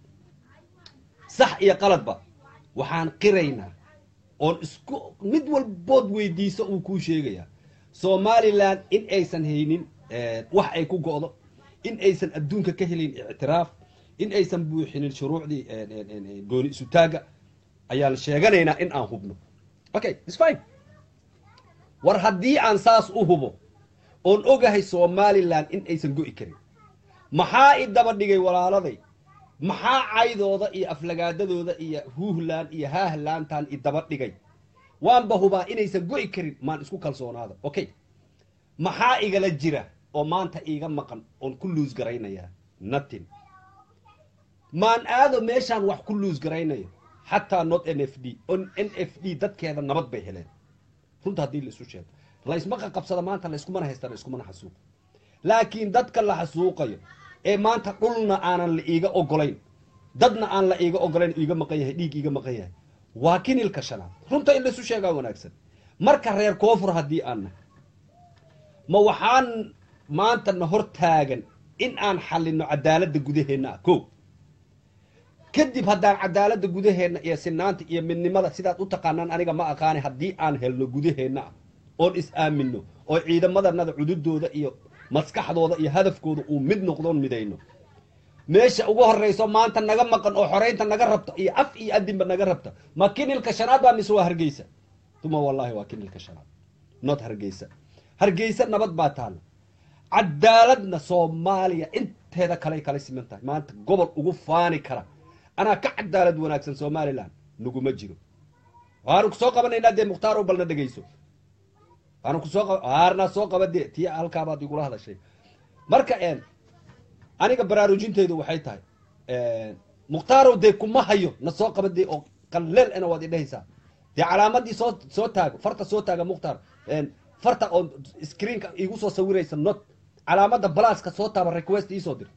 sax iyo qaladba waxaan qiraynaa oon isku mid walbood weydiiso uu kuu sheegayaa somaliland in aysan haynin eh, wax ay ku go'do in aysan adduunka ka helin ictiraaf in aysan buuxinin shuruucdii eh, eh, eh, gooni isutaaga ayaan sheeganaynaa in aan hubno okay it's fine war haddii aan saas u hubo oon ogahay somaliland in aysan go'i karin maxaa i daba dhigay walaaladay maxaa caydooda iyo aflagaadadooda iyo huuhlaan iyo haahlantaan i daba dhigay waanba hubaa inaysan go'i karin maan isku kalsoonaada okay maxaa igala jira oo maanta iiga maqan oon ku luus garaynayaa nothing maan aado meeshaan wax ku luus garaynayo xataa not n f d on n f d dadkeeda nabad bay heleen runta haddii la isu sheego laysma qaqabsada maanta layskumana haysta layskumana xasuuqo laakiin dadka la xasuuqayo ee maanta dhulna aanan la iiga ogolayn dadna aan la iiga ogolayn iiga maqan yahay dhiig iiga maqan yahay waa kinilka shanaad runta in laisu sheegaa wanaagsan marka reer koonfur haddii aan nahay ma waxaan maanta na hor taagan in aan xallino cadaaladda gudaheenna ah ko kadib haddaan cadaaladda gudaheenna iyo sinaanta iyo midnimada sidaad u taqaanaan aniga ma aqaani haddii aan helno gudaheenna ah oon is aamino oo ciidamadanada cududooda iyo maskaxdooda iyo hadafkooda uu mid noqdoon midayno meesha ugu horreyso maanta naga maqan oo xoreynta naga rabta iyo af iyo adinba naga rabta ma kinilka shanaad baa mise waa hargeysa tuma wallahi waa kinilka shanaad not hargeysa hargeysa nabad baa taalla cadaaladna soomaaliya inteeda kaley kala siman tahay maanta gobol ugu faani kara anaa ka cadaalad wanaagsan somaliland naguma jiro waanu kusoo qabanaynaa dee mukhtaar oo balna dhegeyso waanu kusoo qaba aarnaa soo qaba dee tii halkaabaad igula hadashay marka een aniga baraarujinteydu waxay tahay mukhtaarow dee kuma hayo na soo qaba dee oo qaleel ena waad idhahaysaa dee calaamadii soo soo taago farta soo taaga mukhtaar farta oo screenka igu soo sawiraysa not calaamada balaaska soo taaba request iisoo dir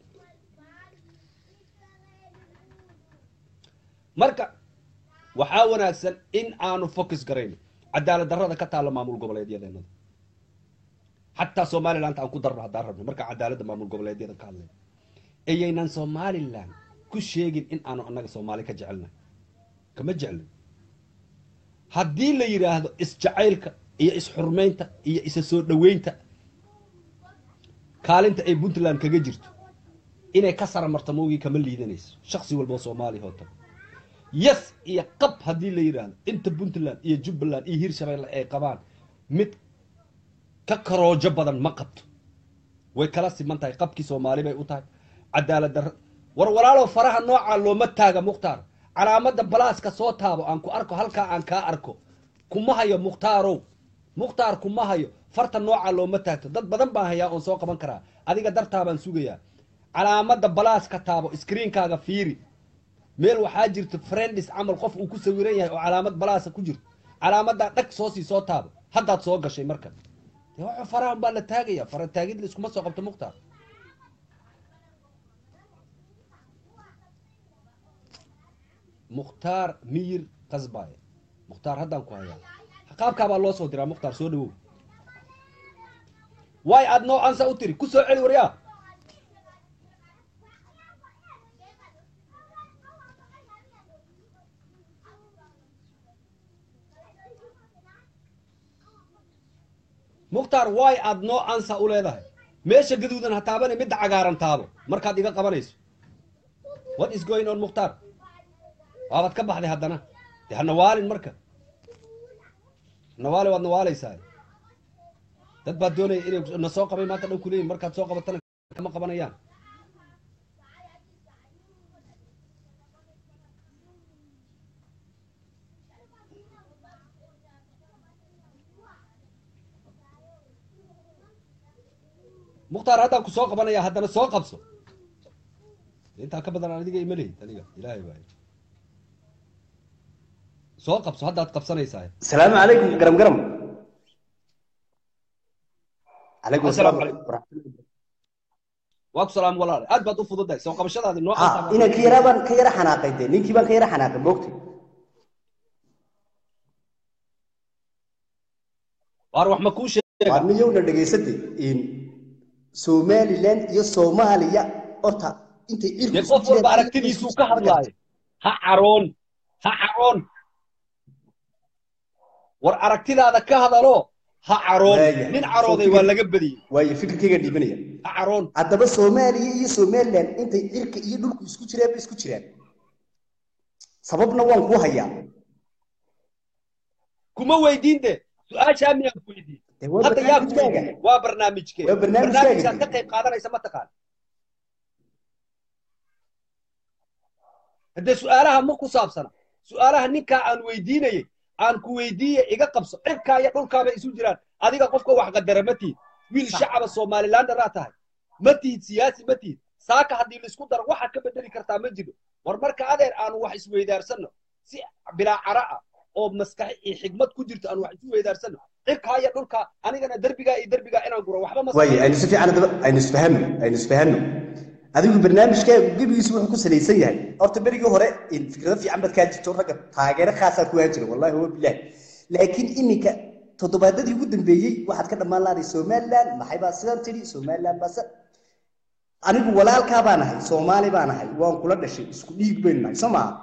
marka waxaa wanaagsan in aanu focus garayno cadaalad darrada ka taalla maamul goboleedyadeenada xataa somaliland aan ku darno haddaan rabno marka cadaaladda maamul goboleedyada ka hadlayno ayaynan somaliland ku sheegin in aanu annaga soomaali ka jecelnahay kama jeclin haddii la yidhaahdo isjacaylka iyo isxurmaynta iyo isa soo dhoweynta kaalinta ay puntland kaga jirto inay ka sara marto mawgii kama liidanayso shaksi walboo soomaaliya hoota yes iyo qab haddii la yidhaahdo inta puntland iyo jubbaland iyo hirshabeelle ay qabaan mid ka karoojo badan ma qabto way kala siman tahay qabkii soomaali bay u tahay cadaalad darra war walaalow faraha noocaa looma taaga mukhtaar calaamada balaaska soo taabo aan ku arko halkaa aan kaa arko kuma hayo mukhtaarow mukhtaar kuma hayo farta noocaa looma taagto dad badan baan hayaa oon soo qaban karaa adiga dartaabaan sugayaa calaamada balaaska taabo screenkaaga fiiri meel waxaa jirta friendis camal qof uu ku sawiran yahay oo calaamad balaasa ku jirto calaamadaa dhag soo sii soo taabo haddaad soo gashay marka dee waxa farahan baa la taagaya fara taagid la iskuma soo qabto mukhtaar mukhtaar miyir qasbaaye mukhtaar haddaan ku hayaa qaabkaabaa loo soo diraa mukhtaar soo dhawow waay aad noo ansa u tiri ku soo celi waryaa mukhtaar waay aad noo ansa u leedahay meesha gaduudan ha taabane midda cagaaran taabo markaad iga qabanayso what is going on mukhtaar waabaad ka baxday haddana de ha nawaalin marka nawaali waad nawaalaysaa dad baad doonaya inay na soo qabay maanta dhan kuleeyihin markaad soo qabatana kama qabanayaan mukhtaar haddaan ku soo qabanaya haddana soo qabso intaa ka badan adiga ima lehid aniga ilaahay baa soo qabso haddaad qabsanaysaa السلام عليكم قرم قرم calaykum Assalaamu asalaam calaykum. waa ku salaam walaale aad baad u fududahay soo qabashadaadi noo ha inaan ka yaraa baan ka yara xanaaqay dee ninkii baan ka yara xanaaqay moogtay waar wax ma kuu sheega waa miyowna dhegaysatay in somaliland iyo soomaaliya horta intay cirku dee isku qof walba jireen- aragtidiisuu ka hadlaayo ha caroon ha caroon war aragtidaada ka hadalo ha caroon Waaya. nin carooday waa laga badiyey waayo fikirkayga dhiibanaya ha caroon haddaba soomaaliya iyo somaliland intay cirka iyo dhulku isku jireen bay isku jiraan sababna waan ku hayaa kuma weydiin de su-aashaa miyaan ku weydiin dee waa hadda yaa ku barnaamijkaaga weydiin waa barnaamijkee Waa barnaamijkaaga. barnaamijkaad ka qayb qaadanaysa ma taqaan haddee su-aalaha ma ku saabsana su-aalaha ninkaa aan weydiinayay aan ku weydiiye iga qabso cirkaa iyo dhulkaabay isu jiraan adiga qofka wax qadara ma tihid wiil shacaba somalilandaraa tahay ma tihid siyaasi ma tihid saaka haddii laisku daro waxaad ka bedeli kartaa ma jiro war marka adeer aanu wax isweydaarsanno si bilaa cara ah oo maskaxi iyo xigmad ku jirto aanu wax isu weydaarsanno cirkaa iyo dhulkaa anigana derbigaa iyo derbigaa inaan guro waxba ma waayo aynu si fiican haddaba aynu isfahanno aynu isfahanno adigu barnaamijkaagu gebigiisu wuxuu ku salaysan yahay horta berigii hore in fikrado fiican baad kaa jirto ragga taageero khaasaa ku haan jira wallahi huwa bilaah laakiin iminka toddobaadadii ugu dambeeyey waxaad ka dhammaan lahaday somaliland maxay baa sidan tidhi somaliland baa sa- anigu walaalkaa baan ahay soomaali baan ahay waan kula dhashay isku dhiig baynu nahay soo maaha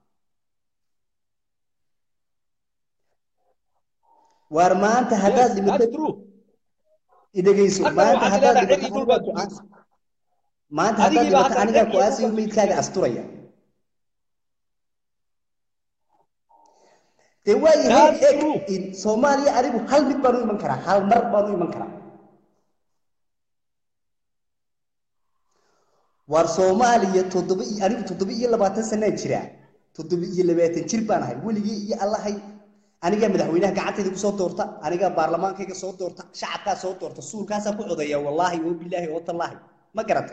waar maanta haddaad Yes, dhimato that's true. idhegayso Hadda maanta waxaad haddaad leedahay dhimato cid walba anigaa ku dumayso. aas- maanta haddaad Adigii baa dhimato hadda anigaa cid ku walba aasiyo dumayso. meydkaaga asturaya dee waayahay That's eeg true. in soomaaliya anigu hal mid baan u iman karaa hal mar baan u iman karaa waar soomaaliya toddoba iyo anigu toddoba iyo labaatan sanaan jiraa toddoba iyo labaatan jir baan ahay weligii iyo allahay anigaa madaxweynaha gacantayda kusoo doorta anigaa baarlamaankayga soo doorta shacabkaa soo doorta suulkaasaa ku codeeya wallaahi oo bilaahi oo tallaahi ma garatay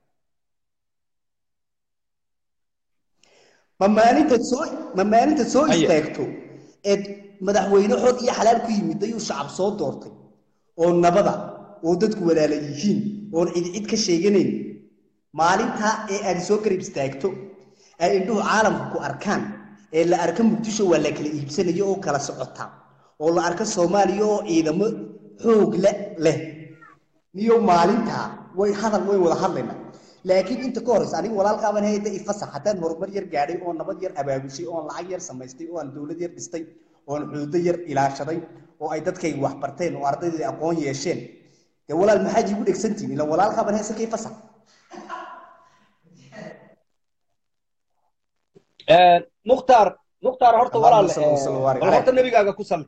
ma maalintaad soo ma maalintaad soo Haye. istaagto eed madaxweyne xor iyo xalaal ku yimid ayuu shacab soo doortay oo nabada oo dadku walaala yihiin oon cid cid ka sheeganayn maalintaa ee aad soo garab istaagto ay indhuhu caalamka ku arkaan ee la arka muqdisho waa la kala iibsanayo oo kala socota oo la arka soomaaliya oo ciidamo xoog le leh niyo maalintaa way hadal way wada hadlaynaa laakiin inta ka horeysa aniga walaalkaaban hayda ifasax haddaan horumar yar gaadhay oo nabad yar abaabushay oon lacag yar samaystay oo aan dowlad yar dhistay oon xuduudo yar ilaashaday oo ay dadkayga wax barteen oo ardaydeeda aqoon yeesheen dee walaal maxaad iigu dhegsantihin ila walaalkaaban haysa ka ifasax mukhtaar mukhtaar horta Allahumma walaal salli wa sallim wa barik bal horta nebigaaga ku salli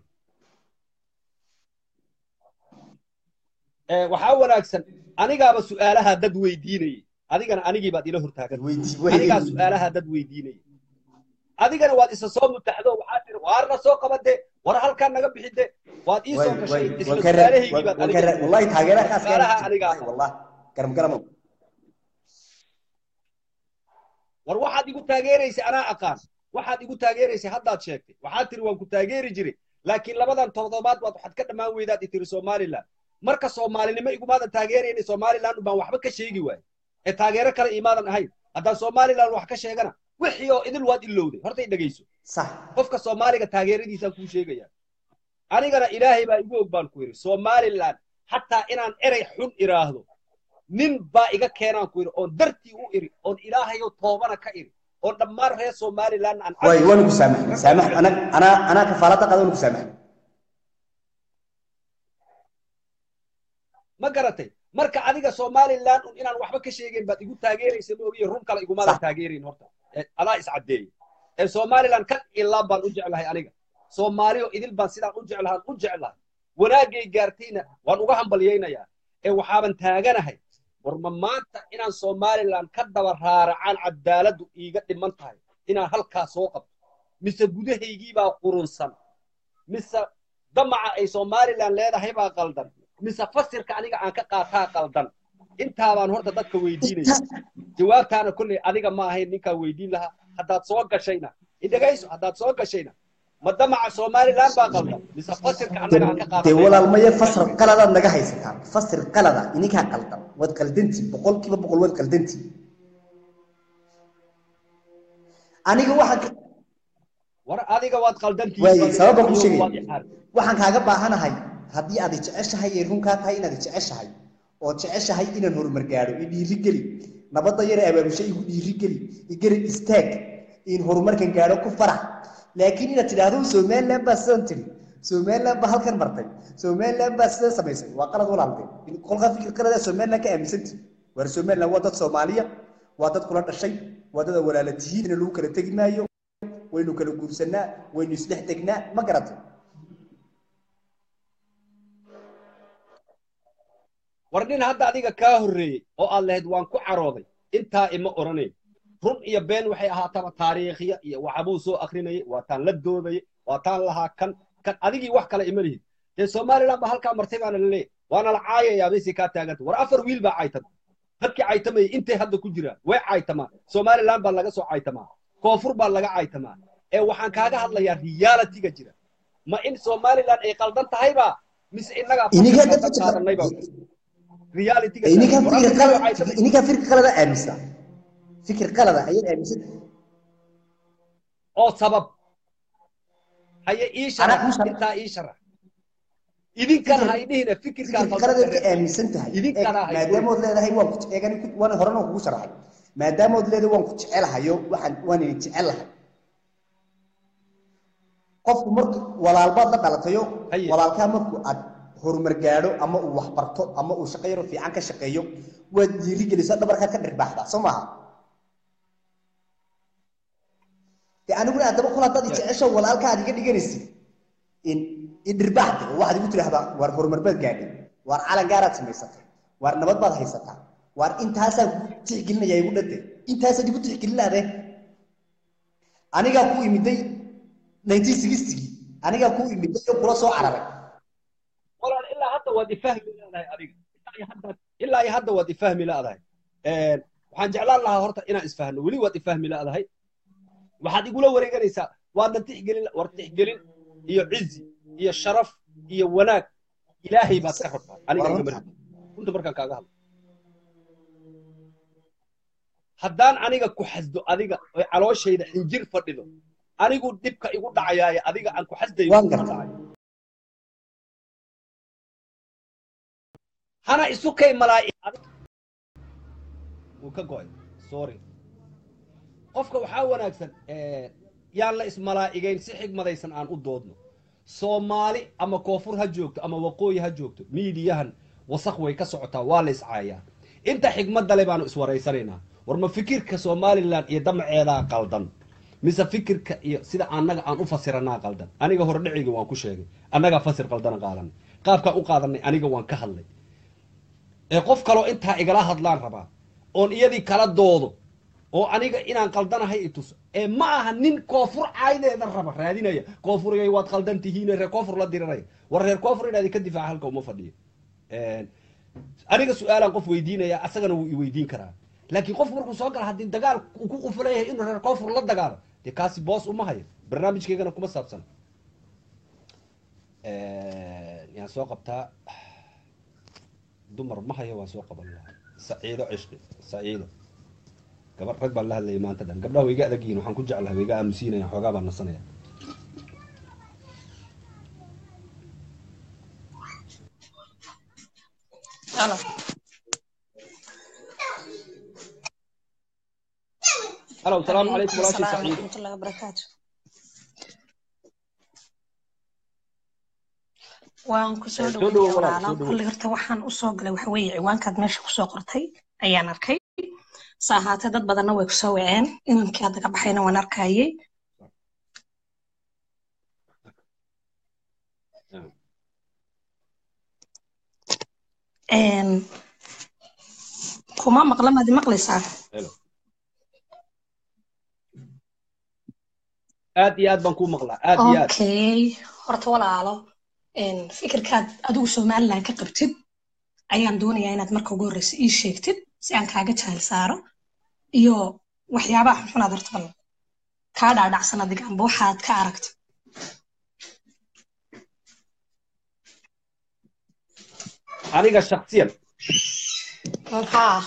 waxaa wanaagsan anigaaba su-aalaha dad weydiinayay adigana anigii baad ila hortaagan weydii anigaa su-aalaha dad weydiinayay adigana waad isa soo mutaxdo waxaad tiri waarna soo qabade war halkaa naga bixide waad ii soo gashay isla su-aalahaygii baad aniga wallahi taageeraha kaas Su'aalaha anigaa ah. wallah garam garamo war waxaad igu taageeraysay anaa aqaan waxaad igu taageeraysay haddaad sheegtay waxaad tiri waan ku taageeri jiray laakiin labadan toddobaad baad waxaad ka dhammaan weydaad i tiri somaliland marka soomaalinimo igumaadan taageerayna somaliland baan waxba ka sheegi waaye ee taageero kale imaadan ahayn haddaan somaliland wax ka sheegana wixii oo idil waad ilowday horta i dhegayso sax qofka soomaaliga taageeradiisaan kuu sheegaya anigana ilaahay baa igu og baan ku yidhi somaliland xataa inaan erey xun iraahdo nin baa iga keenaan ku yidhi oon dartii u iri oon ilaahayo toobana ka iri oon dhammaan reer somaliland aan waay waan ku saamaxay saamax ana ana ana kafaalada qada waan ku saamaxay ma garatay marka adiga somaliland un inaan waxba ka sheegayn baad igu taageeraysa ma ogiye run kale igumaadan Sax. taageerayn horta Ee, adaa iscaddeeyey ee somaliland kan ilaa baan u jeclahay aniga soomaaliyo idil baan sidaan u jeclahaan u jeclahay wanaagay gaartayna waan uga hambalyaynayaa ee waxaaban taaganahay war ma maanta inaan somaliland ka daba raaracaan cadaaladdu iiga dhiman tahay inaan halkaa soo qabto mise gudahaygii baa qurunsan mise damaca ay somaliland leedahay baa qaldan mise fasirka aniga aan ka qaataa qaldan intaabaan horta dadka weydiinaya jawaabtaana kolley adiga ma ahayn ninkaa weydiin lahaa haddaad soo gashayna idhagayso haddaad soo gashayna ma damaca somaliland baa qaldan mise fasirka annaga aan ka dee qaadanay walaalmaya fasir qaladaad naga haysataan fasir qalada ininkaa qaldan waad qaldantii boqolkiiba boqol waad qaldantii aniga waxaan ka- war adiga waad qaldantii Waaye, sabab baan kuu sheegaya. Waad ixaar. waxaan kaaga baahanahay haddii aad jeceshahay ee runkaa tahay inaad jeceshahay oo jeceshahay inaan horumar gaadho i dhiirigeli nabadda yare abaabusho igu dhiirigeli igarab istaag in horumarkan gaadho ku farax laakiin inaad tidhaahdo somaliland baa sidan tiri somaliland baa halkan martay somaliland baa sidan samaysay waa qalad walaaltay kolkaa fikir qalada somaliland ka aaminsanti waar somaliland waa dad soomaaliya waa dad kula dhashay waa dad walaala tihiin in lagu kala tegi maayo waynu kala guursanaa waynu isdhex degnaa ma garatay war nin hadda adiga kaa horreeyey oo aad lahayd waan ku carooday intaa ima odhanayn run iyo been waxay ahaataba taariikhya iyo waxbuu soo akrinayay waa taan la doodayay waa taan lahaa kan kan adigii wax kale ima lihid dee somaliland baa halkaa martay baana la leeyahy waana la caayayaa baysay kaa taaganta war afar wiil baa caytama dadkii caytamayay intay hadda ku jiraan way caytamaa somaliland baa laga soo caytamaa koonfur baa laga caytamaa ee waxaan kaaga hadlayaa realitiga jira ma in somaliland ay qaldan tahayba mise innagaa Iniga fasalka dadka- ka qaadanayba realitiga ininkaa war fikir afar wiil qalada oo caytamay ininkaa fikir qalada aaminsa fikir qalada ayaad aaminsan oo sabab haye ii Anaa sharax kuu sharax. intaa ii sharax idinkana Fikir- ha idhihina fikirkaa fikir qaladaad ka aaminsan tahay idinkana ha maadaamood leedahay waan ku eegani waan horena kugu sharaxay maadaamood leedahay waan ku jecelahayo waxaan waan idin jecelahay qofku marku walaalbaad la dhalatayo Haye. walaalkaa marku aad horumar gaadho ama uu wax barto ama uu shaqo yaro fiican ka shaqeeyo waad dhiirigelisaa dhabarkaad ka dhirbaaxdaa soo maaha de aniguna haddaba kul haddaad i jecesho walaalka aad iga dhiganaysid in idhirbaaxda oo waxaad igu tidhaahdaa waar horumar baad gaadhay waar calan gaaraad samaysatay waar nabad baad haysataa waar intaasaa ku tixgelinaya igu dhante intaasaad igu tixgelinaade anigaa ku imiday 1960 anigaa ku imiday oo kula soo cararay walaal ilaa hadda waad ifahmi leedahay adiga ilaa iyo hadda ilaa iyo hadda waad ifahmi leedahay Een, waxaan jeclaan lahaa horta inaan isfahno weli waad ifahmi leedahay waxaad igula wareeganaysaa waadna tixgelin war tixgelin iyo cizi iyo sharaf iyo wanaag ilaahay baad ka rabtaa aniga igama rabin runta markaan kaaga hadlo haddaan aniga ku xasdo adiga oo calooshayda xinjir fadhido anigu dhibka igu dhacayaaye adiga aan ku xasdayo Waan kuma gartay. dhacayo hana isu kay malaa'i wuu ka go'ay sorry qofka waxaa wanaagsan eh, yaan la ismalaa'igayn si xigmadaysan aan u doodno soomaali ama koonfur ha joogto ama waqooyi ha joogto miidiyahan wasaq way ka socotaa waa la iscaayaa inta xigmadda le baanu iswaraysanaynaa war ma fikirka somalilan iyo damaceedaa qaldan mise fikirka iyo sida annaga aan u fasiranaa qaldan aniga hordhicigii waan ku sheegay annagaa fasir qaldana qaadanay qaabkaan u qaadanay aniga waan ka hadlay ee qof kaloo intaa igala hadlaan rabaa oon iyadii kala doodo oo aniga inaan qaldanahay i tuso ee ma aha nin koonfur caydeeda raba raadinaya koonfuriyay waad qaldan tihiin reer koonfur la diranaya war reer koonfur inaad ka difaaca halka uma fadhiyo aniga su-aalaan qof weydiinaya asagana wuu i weydiin karaa laakiin qof markuu soo gala haddii dagaal uu ku qufulan yahay inuu reer koonfur la dagaalo dee kaasi boos uma hayo barnaamijkeygana kuma saabsan yaan soo qabtaa dumar ma hayo waan soo qaban lahaa saciido cishqi saciido gabar rag baan la hadlayay maanta dhan gabdhaha way iga adag yihiin waxaan ku jeclahay way iga aamusiinaya xoogaa baan nasanaya halo salaamu calaykum walaashii السلام saciid ورحمة الله وبركاته waan kusoo Eh, soo dhawow dhaweynaya walaal, soo walaalo dhawow. kulli horta waxaan usoo galay waxa weeye ciwaankaad meesha kusoo qortay ayaan arkay sa ahaatee dad badanna way kusoo waceen inankii hadda ka baxayna waan arkayay Een, kuma maqla maad i maqlaysaa helo aad iyo aad baan kuu maqlaa aad iyo aad okay horta walaalo een, fikirkaad adigu somaliland ka qabtid ayaan doonayaa inaad marka ugu horreysa ii sheegtid si aan kaaga jahal saaro iyo waxyaabaha xunxunaad horta bal kaa dhaadhacsan adiga amba waxaad ka aragtid aniga shaksiyan haa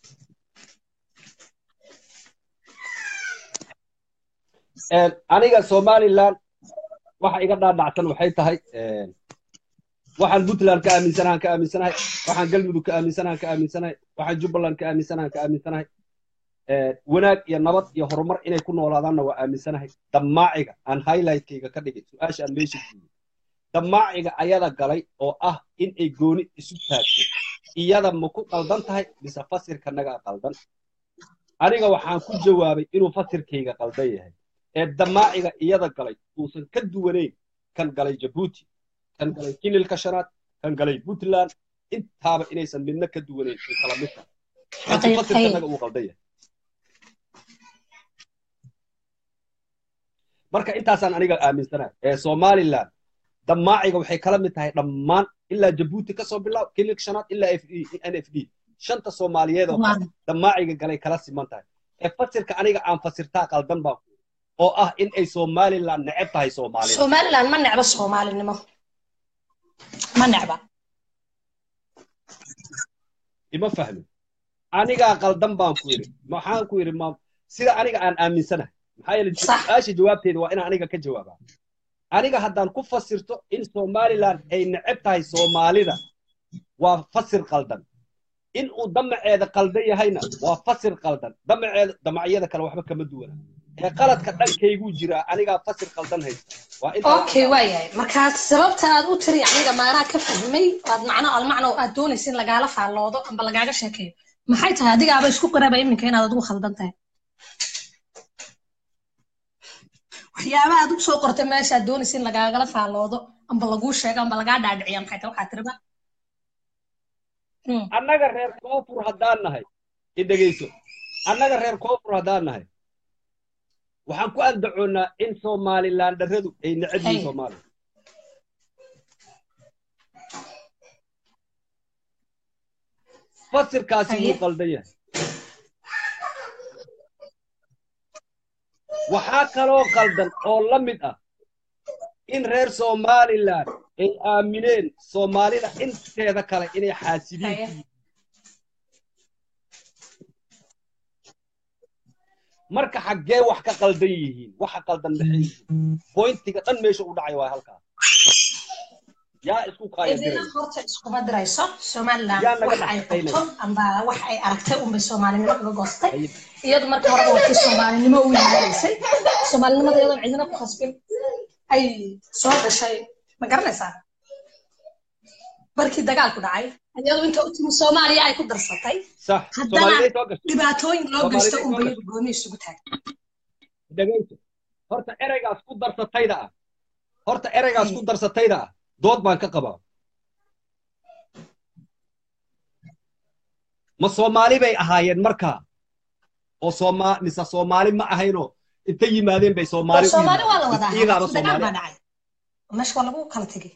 een, aniga somaliland waxa iga dhaadhacsan waxay tahay een, waxaan puntland ka aaminsanahan ka aaminsanahay waxaan galmudug ka aaminsanahan ka aaminsanahay waxaan jubbaland ka aaminsanahan ka aaminsanahay een, wanaag iyo nabad iyo horumar inay ku noolaadaanna waa aaminsanahay damaaciga aan highlightkayga ka dhigay su-aasha aan meesha geeyey damaaciga ayada galay oo ah in ay gooni isu taagto iyada ma ku qaldan tahay mise fasirkanagaa qaldan aniga waxaan ku jawaabay inuu fasirkayga qaldan yahay ee damaaciga iyada galay uusan ka duwanayn kan galay jabuuti kan galay kinilka shanaad kan galay puntland intaaba inaysan midna ka duwanayn ay kala mid tahay laakiin fasirkanaga uu qaldan yahay marka intaasaan aniga aaminsanahay ee somaliland damaaciga waxay kala mid tahay dhammaan ilaa jabuuti kasoo bilaab kinilka shanaad ilaa f n f d shanta soomaaliyeed oo kale damaaciga galay kala siman tahay ee fasirka aniga aan fasirtaa qaldan baa oo ah in ay somaliland neceb tahay soomaalida somaliland ma necba soomaalinimo ma necba ima fahmin anigaa qaldan baan ku yidhi maxaan ku yidhi ma sida aniga aan aaminsanahay maxaa yeele Sax. su-aasha jawaabteeda waa inaan aniga ka jawaabaa aniga haddaan ku fasirto in somaliland ay neceb tahay soomaalida waa fasir qaldan in uu damaceeda qaldan yahayna waa fasir qaldan damaceeda damacyada kale waxba kama duwana ee qaladka dhankayguu jiraa anigaa fasir qaldan haysta waa intaa okay waayahay markaa sababta aad u tiri aniga maanaa ka fahmay aad macno almacno aad doonaysa in lagaala faalloodo amba lagaaga sheekeeyo maxay tahay adigaaba isku qaraba iminka inaad adigu khaldan tahay waxyaabaha aad u soo qortay meesha aad doonaysa in lagaagala faalloodo amba laguu sheego amba lagaa dhaadhiciya maxay tahay waxaa tiriba Hmm. annaga reer koonfur haddaan nahay i dhegayso annaga reer koonfur haddaan nahay waxaan ku andacoonnaa in somaliland dharradu ay necab yihiin Hey. soomaaliya fasirkaasi Haye. wuu qaldan yahay waxaa kaloo qaldan oo la mid ah in reer somaliland ay aamineen soomaalida inteeda kale inay xaasidiin Haye. ku yihiin marka xaggee wax ka qaldan yihiin waxa qaldan maxay yihiin bointiga dhan meesha u dhacay waa halkaa yaa isku idina kaayadiraya horta iskuma dirayso somaliland Yaa naga wax ay dhaxaynaya. qabto amba wax ay aragtay unbay soomaalinimo uga goostay Haye. iyadu marka horeba wakii soomaalinimo u yimaadaysay soomaalinimada iyadoon cidina ku khasbin ay soo gashay ma garanaysaa markii dagaalku dhacay iyadu inta u timi soomaaliya ay ku darsatay sax Haddana- soomaaliday soo gashay dhibaatooyin loo Soomaalida geysto soo unbay gashay. gooni isugu taagay dhegayso horta ereygaas ku darsatayda ah horta ereygaas Haye. ku darsatayda ah dood baan ka qabaa ma soomaali bay ahaayeen markaa oo sooma mise soomaali ma ahaynoo inta yimaadeen bay soomaali u soomaali waa la yimaadeen. wadaa iyagaaba dagaal soomaali baa dhacay meesha waa lagu kala tegay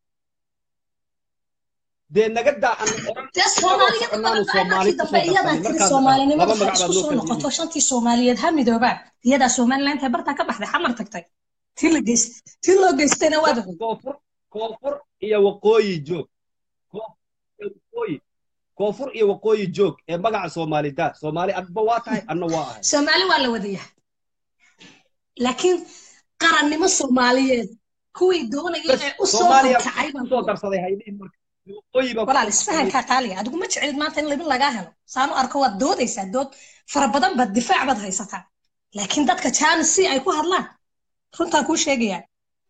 dee naga daa aan oran dee soomaaliyada badan baa markii dambe iyadaa tiri soomaalinimada ha isku soo noqoto shantii soomaaliyeed ha midoobaan iyadaa somaliland intay bartaa ka baxday xamar tagtay tii la geys tii loo geystayna waad ogeyd koonfur koonfur iyo waqooyi joog Koonfur iyo waqooyi koonfur iyo waqooyi joog ee magaca soomaalida soomaali adba waa tahay anna waa ahay soomaali waa la wadayaa laakiin qarannimo soomaaliyeed kuwii doonaya inay u soo soomaaliya horkacay baan kusoo darsaday haydhihin marka waqooyi baa walaal isfahankaa qaaliga adigu ma jecelid maanta in libin lagaa helo saanu arko waad doodaysaa dood fara badan baad difaac baad haysataa laakiin dadka jaanis si ay ku hadlaan runtaan kuu sheegayaa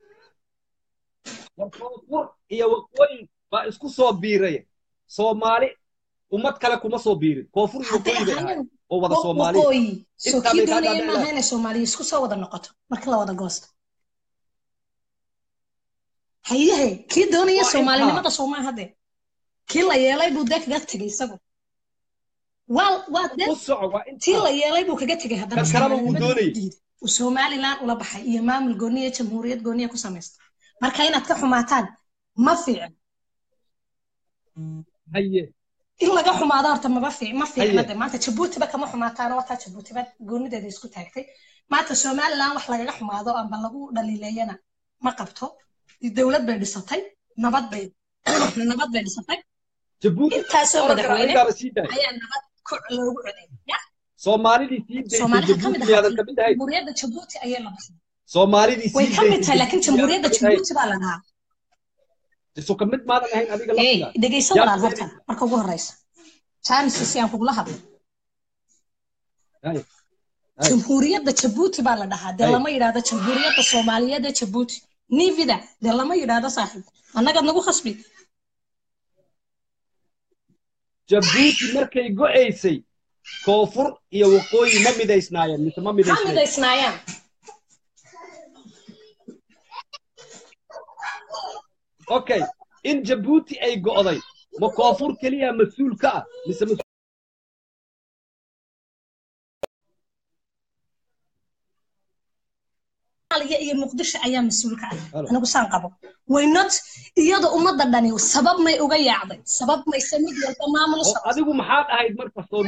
war koonfur iyo waqooyi baa isku soo biiray soomaali ummad kale kuma soo biirin koonfur iyo hadday waqooyi bay ahayd ahaayeen oo wada soomaali waqooyi soo Intaa kii bay kaa doonaya dhaadhicin maaha inay soomaaliya isku soo wada noqoto marka la wada goosto hayahe kii doonaya Waa soomaalinimada soomaaha hadde kii la yeelay buu dee kaga tegay isagu waa waa dee u soco waa tii la intaa yeelay buu kaga tegay haddana Kan kaleba wuu soomaalinimada doonayay. u diiday uu somaliland ula baxay iyo maamul gooniya jamhuuriyad gooniya ku samaysta marka inaad ka xumaataan ma fiican haye in laga xumaado horta maba fiic ma fiicna Haye. de maanta jabuutiba kama xumaataano wataa jabuutiba goonideeda isku taagtay maanta somaliland wax lagaga xumaado amba lagu dhaliileeyana ma qabto dowlad bay dhisatay nabad bay nabad bay dhisatay jabuuti intaasoo oran kara madaxweyne adigaaba sii daay ayaa nabad ku loogu coday ya soomaalidii sii daysay soomaaliha ka mid jabuuti miyaadan ahaa kamid ahayn jamhuuriyadda jabuuti ayay la baxday soomaalidii way sii ka mid tahay daysay laakiin jabuuti miyaadan jamhuuriyadda kamid ahayn jabuuti baa la dhahaa so kamid maadan ahayn adiga hey laftigaa dhegayso yaa walaal ku horta marka ugu horeysa jaaniska si aan kugula hadlo Hay, hay. jamhuuriyadda jabuuti baa la dhahaa dee Hey. lama yidhaahdo jamhuuriyadda soomaaliyeed ee jabuuti nivida dee lama yidhaahdo saaxiib annagaad nagu khasbi jabuuti markay go'aysay koonfur iyo waqooyi ma midaysnaayeen mise ma ha midaysnayn midaysnaayaan okay in jabuuti ay go'day ma koonfur keliya mas-uul ka ah mise mas- soomaaliya iyo muqdisho ayaa mas-uul ka ah Halo. anigu saan qabo waynot iyada ummadda dhani sabab may uga yaacday sabab mayse mid walba maamul oo sabab adigu maxaad ahayd marka soo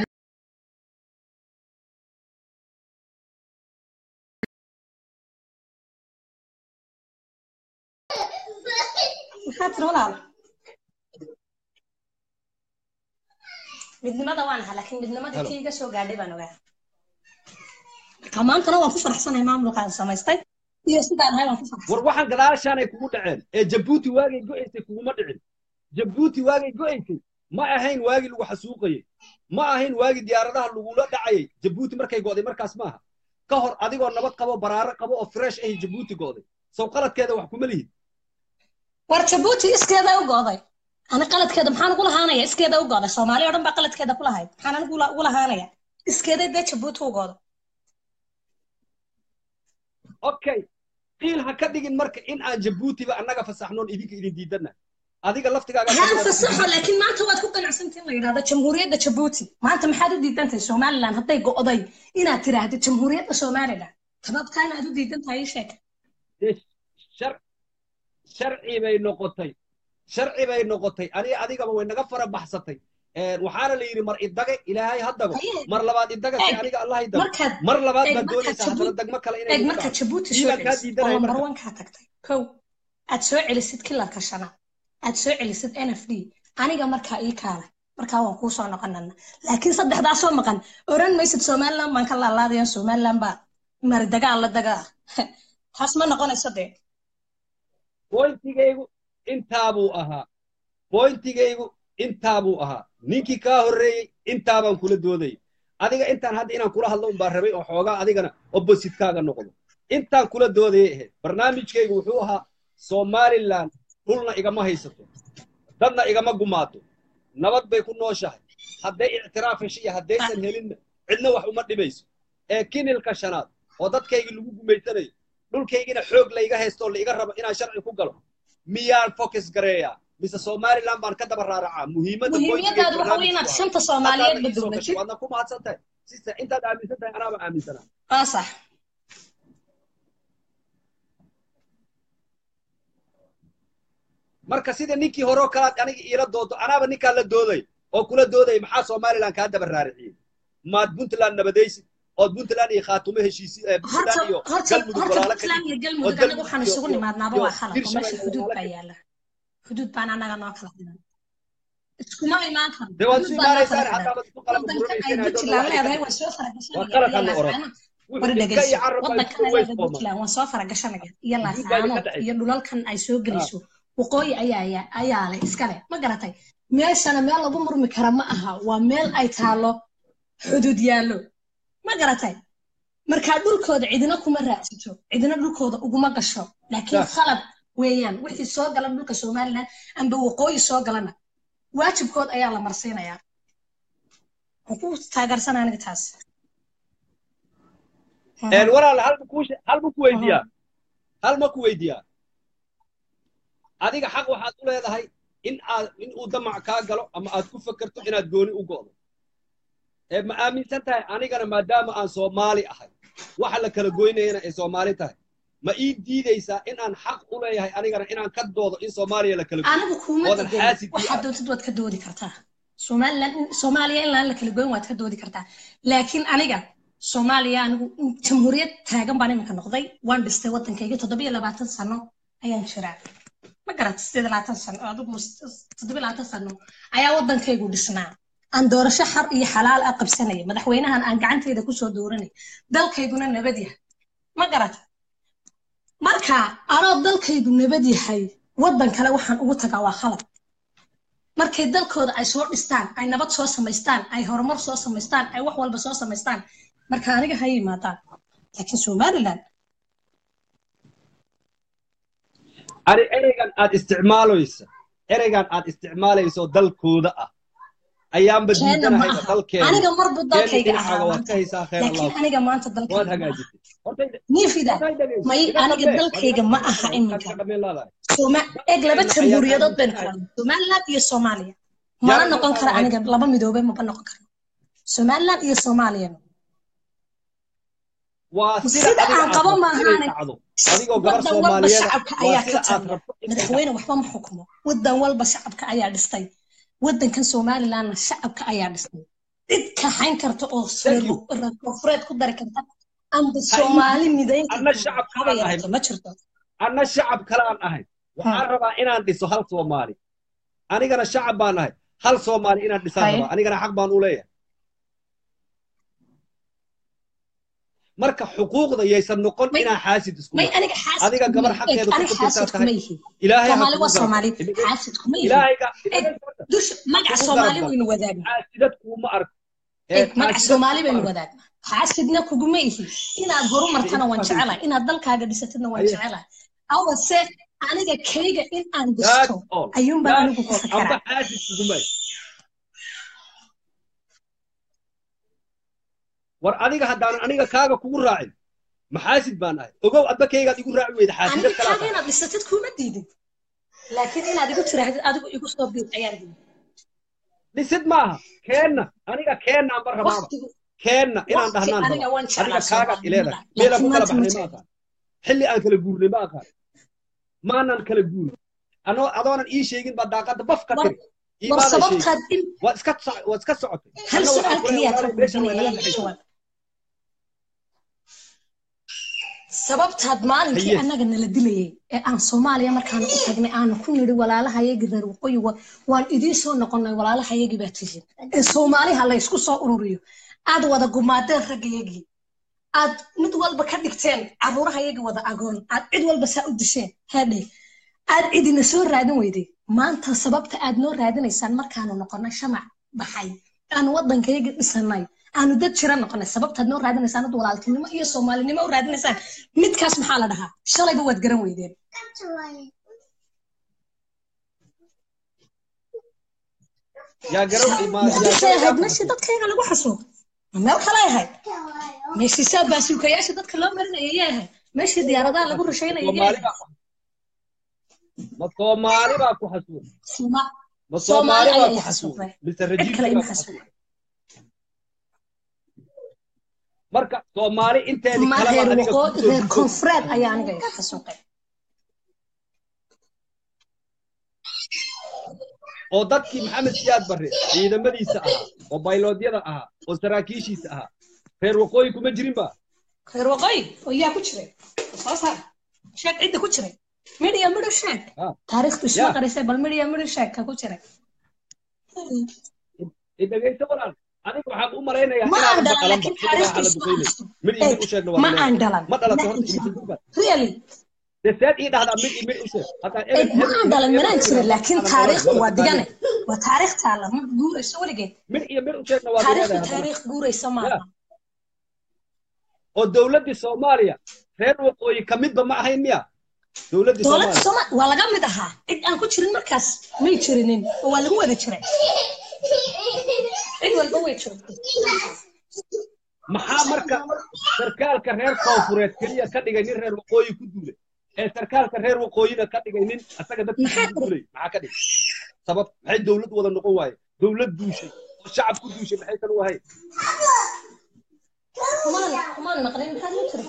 maxaa tiri walaal midnimada waan ahaa laakiin midnimadii Halo. kii iga soo gaadhay baan ogaa marka maantana waan ku faraxsanahay maamulkaan samaystay iyo sidaan ahay waan ku war faraxsanahay waxaan gadaashaanay kugu dhaceen ee jabuuti waagay go'aysay kuguma dhicin jabuuti waagay go'aysay ma ahayn waagii lagu xasuuqayey ma ahayn waagii diyaaradaha lagula dhacayay jabuuti markay go'day markaas maaha ka hor adigoo nabad qabo baraaro qabo oo fresh ahi jabuuti go'day sow qaladkeeda wax kuma lihid war jabuuti iskeeda u go'day ani qaladkeeda maxaan ugu lahaanaya iskeeda u go'day soomaali oo dhan baa qaladkeeda ku lahayd maxaan anigu ula- ugu lahaanaya iskeeday dee jabuuti u go'day okay qiil ha ka dhigin marka in aan jabuutiba annaga fasaxnoon idinka idin diidana adiga laftigaaga haan fasaxo laakiin maanta waad ku ganacsantii in la yidhahdo jamhuuriyadda jabuuti maanta maxaad u diidantahay somaliland hadday go'day inaad tiraahdo jamhuuriyadda somaliland sababtaa inaad u diidan tahay ii sheeg dee shar- sharci bay noqotay sharci bay noqotay aniga adigaba way naga fara baxsatay Een, waxaana la yidhi mar idaga ilaahay ha dago Haye. mar labaad idaga si Eeg, aniga allah i dago markaad mar labaad eeg, baad markaad doonaysaa haddana Jabuuti- degmo kale inay eeg nagu markaad dhacdo jabuuti Ii soo baan kaa celisid oo diidanaya lambar marka one kaa tagtay kow aad soo celisid kilarka shanaad aad soo celisid n f d aniga markaa ii kaalay markaa waan kuu soo noqonana laakiin saddexdaa soo maqan oran maysid somaliland baan ka laalaadayan somaliland baa mari dagaal la dagaa taas ma noqonayso dee bointigaygu intaabuu ahaa bointigaygu intaabuu ahaa ninkii kaa horreeyey intaabaan kula doodayay adiga intaan hadda inaan kula hadlo unbaa rabay oo xoogaa adigana oppositkaaga noqdo intaan kula doodayay ahayd barnaamijkaygu wuxuu ahaa somaliland dhulna igama haysato dadna igama gumaato nabad bay ku nooshahay hadday ictiraaf hesho iyo haddaysan helinna cidna wax uma dhimayso ee kinilka shanaad oo dadkaygii lagu gumaysanayo dhulkaygina xoog layga haysto oo laiga rabo inaan sharci ku galo miyaan focus gareeyaa mise somaliland baan ka daba raaracaa muhiimadda muhiimadaadu waxa wey inaad shanta soomaaliyeed Haddaadna ii soo badowdatid gashay, waadna ku mahadsan tahay sista intaad aaminsan tahay anaaba aaminsanaa waa sax marka sida ninkii hore oo kalaad aniga iila doodo anaaba ninkaa la dooday oo kula dooday maxaa somaliland kaa daba raariciyey maad puntland nabadaysid ood puntland iyo khaatumo heshiisi eh, horta puntland iyo horta galmudug horta walaalo ka puntland iyo dhigtid oo galmudug anaga galmudug waxaan iyo- isugu iyo- nimaadnaaba iyo waa khalad oo Hirshabelle meesha iyo xuduud walaalo baa ka- yaala xuduud baan anaga noo kala dhigan iskuma imaan karno dee waad xuduud isu baa noo kala imaanaysaan xidan xataa baad isku qalab wadankan ay guranayseen I don't know puntland waxa leedahay idinka waan soo waa faragashanaya qalad iyo hadna oran laascaanood wuxuu wari dhibka iyo dhegayso carabka wadankan isku ay ways leedahay kooman puntland waan soo faragashanaya iyo xuduud baa idinka laascaanood dhacaysa iyo dhulalkan ay soo geliso waqooyi ayaa ayaa- ayaa leh iskale ma garatay meeshana meel lagu murmi kara ma aha waa meel ay taalo xuduud yaallo ma garatay markaa dhulkooda cidina kuma raacsato cidina dhulkooda uguma gasho laakiin Sax. khalad weeyaan wixii soo gala dhulka somaliland amba waqooyi soo galana waajibkood ayaa la marsiinayaa waan ku taageersanaa aniga taas Een, walaal hal ma kuu she- hal ma ku weydiiyaa hal ma ku weydiiyaa adiga xaq waxaad u leedahay in aad in uu damac kaa galo ama aad ku fekerto inaad gooni u go'do ee ma aaminsan tahay anigana maadaama aan soomaali ahay waxa la kala goynayana ay soomaali tahay ma ii diidaysaa in aan xaq u leeyahay anigana inaan ka doodo in soomaaliya la kala goyo anigu kuma oodan digan xaasid ii waxaad ah doontid waad ka doodi kartaa somaliland soomaaliya in laan la kala goyn waad ka doodi kartaa laakiin aniga soomaaliya anigu jamhuuriyad taagan baan iminka noqday waan dhistay waddankayga toddobiyo labaatan sano ayaan jiraa ma garata sideed labaatan sano adigu toddoba labaatan sano ayaa waddankaygu dhisnaa aan doorasho xar iyo xalaal ah qabsanaya madaxweynahan aan gacanteeda kusoo dooranay dalkayguna nabad yahay ma garata marka anoo dalkaygu nabad yahay waddan kale waxaan ugu tagaa waa khalad markay dalkooda ay soo dhistaan ay nabad soo samaystaan ay horumar soo samaystaan ay wax walba soo samaystaan marka aniga ha yimaadaan laakiin somaliland ani ereygan aad isticmaalaysa ereygan aad isticmaalayso dalkooda ah ayaanba keena ma diidanahayba aha dalkeena aniga marbu keena dalkayga dhinacaaga ahaa waad maanta ka haysaa khayr laakiin allah aniga maanta waad dalkayga ma aha hagaajisay horta niifida horta dhegeyso may iga aniga dambe waad dalkayga iga ma dambe aha waad iminka iga dambeyn leedahay Soma eeg laba dalkeena ayaan jamhuuriyadood baynu aaminsannahay kala somaliland iyo soomaaliya mana yaan noqon kara aaminsannahay aniga laba midoobay maba noqon karo somaliland iyo soomaaliya waa sida sida adiga aan aad qabo rabto inay maahaane dhacdo adigoo gabar waddan walba soomaaliyeed ah shacabka waa ayaa ka sida aad taliya rabto inay madaxweyne dhacdo waxba ma xukumo waddan walba shacabka ayaa dhistay waddankan somalilandna shacabka ayaa dhistay cid kaxayn karta oo thank you reer koonfureed ku dari karta amba ha ii soomaali midayn anna karta shacab haba kalaan ahay yaraato ma jirto anna shacab kalaan ahay waxaan rabaa inaan dhiso hal soomaali anigana shacab baan ahay hal soomaali inaan dhisaan haye rabaa anigana xaq baan u leeyahay marka xuquuqda yaysan noqon may inaan xaasid isku may nahay aniga xaasid adiga kuma gabar eeg xaqeeda ku aniga fikirtaa xaasid tahay kuma yihi ilaahay ha soomaali kugu waa garab soomaali galo xaasid kuma yihi ilaahayga eeg dush magaca kugu garab soomaali galo waynu wadaagna xaasidad kuuma arko eeg magaca xaasidad soomaali kuuma baynu arko wadaagna xaasidna kuguma ihi inaad horumartana waan Haye, jecelahay inaad dalkaaga dhisatidna waan haye. jecelahay awase aniga kayga in aan That's dhisto all. ayuunbaan That's anigu ku all. Amba fakeraa xaasid kuguma war adiga haddaanan aniga kaaga kugu raacin maxaasid baan ahay ogow adba kaygaad igu raaci weyda aniga xaasidad kalaa kaaga tahay inaad dhisatid kuma diidin laakiin inaad igu tiraahdid adigu igu soo biir ayaan diiday dhisid maaha keenna aniga keenna anba rabaaba waqtigu keenna inaan waqti dhahnaan aniga rabaa waan adiga jeclaa kaagaad ileedahay soomaalinimada meelaan ku laakiin kala maanta ma baxnay ma jecla aqaan xilli aan kala guurnay ma aqaan maanan kala guurin anoo adoonan ii sheegin baa daaqadda baf ka war tiri war iimaadan sheegin sababtaad in waad iska soc- waad iska socotay hal anna waxaan su'aal ku keliya leeyahay ka walaalay meeshan way weydiinaya naga yaa dhexaysaa jawaab sababtaad maalinkii haye annaga nala dilayay ee aan soomaaliya markaanu u tagnay aanu ku nidhi walaalahayagii reer waqooyi wa- waan idiin soo noqonnay walaalahayagii baa tihiin ee soomaaliha laysku soo ururiyo aad wada gumaadeen raggayagii aad mid walba ka dhigteen caruurahayagii wada agoon aad cid walba saa u disheen hadhe aad cidina soo raadin weyday maanta sababta aad noo raadinaysaan markaanu noqonnay shamac baxay aanu waddankayagii dhisanay aanu dad jira noqonay sababtaad noo raadinaysaan ad walaaltinimo iyo soomaalinimo u raadinaysaan midkaas maxaa la dhahaa shalayba waad garan weydeen yaa garan ma yaa muqdishoy shalay yaa ahayd ku meeshii xasuuq dadkayga lagu xasuuq meel kale ahayd meeshii saa baasuukayaasha dadka loo marinaya yay ahayd meeshii diyaaradaha lagu rushaynaya yay soomaali ahayd baa ma soomaali baa ku xasuuq Sooma- ma soomaali soomaali baa ayaa ku i xasuuq xasuuqday mise cid rajiimkii kale baa ima ku xasuuq xasuuqay marka soomaali inteedii ma kaleba reer adiga waqoo kugu soo reer gudbo koonfureed ayaa aniga iga xasuuqay oo dadkii maxamed siyaad barre ciidamadiisa ahaa oo bayloodyada ahaa oo saraakiishiisa ahaa reer waqooyi kuma jirin ba reer waqooyi oo yaa ku jiray soo saar sheeg cidda ku jiray midhiya midho sheeg Ah, taariikhdu isma ya qarisay bal midhiya midho sheeg ka ku jiray idhegayso walaal adiga waxaan u malaynayaa ma aan inaadan dhalan baqalanba laakiin xilligaa taariikhdu waxaa la duqaynay mid iyo mid isma haysto u sheegna ma waa aan leedahay dhalan ma dhalatay ma horta aan imise jirin duubaad really dee seed ii dhahdaa mid iyo mid u sheeg haddaan eeg ebel ma hebel aan iyo dhalan hebel manaan ku jirin yidhahdo laakiin aanan garanay taariikhdu wada waa taqaanin digane waa taariikh taala ma guurayso weligeed mid iyo mid u sheegna waad taariikhdu leedahay haddana taariikh guuraysa ya maaha oo dowladdii soomaaliya reer waqooyi ka midba ma ahayn miya dowladdii dowladda soomaaliya soomaal waa laga mid ahaa cid aan ku jirin markaas may jirinin oo waa lagu wada jiray cid walba way joogtay maxaa marka sarkaalka reer koonfureed keliya ka dhigay nin reer waqooyi ku duulay ee sarkaalka reer waqooyina ka dhigay nin asaga dadkiisa maxaa ku duulay maxaa ka dhigay sabab maxay dowlad wada noqon waaye dowlad duushay oo shacab ku duushay maxay kan u ahayn kumaan kumaan maqlin maxaad la jiray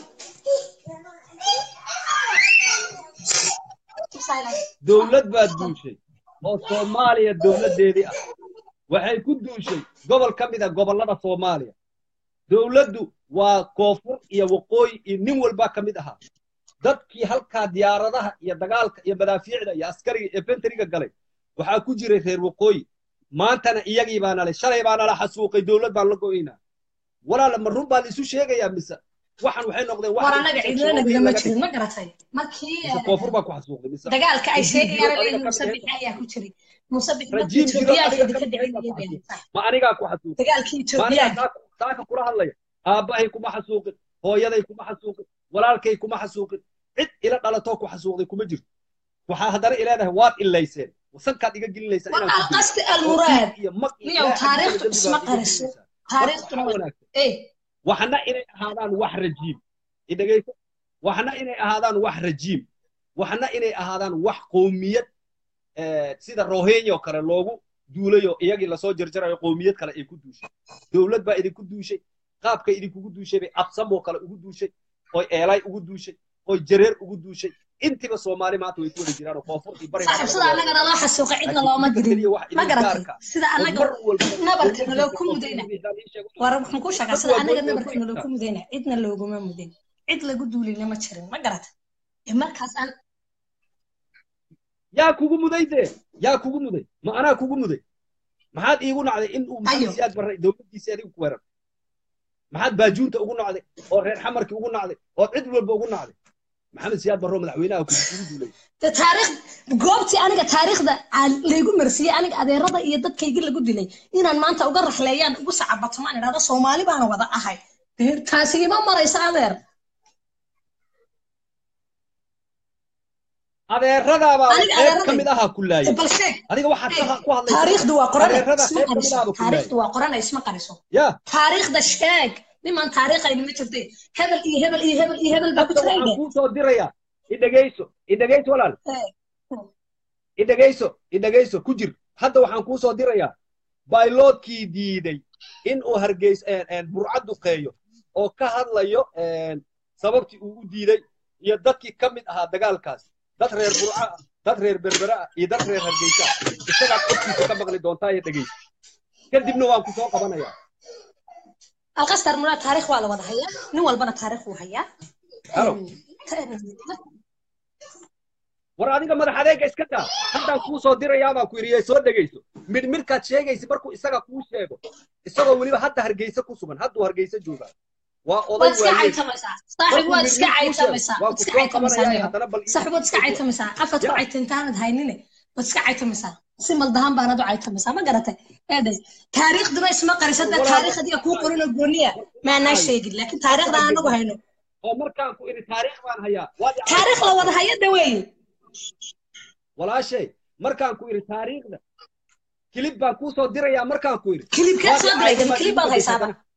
dowlad baa duushay oo soomaaliya dowladdeedii ah waxay ku duushay gobol ka mid a gobollada soomaaliya dowladdu waa koonfur iyo waqooyi iyo nin walbaa ka mid ahaa dadkii halkaa diyaaradaha iyo dagaalka iyo madaafiicda iyo askariga iyo benteriga galay waxaa ku jiray reer waqooyi maantana iyagii baa nalay shalay baa nala xasuuqay dowlad baan la go'aynaa walaala ma run baa la isu sheegayaa mise waxan waxay noqdeen war anaga cidlo nagama jirin ma garatay markii mise koonfur baa ku xasuuqday mise dagaalka ay Rajiim sheegayaan Jirood leeyihiin adiga ka musabix bixi- ayaa ku jiray musabix markii rajiim jirood etoobiyaanka adiga idinka ka bixi dhicin baa ku ayay xasuuqay beenaysaa ma anigaa ku xasuuqay dagaalkii ma anigaa etoobiyaanka saaka saaka kula hadlaya aabbahay kuma xasuuqin hooyaday kuma xasuuqin walaalkay kuma xasuuqin cid ila dhalatoo ku xasuuqday kuma jirto waxaa haddana ileedahay waad ilayseen sankaad iga gelinaysaa war inaan ku dilo alqasti oo almuraad dhiig iyo mag iyo niyow ilaahay xaggiisa taariikhdu dembi isma baad iga qariso gelinaysaa marka taariikhduna waxaa waa wanaagsan eh waxna inay ahaadaan wax rajiim idhegayso waxna inay ahaadaan wax rajiim waxna inay ahaadaan wax qowmiyad eh, sida rohenya oo kale loogu duulayo iyagii lasoo jarjarayo qowmiyad kale ay ku duushay dowlad baa idinku duushay qaabkay idinkugu duushay bay absamoo kale ugu duushay oy eelay ugu duushay oy jareer ugu duushay intiba soomaali maanta way ku wada jiraan oo koonfur iyo bariga saaxib sida annagana loo xasuuqay cidna looma dirin ma garatay sida annaga nabarka naloo ku mudayna war waxaan kuu sheegaa sida annaga nabarka naloo ku mudayna cidna looguma mudin cid lagu duulina ma jirin ma garatay ee markaas aan yaa kugu muday dee yaa kugu muday ma anaa kugu muday maxaad iigu nacday in uu Ayo. maxamed siyaad barray dowladdiisii adigu ku weerar maxaad baajuunta ugu nacday oo reer xamarkii ugu nacday oo cid walba ugu nacday maxamed siyaad barro madaxweynaha ku kugu duulay de taariikh goobtii aniga taariikhda aan- laygu marsiiyey aniga adeerada iyo dadkaygii lagu dilay inaan maanta uga raxleeyaan ugu sacabato maan idhahdo soomaali baana wada ahay dee taasi ima maraysa adeer adeeradaabaa Aniga qayb ka adeeraday. mid ahaa ku laayay bal sheeg adiga waxaad ka- ku hadlaysaa taariikhdu waa qorane adeerada isma qayb ka mid qariso ahaba ku laayay taariikhdu waa qorane isma qariso ya taariikhda sheeg niman taariikhayni ma jirtay hebel iyo hebel iyo hebel iyo hebel baa ku hadda jiray waxaan dhe kuu soo dirayaa idhegayso idhegayso walaal Eh, idhegayso idhegayso ku jir hadda waxaan kuu soo dirayaa bayloodkii diiday in uu hargeys burca duqeeyo oo ka hadlayo een, sababtii uu u diiday iyo dadkii ka mid ahaa dagaalkaas dad reer burca ah dad reer berbere ah iyo dad reer hargeysa ah isagaad codkiisa ka maqli doontaa iyo dhegayso kadibna waan ku soo qabanayaa alqastar mulaa taariikh waa la wada hayaa nin walbana taariikh wuu hayaa Halo. Em, war adiga madax adeega iska daa haddaan kuu soo dirayaa baan ku yidhi soo dhegayso midh midhkaad sheegaysa markuu isaga kuu sheego isagoo weliba hadda hargeysa ku sugan hadduu hargeysa joogaa waa oday waad iska waayeed caytamaysaa saaxib waad iska caytamaysaa waa waad ku iska soo caytamaysaa qabanaya niyo haddana bal saaxib waad iska caytamaysaa afad ku Ya. caytintaanad haynine waad iska caytamaysaa si maldahan baanad u caytamaysaa ma garatay eedhe taariikhduna isma qarisada Walaal- taariikh adiga kuu qorinoo gooniya maanaa sheegin laakiin taariikhda aan anagu hayno oo markaan ku idhi taariikh baan hayaa waad i taariikh la wada haya de weeye walaashay markaan ku idhi taariikhda kilib baan kuu soo dirayaa markaan ku idhi kilibkeed waad i soo diray cayda baad kilib igu baad bedeshay haysaaba haddana.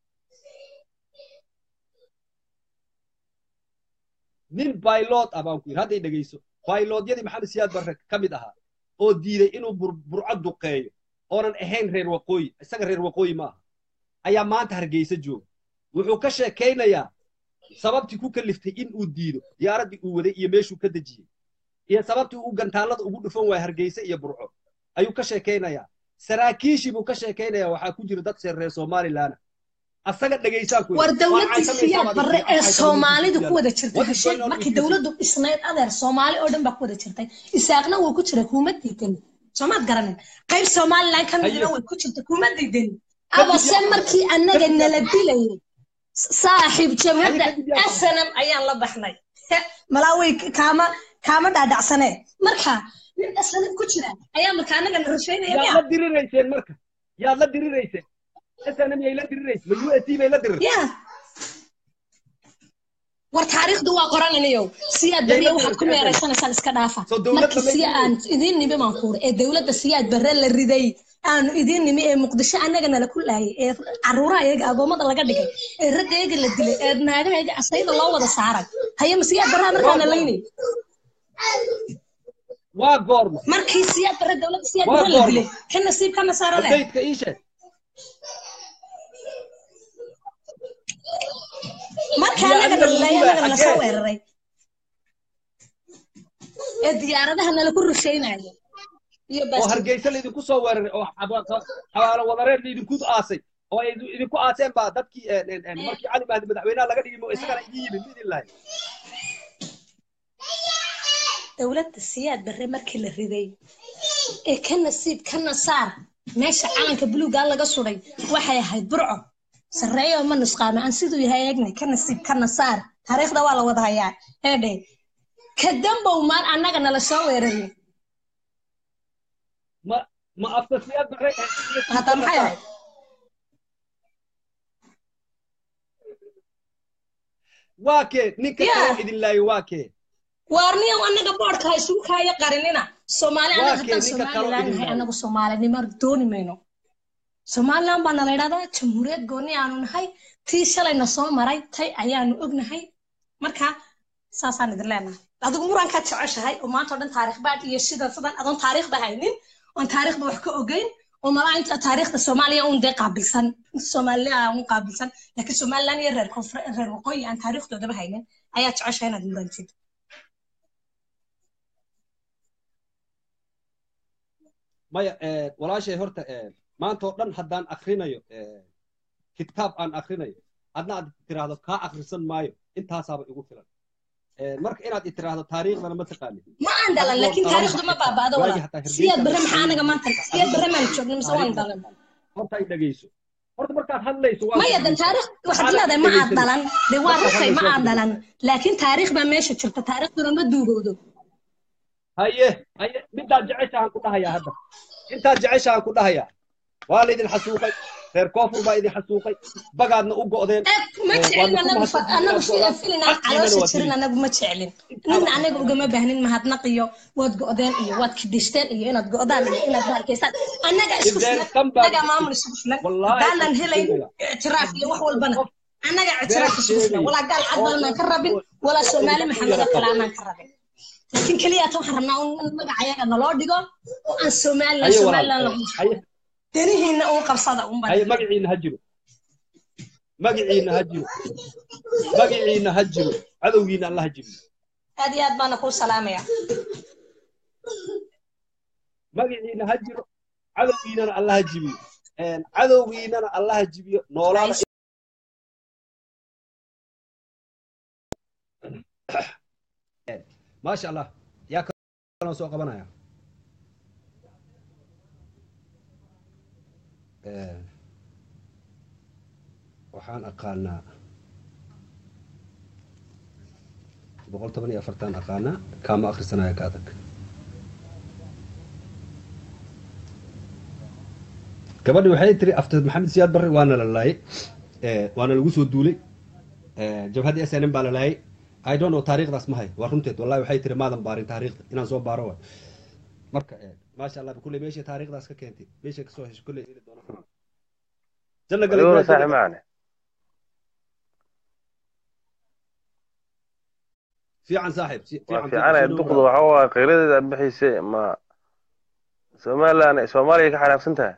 nin baylod ah baan ku yidhi hadda i dhegayso bayloodyadii maxamed siyaad barre ka mid ahaa oo diiday inuu bur- burco duqeeyo oonan ahayn reer waqooyi isaga reer waqooyi ma aha ayaa maanta hargeysa jooga wuxuu ka sheekaynayaa sababtii ku kaliftay in uu diido diyaaraddii uu waday iyo meeshuu ka dejiyey iyo sababtii uu gantaallada ugu dhufan waaya hargeysa iyo burco ayuu ka sheekaynayaa saraakiishii buu ka sheekaynayaa waxaa ku jira dad reer reer somalilaana asaga dhegaysaan ku war yidhi. dowladii Waa siyaad caysamaysaa barre baad ee igu- soomaalida ku wada jirtay What is hesheeg going on markii with you? dowladdu dhisnayd adeer soomaali oo dhan baa ku wada jirtay isaaqna wuu ku jiray kuma diidan soomaad garanin qayb somalilan ka midna Haye. way ku jirta kuma diidan Kadib abase yaa- markii annaga kadib yaa- nala dilayay saaxiib jabhadda Haye, kadib yaa- snm ayaan la baxnay malaawey kaama kaama dhaadhacsanee marka nin snm ku jira ayaa marka annaga na rusheynaya yaad miya la dirirayseen marka yaad la dirirayseen snm yay la diriraysa ma u s t bay la dirir ya war taariikhdu waa qorananayow siyaad Yay barre la waxaad ku diraysaa? meeraysanaysaan iska dhaafa Soo dowladda markii ma siya idin aan idiin nimi baan kuuri ee dowladda siyaad barre la riday aanu idiin nimi ee muqdisho annaga nala ku laayay ee caruuraha iyaga agoommada laga dhigay ee ragga iyaga la dilay ee naagaha iyaga asayda loo wada saaray haye ma siyaad barraha markaana laynay waa goorma markii siyaad barre dowladda siyaad Waa barre la goorma? dilay ka nasiib ka nasaaro leh updateka ii sheeg marka Iyo annaga adiga nalaayay lagu annaga laayay nala soo xaggee? weeraray ee diyaaradaha nala ku rusheynaya iyo oo baas hargeysa laydinku soo weeraray oo xaba- xabaalo wadareed laydinku aasay oo ay idinku aaseen baa dadkii en- en- en markii cali mahdi madaxweynaha laga dhigay mo isagana idin yimid midin lahay dowladda siyaad barre markii la riday ee ka nasiib kana saar meesha calanka buluuga laga suday waxay ahayd burco sarreeyo ma nusqaame aan siduu yahay eegnay ka nasiib kana saar taariikhda waa la wada hayaa eedhe ka dambow maan annaga nala soo weeraray ma ma afka siyaad bare hadda maxay ahayd waa kee ninka Yeah. kaloo idin laayo waa kee waarniyow annaga boodhka ha isugu kaayo qarinina soomaali Waa annaga haddaan kee ninka kaloo somalilan idin nahay laayo? annagu soomaalinimo dooni mayno somalilan baa nala idhahdaa jamhuuriyad gooni aanu nahay tii shalayna soo maray tay ayaanu ognahay marka saasaan idin leenahay adigu murankaad jeceshahay oo maanta oo dhan taariikh baad iyo sidan sidan adoon taariikhba haynin oon taariikhba wax ka ogeyn oo malaa inta taariikhda soomaaliya un dee qaabilsan inta soomaaliya un qaabilsan laakiin somalilan iyo reer koonfur reer waqooyi aan taariikhdoodaba haynin ayaa jeceshahay inaad murantid maya eh, walaashay horta eh, maanta oo dhan haddaan akrinayo eh, kitaab aan akrinayo adna aad tiraahdo kaa akrisan maayo intaasaaba igu filan Eh, marka inaad i tiraahdo taariikhdana ma taqaanin ma aan dhalan laakiin taariikhdu ma baaba'do Waagi walaal hataa Hargeysa siyaad barre la maxaa anaga maanta siyaad barre maan joogna mise waan Taariikhda. dhalan horta ay dhegeyso horta markaad hadlayso waa maya de taariikh waxaad leedahay ma aad dhalan de waa rugtay ma aad dhalan laakiin taariikh baa meesha jirta taariikhduna ma duugowdo haye haye midaad jeceshahan ku dhahayaa hadda intaad jeceshahan ku dhahayaa waa laydin xasuuqay reer koonfur baa idin xasuuqay bagaadna u go'deen Eh, ma Eh, jecelin waadna ku anagu fa- mahadsantihiin anagu inaad go'daan. filin aan Xaqiinana caloosha waa jirin tiri. anagu ma jecelin nina anaga ugama baahnin mahadnaq iyo waad go'deen iyo waad kidishteen iyo inaad go'daan iyo inaad bahalkaysaan annaga isku If there filan is somebody- annaga maamul isku filan Wallahi haddaanan qof helayn sheegaya. ictiraaf iyo wax walbana Qof- annaga ictiraaf been isku filan sheegaya. walaa gaal cad Oo badanaan ka rabin qof- walaa qof soomaali qof maxamed oo yara kale qabo. aanaan ka rabin laakiin keliya tan waxaan rabnaa in magacayaga naloo dhigo oo aan somalilan haye somalilan walaal lagu haye danihiina uun qabsada un haye baa magaciina ha jiro magaciina ha jiro magaciina ha jiro cadowgiina alla ha jibiyo aad iyo aad baana kuu salaamaya magaciina ha jiro cadowgiinana alla ha jibiyo Een, cadowgiinana alla ha jibiyo noolaada maasha allah yaa kaloo soo qabanaya Een, waxaan aqaanaa boqol toban iyo afartan aqaanaa kaama akhrisanaya ka adag gabadhi waxay tiri after maxamed siyaad barre waana la laayay Eh, waana lagu soo duulay Eh, jabhadda s n m baa la laayay i don't know taariikhdaas ma hay waa runteed wallahi waxay tiri maadan baarin taariikhda inaan soo baaro waay marka eh, maasha allah kulley meeshay taariikhdaas ka keentay meeshay kasoo heshay kulley heli doona janna gale adiguna Ibrahim, saaxiib macane fiican saaxiib si- waa fiican fiicanaya soo duqdu dhawaada. waxa waa qiiradeeda aad bixayse ma somalilan soomaaliya ka xanaaqsan tahay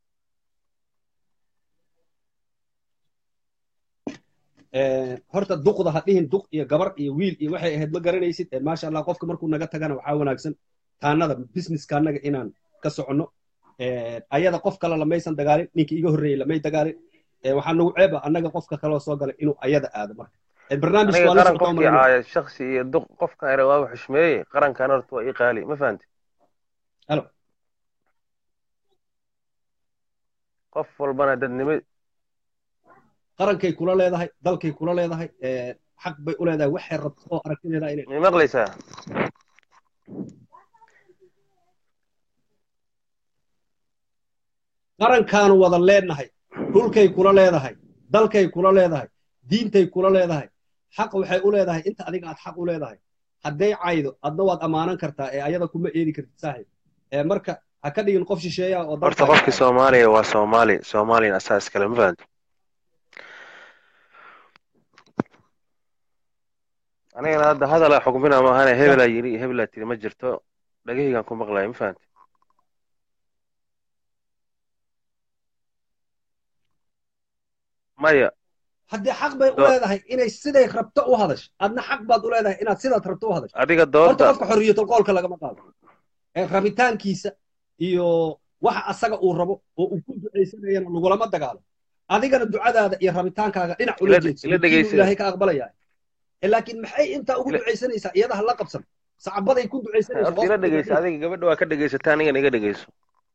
Eh, horta duqda ha dhihin duq iyo gabar iyo wiil iyo waxay ahayd ma garanaysid Eh, maasha allah qofka markuu naga tagana waxaa wanaagsan taanada businesska annaga inaan ka soconno Eh, ayada qof kale lamaysan dagaalin ninka iga horreeyey lamay dagaalin Eh, waxaa nagu ceeba annaga qofka kaloo soo galay inuu ayada aado marka Eh, barnaamijka aniga waa la qaran socdaa qofkii umalayna caaya shaksi iyo duq qofkan ere waa xushmeeyey qarankan horta waa ii qaali ma fahanti halo qof walbana dadnimo qarankay kula leedahay dalkay kula leedahay Eh, xaq bay u leedahay waxay rabto oo aragtideeda inay may maqlaysaa qarankaanu wada leenahay dhulkay kula leedahay dalkay kula leedahay diintay kula leedahay xaq waxay u leedahay inta adiga aad xaq u leedahay hadday caydo adna waad ammaanan kartaa ee ayada kuma eedi kartid saaxiib ee marka ha ka dhigin qof shisheeya oo horta dalkaaga qofkii soomaaliya waa soomaali soomaaliyana asaa iskale ma fahanti anigana hadda hadala xukmina maahane hebelaa yiri iyo hebelaa tiri ma jirto dhagahaygaan ku maqlaya ma fahanti maya haddii xaq bay u Do- leedahay inay siday rabto u hadash adna xaq baad u leedahay inaad sidaad rabto u hadash adiga horta dooda qofka xorriyatul qowlka lagama qaado ee rabitaankiisa iyo waxa asaga uu rabo oo uu ku ducaysanayana lagulama dagaalo adigana ducadaada iyo rabitaankaaga dhinac ula Ila- jeedso ila midkiinuu dhegeysa. ilaahay ka aqbalaya laakiin maxay intaa ugu Ila- ducaysanaysaa iyada ha la qabsan sacabaday ku ducaysanayso horta ila dhegeysa adiga gabadha waa ka dhegeysata anigana iga dhegeyso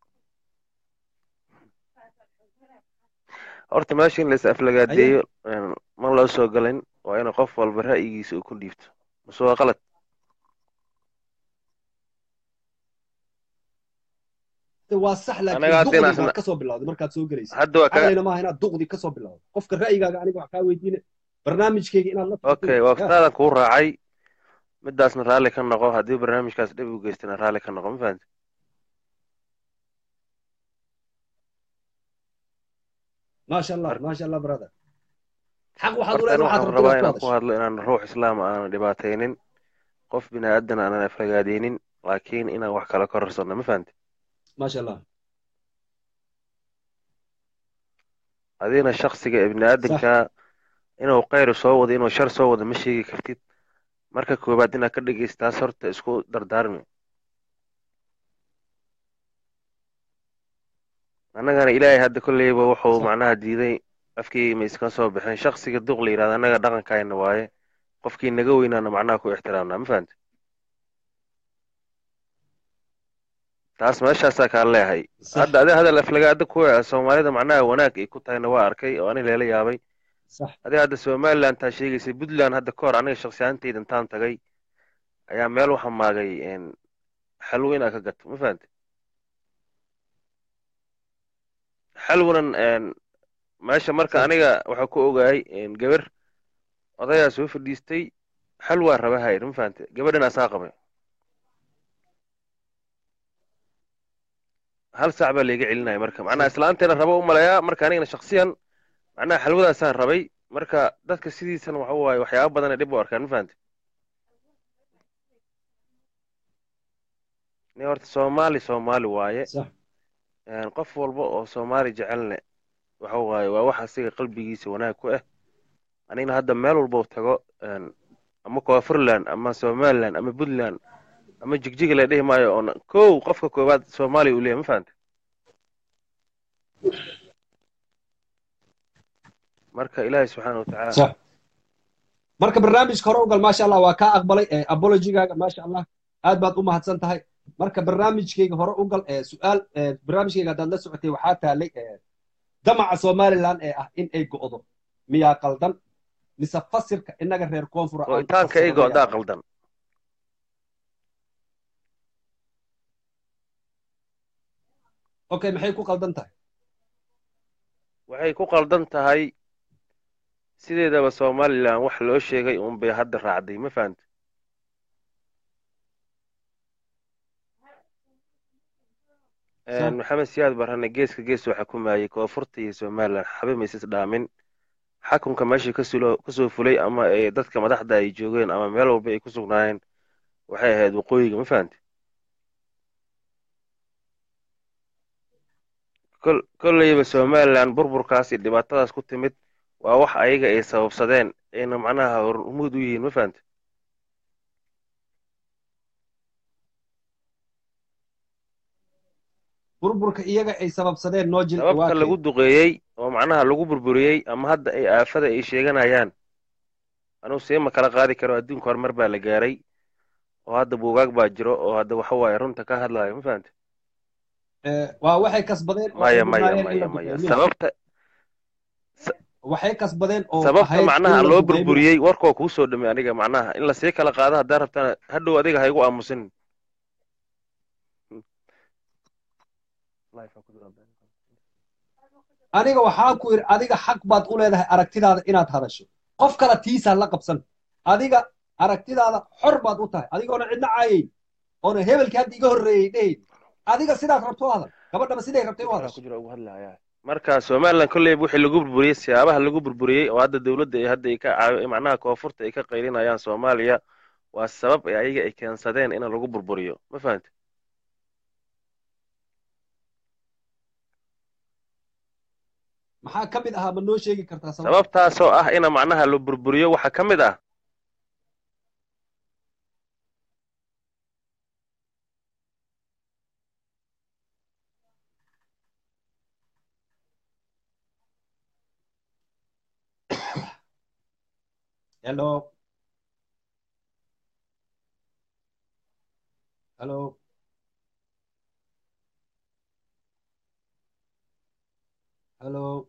horta meesha in lais aflagaadeeyo een, ma loo soo galin waa in qof walba ra'yigiisa uu ku dhiibto mase waa qalad waa sax Anaga laakiin haddii duqdi naasna- baad kasoo bilowday markaad soo gelaysa hadda waa ka caqlina maaha inaad duqdi kasoo bilowdo qofka ra'yigaaga aniga wax kaa weydiine barnaamijkeyga inaad la okay waqtaadan kuu raacay midaasna raalli ka noqo haddii barnaamijkaas dhib u geystana raalli ka noqo ma fahamti maasha allah maasha allah brother xaq waxaad u horta leedahay aniga waxaad waxaan rabto inaad rabaa ku inaan ku hadasho hadlo inaan ruux islaam aanan dhibaataynin qof bini aadan aanan aflagaadeynin laakiin inaan wax kala korarsano ma fahamti maasha allah adigna shaksiga ibni aadanka inuu khayr soo wado inuu shar soo wado ma sheegi kartid marka koowaad inaad ka dhegeystaas horta isku dardaarmi annagana ilaahay hadda kolleyba wuxuu Sax. macnaha diiday afkii ma iska soo bixin shaksiga duq la yidhahda annaga dhaqankayna waaye qofkii naga weynaana macnaha ku ixtiraamnaa ma fahamti taas meeshaasaa kaa leehay sax hadda adi hadal aflagaada kuwa soomaalida macnaha wanaag ay ku tahayna waa arkay oo ani leela yaabay sax adiga hadda somaliland taa sheegaysay puntland hadda ka hor aniga shaksi ahaantayda intaan tagay ayaa meel waxaa maagay een, xalwo inaad ka gato ma fahamti xalwanan een, meesha marka Sax. aniga waxaa ku ogaayay een, gabar odayaa soo fadhiistay xalwaa raba hayr ma fahamti gabadhan asaa qabay hal saac baa layga celinaya marka macnaha islaanteena raba u maleeyaa marka anigana shaksiyan macnaha xalwadaasaan rabay marka dadka sidiisana waxa waaye waxyaaba badan ay dhib u arkaan ma fahamti ni horta soomaali soomaali waaye sax een, qof walba oo soomaali jecelne waxa waaye waa wax asiga qalbigiisa wanaag ku ah anigna hadda meel walba u tago een, ama koonfurland ama somaliland ama puntland ama jigjiga la dhihi maayo oon kow qofka koowaad soomaaliya uu leeyahay ma fahamte marka ilaahay subxaana watacaala sax marka barnaamijka hore ugal maasha allah waa kaa aqbalay ee apologygaaga maasha allah aad baad u mahadsan tahay marka barnaamijkeyga hore ugal ee su-aal ee barnaamijkeyga haddaad la socotay waxaa taalay ee damaca somaliland ee ah in ay go'do miyaa qaldan mise fasirka inaga reer koonfur aan u go'itaanka fasirno eyga miyaa odaa qaldan? qaldan okay maxay ku qaldan tahay waxay ku qaldan tahay sideedaba somalilan wax loo sheegay uun bay hadda raacday ma fahamte Sax. maxamed siyaad barane geeska gees waxaa ku maayay koonfurta iyo somalilan xabe maysis dhaamin xakunka meeshii kasulo kasoo fulay ama ay dadka madaxda ay joogeen ama meel walba ay ku sugnaayeen waxay ahayd waqooyiga ma fahamte kol kolleyba somalilan burburkaas iyo dhibaatadaas ku timid waa wax ayaga ay sababsadeen ayna macnaha hormuud u yihiin ma fahamte burburka iyaga ay sababsadeen noo jil sababta lagu duqeeyey oo macnaha lagu burburiyey ama hadda ay aafada ay sheeganayaan anugu seema kala qaadi karo adduunka horumar baa la gaaray oo hadda buugaag baa jiro oo hadda waxa waaye runta ka hadlayo ma fahamte waa waxay kasbadeen oo ay maya maya mudnaayeen in la maya maya duqeeyo sababta waxay kasbadeen oo sababta ahayd in macnaha la loo duqeeyo burburiyey warkoo kuu soo dhamay aniga macnaha in lasii kala qaado haddaa rabtana hadhow adiga ha igu aamusin aniga waxaa ku yidhi adiga xaq baad u leedahay aragtidaada inaad hadasho qof kale tiisa la qabsan adiga aragtidaada xor baad u tahay adigoona cidna caayayn oona hebelkii hadda iga horreeyey dhehayn adiga sidaad rabto u hadal gabadhaba siday rabtay u Waxaa hadasho ku jira ugu hadlayaa marka somaliland kolleyba wixii lagu burburiyey siyaabaha lagu burburiyey oo hadda dowladda ay hadda ay ka caawi macnaha koonfurta ay ka qaylinayaan soomaaliya waa sabab ay ayaga ay keensadeen in lagu burburiyo ma fahamte maxaa ka mid ahaa ma noo sheegi kartaa sabab sababtaasoo ah ina macnaha la burburiyo waxaa ka mid ah hello halo halo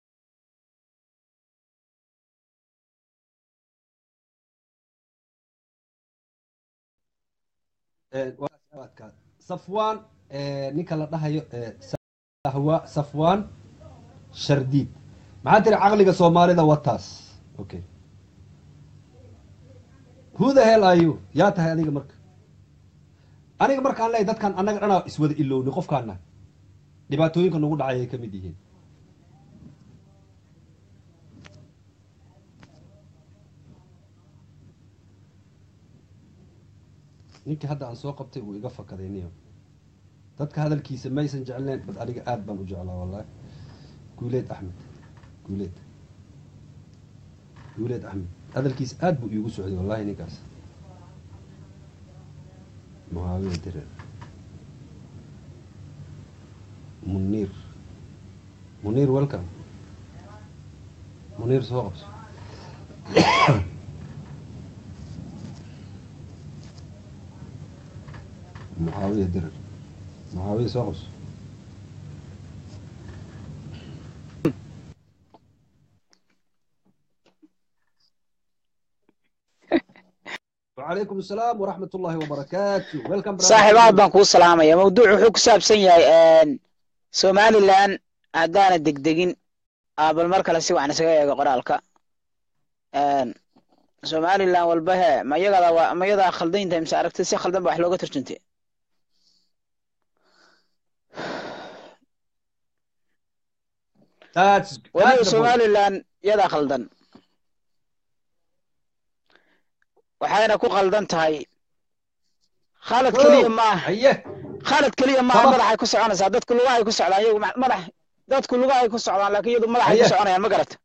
waadka safwan ninka la dhahayo sahwa safwan shardiid maxaa tiri caqliga soomaalida wataas okay who the hell are you yaa tahay adiga marka aniga markaan leeyahay dadkan annaga dhanaa iswada ilowni qofkaana dhibaatooyinka nagu dhacay ay ka mid yihiin ninkii hadda aan soo qabtay wuu iga fakaday niyo dadka hadalkiisa maysan jecleen bad aniga aad baan u jeclaa wallahi guuleed axmed guuleed guuleed axmed hadalkiisa aad buu iigu socday wallahi ninkaas muhaawiya direr muniir muniir welcome muniir soo qabso muxaawiya direr muxaawiya soo qabso وعليكم السلام ورحمة الله وبركاته ويلكم saaxiib aad baan kuu salaamaya mawduuc wuxuu ku saabsan yahay somalilan haddaana degdegin bal mar kale si waxaan isaga eego qoraalka somalilan walba he ma iyagada waa ma iyadaa khaldayntahay mise aragti si khaldan ba wax looga turjuntay That's waliba that's the point. somalilan iyadaa khaldan waxayna ku khaldan tahay khalad keliya maaha haye khalad keliya maaha Sabab- madaxay ku soconaysaa dadku lugahay ku socdaan iyagu ma- madax dadku lugahay ku socdaan laakiin iyadu madaxay ku Haye. soconayaan ma garata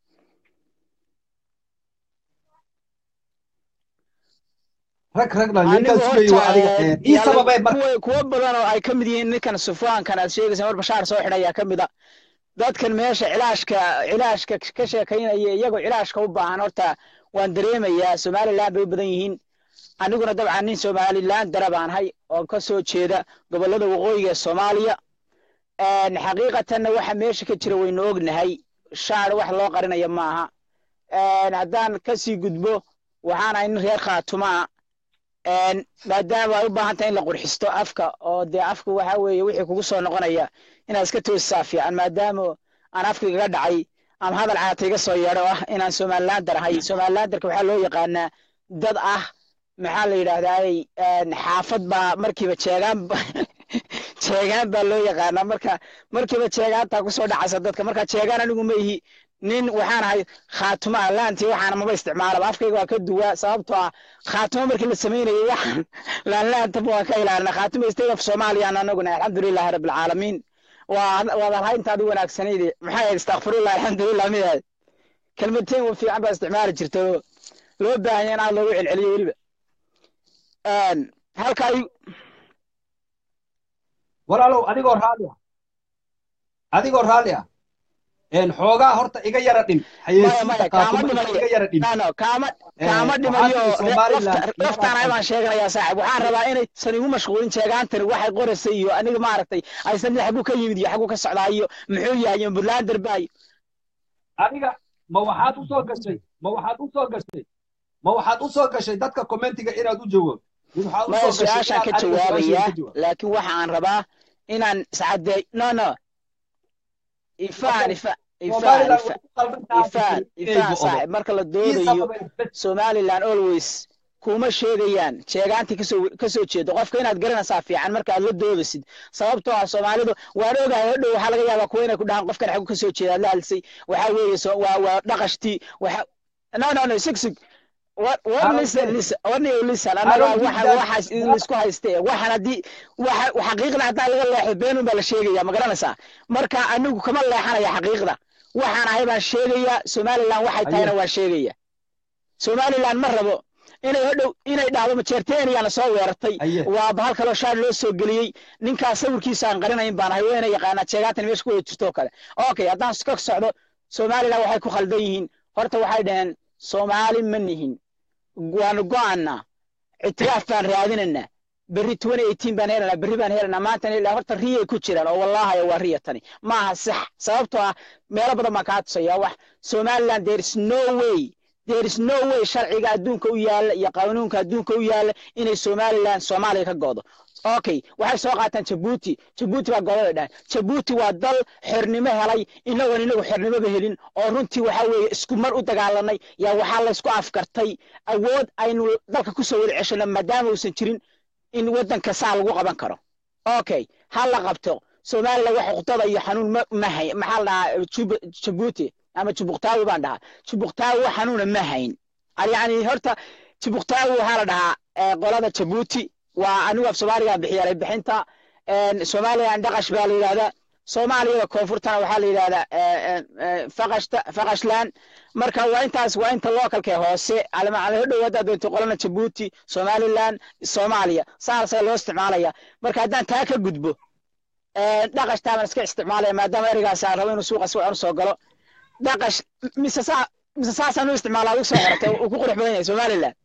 rag rag dhan anigu ninkaas sugayay waa adiga horta ee, ii yalla sababay marka kuwa kuwa badan oo ay ka mid yihiin ninkan sufaankan aad sheegaysa mar bashaar soo xidhayaa ka mid a dadkan meesha cilaashka cilaashka ka sheekaynaya iyagoo cilaashka u baahan horta waan dareemayaa somaliland bay u badan yihiin aniguna dabcan nin somaliland dara baan hay oo ka soo jeeda gobollada waqooyiga ee soomaaliya Een, xaqiiqatanna waxa meesha ka jira waynu ognahay shaar wax loo qarinayo maaha Een, haddaan kasii gudbo waxaan ahay nin reer khaatumaa Een, maadaama ay u baahan tahay in la qurxisto afka oo dee afka waxa weeye wixii kugu soo noqonaya inaad iska toosisaa fiican maadaama aan afka igaga dhacay ama hadal caata iga soo yeedho ah inaan somalilander ahay somalilanderka waxaa loo yaqaanaa dad ah maxaa la yidhaahdaay xaafad baa markiiba jeegaan ba- jeegaan baa loo yaqaanaa marka markiiba jeegaantaa kusoo dhacaysa dadka marka jeegaan anigu ma ihi nin waxaan ahay khaatuma laantii waxaana maba isticmaalaba afkayga waa ka duwaa sababtoo ah khaatuma markii la samaynayay waxaan laanlaantaba waa ka ilaalina khaatuma state of soomaliyan anaguna alxamdulilahi rabbilcaalamiin waa waad alhayntaadi wanaagsanayde maxay ahayd istakfirullah alxamdulilah miyahay kelmadteen wa fiican baa isticmaali jirta oo loo baahanya in aad loogu celceliyo weliba Een, halka ay walaalow adigoo raalli ah adigoo raalli ah een xoogaa horta iga yara dhin maya xayeysiinta maya kaama qaatuma dhimayo iga yara dhin no no kaama Een, kaama waxaa dhimayo tiri Somaliland lafta- iyagaa laftaan qaldan. baan sheeganayaa saaxib waxaan rabaa inaysan igu mashquulin jeegaantani waxay qoraysa iyo aniga maaragtay aysan mid xaguu ka yimid iyo xaguu ka socdaa iyo muxuu yahay iyo buntlander baayo adiga ma waxaad usoo gashay ma waxaad usoo gashay ma waxaad usoo gashay dadka commentiga inaad u jawaab mid waxaad maya usoo gashay su-aashaan ka inaad aniga su-aashayda jawaabayaa ka jawaab laakiin waxa aan rabaa inaan iscadeey no no ifaan Okay. ifaan ifaan Somaliland ifaan way ku qaldan tahay ifaan inay ifaan go'do saaxib marka la ii doodayo sababay bes somaliland always kuma sheegayaan jeegaantii kasoo kasoo jeedo qofka inaad garanaysaa fiican marka aad la doodasid sababtoo ah soomaalidu waan ogahay hodhow waxaa laga yaabaa kuwa inay ku dhahaan qofkan xagu kasoo jeeda aad la hadlisay waxaa weeye so- waa waa dhaqashtii waxa no no no sig sig war war I don't listen get it. listen war niyo listen I annaga don't give waxa that waxaas idin isku hayste waxaan haddii waxa xaqiiqda haddaa laga leexdo beenun baa la sheegaya ma garanaysaa marka anigu kama leexanaya xaqiiqda waxaan ahay baan sheegaya somaliland waxay tahayna Aye. waan sheegaya somaliland ma rabo inay hodhow inay dhahdo majeerteeniyana soo weerartay Aye. waa bahal kaloo shaar loo soo geliyey ninkaas sawirkiisa aan qarinayn baan ahay wayna yaqaanaa jeegaatan meesha ku wada jirto oo kale okay haddaan ka socdo somaliland waxay ku khaldan yihiin horta waxay dhaheen soomaali ma nihin waanu go'annaa ictiraaf baan raadinaynaa berri twenty eighteen baan helanaa berri baan helanaa maanta ilaa horta riyay ku jiraan oo wallaahi waa riya tani maaha sax sababtoo ah meelo badan baan kaa tusaya wax somaliland there is no way there is no way sharciga adduunka u yaalla iyo qanuunka adduunka u yaalla inay somaliland soomaaliya ka go'do okay waxay soo qaataan jabuuti jabuuti baa goobada dhahan jabuuti waa dal xornimo helay inagoon inagu xornimoba helin oo runtii waxa weeye isku mar u dagaalanay yaa waxaa laysku afkartay awood aynu dalka kusoo wada ceshano maadaama uusan jirin in waddanka saa lagu qaban karo okay ha la qabto somaliland wax uqdada iyo xanuun ma ma hay maxaa la dhahaa Jub- jabuuti ama jubuqtaawi baan dhahaa jubuqtaawi wax xanuuna ma hayn yani horta jubuqtaawi waxaa la dhahaa eh, qolada jabuuti waa anigu af soomaaliga bixiyaalay bixinta somaliland dhaqash baa la yidhahdaa soomaaliyada koonfurtana waxaa la yidhahdaa eh, eh, eh, faqashta faqashland marka waa intaas waa inta localka hoose almacala dhow haddaad doonto qolana jabuuti somaliland soomaaliya saasay loo isticmaalaya marka haddaan taa ka gudbo eh, dhaqashtaa baan iska isticmaalaya maadaama ereygaas aan rabo inuu suuqa si wacan usoo galo dhaqash mise saa mise saasaan u isticmaalaa adigu soo qoratay uu ku qurux badan yahay somaliland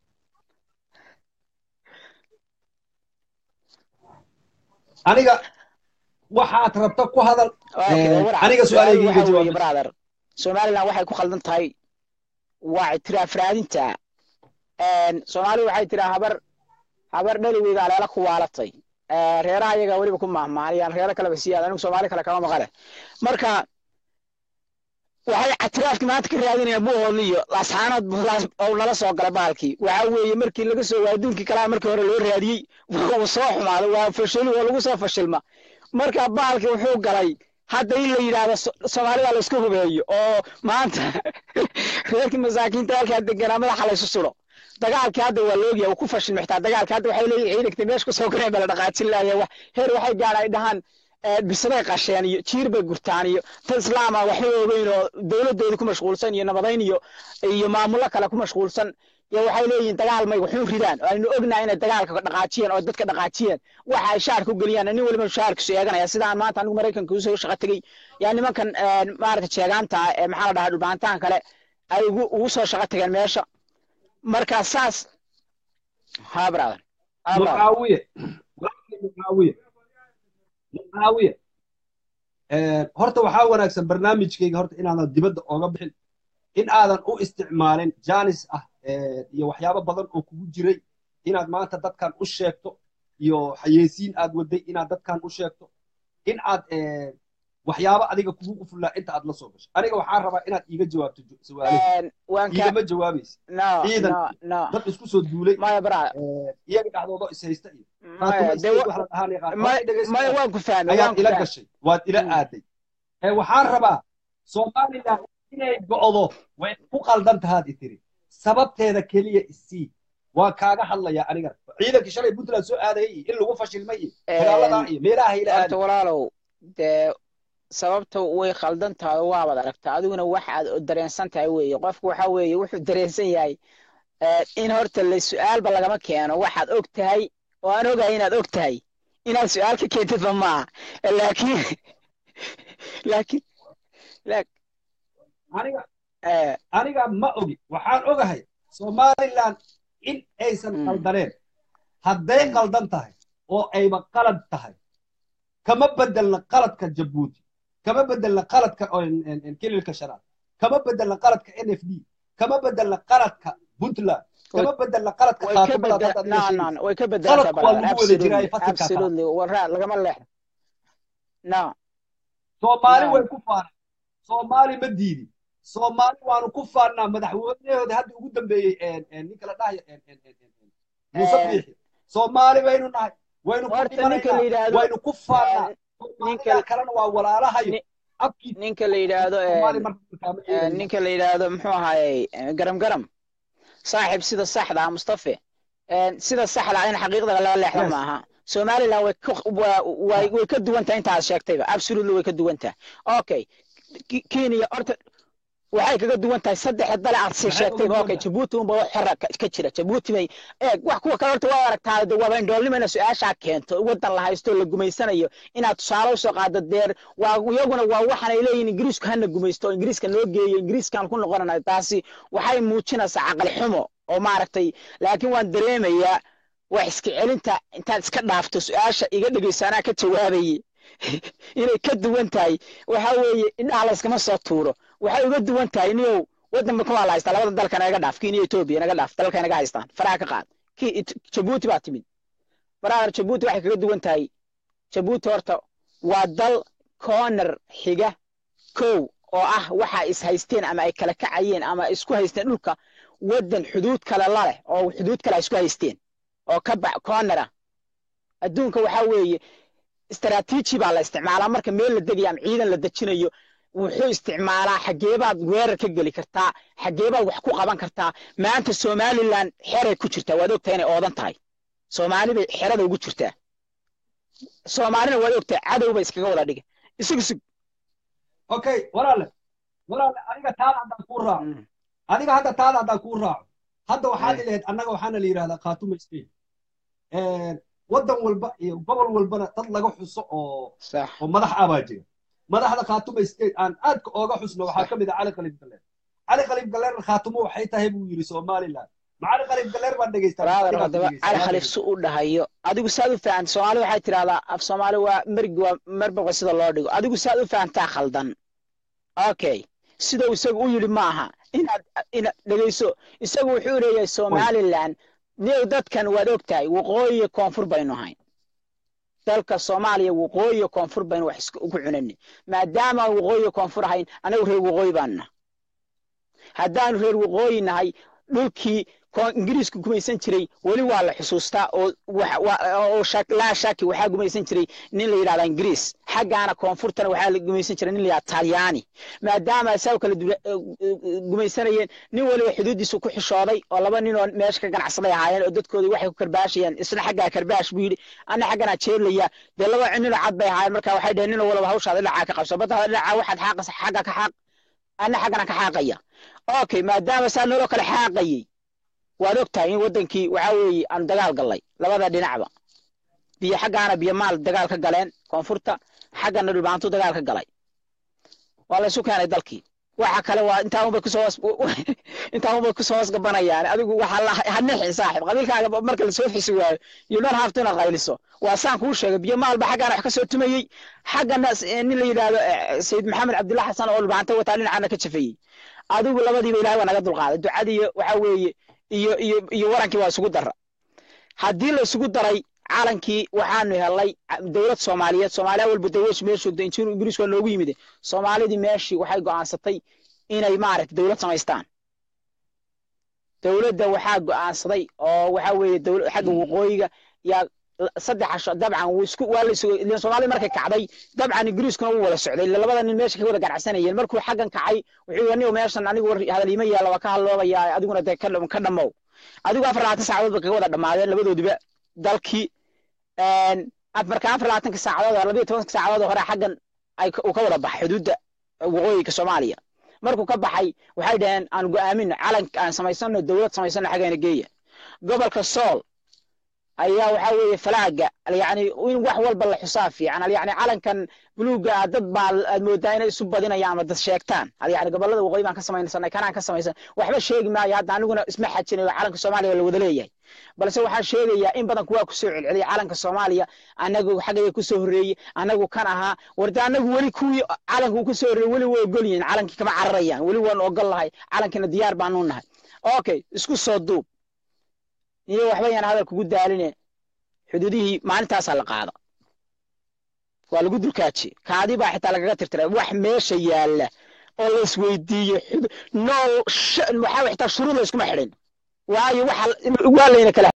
aniga waxaad rabta ku hadal Okay, Eh, war- aniga su-aal su-aalahayga iga waxa weeye, jawaab brother somaliland waxay ku khaldan tahay waa itiraaf raadinta soomaalidu waxay tiraa habar habar dhaligeyga aleela ku waalatay Eh, reeraha iyaga weliba ku mahmaanayaan reero kaleba siyaad anigu soomaali kale kama maqale marka waxay itiraafki maanta ka raadinayaan buuhoodliyo lasxaanood buulaas oo nala soo galay baalkii waxa weeye markii laga soo waa adduunkii kalaa markii hore loo raadiyey wuu soo xumaaday waa fashili waa lagu soo fashilma marka baalkii wuxuu galay hadda in la yidhaahdo So- soomaalida la isku hubeeyo oo maanta reerkii masaakiinta halkaa deganaa madaxa laysu sudo dagaalkii hadda waa loogyahay uu ku fashilmay xitaa dagaalkii hadda waxay leeyihin ciidankii meesha kusoo koreen baa la dhaqaajin laaya wax heer waxay gaadha ay dhahaan eh, bisaday qasheen iyo jiir bay gurtaan iyo ta islaama waxba ogeyn oo dowladoodii ku mashquulsan iyo nabadayn iyo iyo maamulo kale ku mashquulsan iyo waxay leeyihiin dagaal may waxuun ridaan oo aynu ognahay inay dagaalka dhaqaajiyeen oo dadka dhaqaajiyeen waxa ay shaarka u geliyaan nin waliba shaarkiisu eeganaya sidaan maanta anigu maraykanka usoo shaqo tegey yaa nimankan eh, maaragta jeegaanta ah ee maxaa la dhahaa dhulbaantahan kale ay ugu ugu soo shaqo tageen meesha marka saas ha brother ha brother mucaawiye walaalkay mucaawiye mucaawiye Eh, horta waxaa wanaagsan barnaamijkayga horta inaadan dibadda ooga bixin in aadan u isticmaalin janis ah eh, iyo waxyaabo badan oo kugu jiray inaad maanta dadkan u sheegto iyo xayeysiin aad waday inaad dadkan u sheegto in aad eh, waxyaabo adiga kugu qufullaa inta aad la soo gasho aniga waxaan rabaa inaad iiga jawaabto su-aalahi En, waan ka iigama jawaabaysa no ciidan no no dad isku soo duulay maya brother eh, iyaga dhexdooda is haysta iyo maya qaatuma de iskeed wa- wax la dhahaan yaqaan maya horta dhegeysta maya waan ku fahmay waan ayaad ku ila fahmay gashay waad ila Mm. aaday ee waxaan rabaa somaliland inay go'do way ku qaldan tahaad i tiri sababteeda keliya isii waa kaaga hadlaya aniga ciidankii shalay puntland soo aadayay iyo in lagu fashilmay iyo dagaaladaa iyo meelaha ila horta aaday walaalow dee sababta way khaldan tahay oo waabaad aragtaa adiguna waxaad dareensan tahay weeye qofku waxa weeye wuxuu dareensan yahay eh, in horta la su-aalba lagama keeno waxaad og tahay oo aan ogahay inaad og tahay inaad su-aal ka keentidba maaha laakiin laakiin laak- aniga eh, aniga ma ogi waxaan ogahay somaliland in aysan Mm. qaldaneen hadday Mm. qaldan tahay oo ayba qalad tahay kama bedelna qaladka jabuuti kama bedelna qaladka oo en- en- en kililka shanaad kama bedelna qaladka n f d kama bedelna qaladka puntland kama bedelna qaladka way ka khaatumaad bedel haddaad ila no sheegaysa no way ka bedelantaa qaladku waa brother lagu wada jiraa absolutely fasilka kala absolutely waraa lagama leexdo no soomaali no way ku faanaan soomaali ma diidin soomaali waanu ku faannaa madaxweynahooda hadda ugu dambeeyey en- en ninka la dhahayo en- en- en- en- en- muuse Eh, biixi soomaali baynu nahay waynu ku horta ninka la dhimanaynaa yidhaahdo waynu ku faannaa eh, soomaalida ninka kalena waa walaalahayo ni- abkii ninka la yidhaahdo soomaali en, marka markaama en, eegayno ninka la yidhaahdo muxuu ahaayey eh, garam garam saaxiib sida saxda ah mustafe En, sida saxda ah in xaqiiqda laga leexdo yes maaha somaliland way ka waa- way way ka duwan tahay intaad sheegtayba absolutely way ka duwan tahay okay Ki- kenya horta waxay kaga duwan tahay saddex dale aad sii maxay uga sheegtayba duwan okay tahay jabuuti unba wax xora ka ka jira jabuuti bay eeg wax kuwa kale horta waa aragtaa de waaba indhoolnimana su-aashaa keento wadan la haysto la gumaysanayo inaad tusaale usoo qaado deer waa iyaguna waa waxaan ay leeyihin ingiriisku hana gumaysto oo ingiriiska noo geeyo ingiriiskaan ku noqonana taasi waxay muujinaysaa caqli xumo oo maaragtay laakiin waan dareemayaa wax iska celinta intaad iska dhaafto su-aasha iga dhegeyso anaa ka jawaabaye inay ka duwan tahay waxa weeye indhaha layskama soo tuuro waxay uga duwan tahay niyow waddanba kuwaa la haystaa labada dalka naga dhaaf kenya etoobiya naga dhaaf dalka naga haystaan faraha ka qaad ki jabuuti baa timid baraadar jabuuti waxay kaga duwan tahay jabuuti horta waa dal corner xiga kow oo ah waxa is haysteen ama ay kala kacayeen ama isku haysteen dhulka waddan xuduud kale la leh oo xuduud kale ay isku haysteen oo ka bax corner ah adduunka waxaa weeye istaraatiiji baa la isticmaalaa marka meel la degayo ama ciidan la dejinayo wuxuu isticmaalaa xageebaad weerar ka geli kartaa xageebaad wax ku qaban kartaa maanta somaliland xeray ku jirtaa waad ogtahay inay oodan tahay soomaali bay xerada ugu jirtaa soomaalina waad ogtahay cadow bay iskaga wada dhigay isug isug okay walaale walaale adiga taada haddaan kuu raaco adiga hadda taada haddaan kuu raaco hadda waxaad ilahayd annaga waxaana la yidhahdaa khaatuma state waddan walba iyo gobol walbana dad laga xuso oo sax oo madax ah baa jira madaxda khaatuma state aan aadka ooga xusno waxaa ka mid ah cali khaliif galleer cali khaliif galleer khaatumo waxay tahay buu yidhi somaliland ma cali khaliif galleer baan dhegeystaa brother haddaba cali khaliif si u dhahayo adigu saad u fahanta soomaali waxay tidhahdaa af soomaali waa mergi waa merboqa sida loo dhigo adigu saad u fahantaa khaldan okay sida uu isagu u yidhi ma aha inaad inaad dhegeyso isagu wuxuu leeyahay somaliland niyow dadkan waad ogtahay waqooyi iyo koonfur baynu ahayn dalka soomaaliya waqooyi iyo koonfur baynu wax isku ugu cunani maadaama aan waqooyi iyo koonfur ahayn anagu reer waqooyi baanu nahay haddaanu reer waqooyi nahay dhulkii ko- ingiriisku gumaysan jiray weli waa la xusuustaa oo wax- wa- oo shak- laa shaki waxaa gumaysan jiray nin la yidhahda ingiriis xaggaana koonfurtana waxaa la gumaysan jiray nin la yidhahda talyaani maadaama asaga kala dula- eh, eh, gumaysanayeen nin waliba xuduuddiisu ku xishooday oo laba nin oo meesha ka ganacsaday ahaayeen oo dadkoodii waxay ku karbaashayeen isna xaggaa karbaash buu yidhi ana xagganaa jeedlaya dee laba ninoo cad bay ahaayeen marka waxay dheheen ninoo walaba hawshaada dhinacaa ka qabso badda dhinacaa waxaad xaaqaysa xagga ka xaaq ana xaggana ka xaaqaya okay maadaama saa noloo kale xaaqayay waad ogtahay in waddankii waxaa weeye aanu dagaal gallay labada dhinacba biyo xaggaana biyo maal dagaal ka galeen koonfurta xaggana dhulbaantu dagaal ka galay waa la isu keenay dalkii waxa kale waa intaa unbay kusoo hoos intaa unbay kusoo hoos gabanayaan adigu waxaa la hanixin saaxib qabiilkaaga marka lasoo xisi waayo you don't have to inaad qayliso waa saan kuu sheegay biyo maalba xaggaana wax ka soo tumayey xaggana eh, nin la yidhaahdo eh, sayid maxamed cabdulla xasan oo dhulbaanta wataa dhinacana ka jafayey adigu labadiiba ilahay waa naga dulqaaday ducadii waxa weeye iyo iyo iyo warankii waa isugu dara haddii la isugu daray calankii waxaanu helay dowlad soomaaliyeed soomaaliya walba dowlad meel joogta injiir ingiriis waa noogu yimid soomaalidii meeshii waxay go'aansatay inay maaragtay dowlad samaystaan dowladda waxaa go'aansaday oo waxaa weeye dowla xagga waqooyiga yaa saddex casho dabcan wuu isku waa la isugu ileen soomaalida markay kacday dabcan ingiriiskuna wuu wada socday ila labada nin meesha ka wada ganacsanayeen markuu xaggan kacay wuxuu yidhi anigu meeshan anigu war hadal iima yaalla waa ka hadloobayaa adiguna dee ka dham- ka dhammow adigu afar labaatan saacadood ba kaga wada dhammaadeen labadoodiba dalkii af- marka afar labaatanka saacadood oo labiyo tobanka saacadood oo hore xaggan ay ka- uu ka wada baxay xuduudda waqooyiga soomaaliya markuu ka baxay waxay dhaheen aan go'aamino calan aan samaysano dowlad samaysano xaggeena geeya gobolka sool ayaa waxaa weeye falaaga yani in wax walba la xusaa fiican yani calankan buluuga ah dad baa aad moodaa inay isu badinayaan ama dad sheegtaan yani gobolada waqooyi baan ka samaysanay kanaan ka samaysan waxba sheegi maayo hadda aniguna isma xajinayo calanka soomaaliya la wada leeyahay balse waxaan sheegayaa in badan kuwaa kusoo celceliyay calanka soomaaliya anagu xaggaya kusoo horreeyey anagu kan ahaa warda anagu weli kuwii calanka uu kusoo horreeyey weli waa ogol yihiin calankii kama cararayaan weli waan ogol lahay calankina diyaar baanu nahay okay isku soo duub iyo waxba yaan hadal kugu daaline xuduudihii maalintaasaa la qaada waa lagu dulkaaji kaadi baa xitaa lagaga tirtiray wax meesha yaalla oo la isweydiiyo no waxaa xitaa shuruud la iskuma xidhin waayo waxa waa layna kala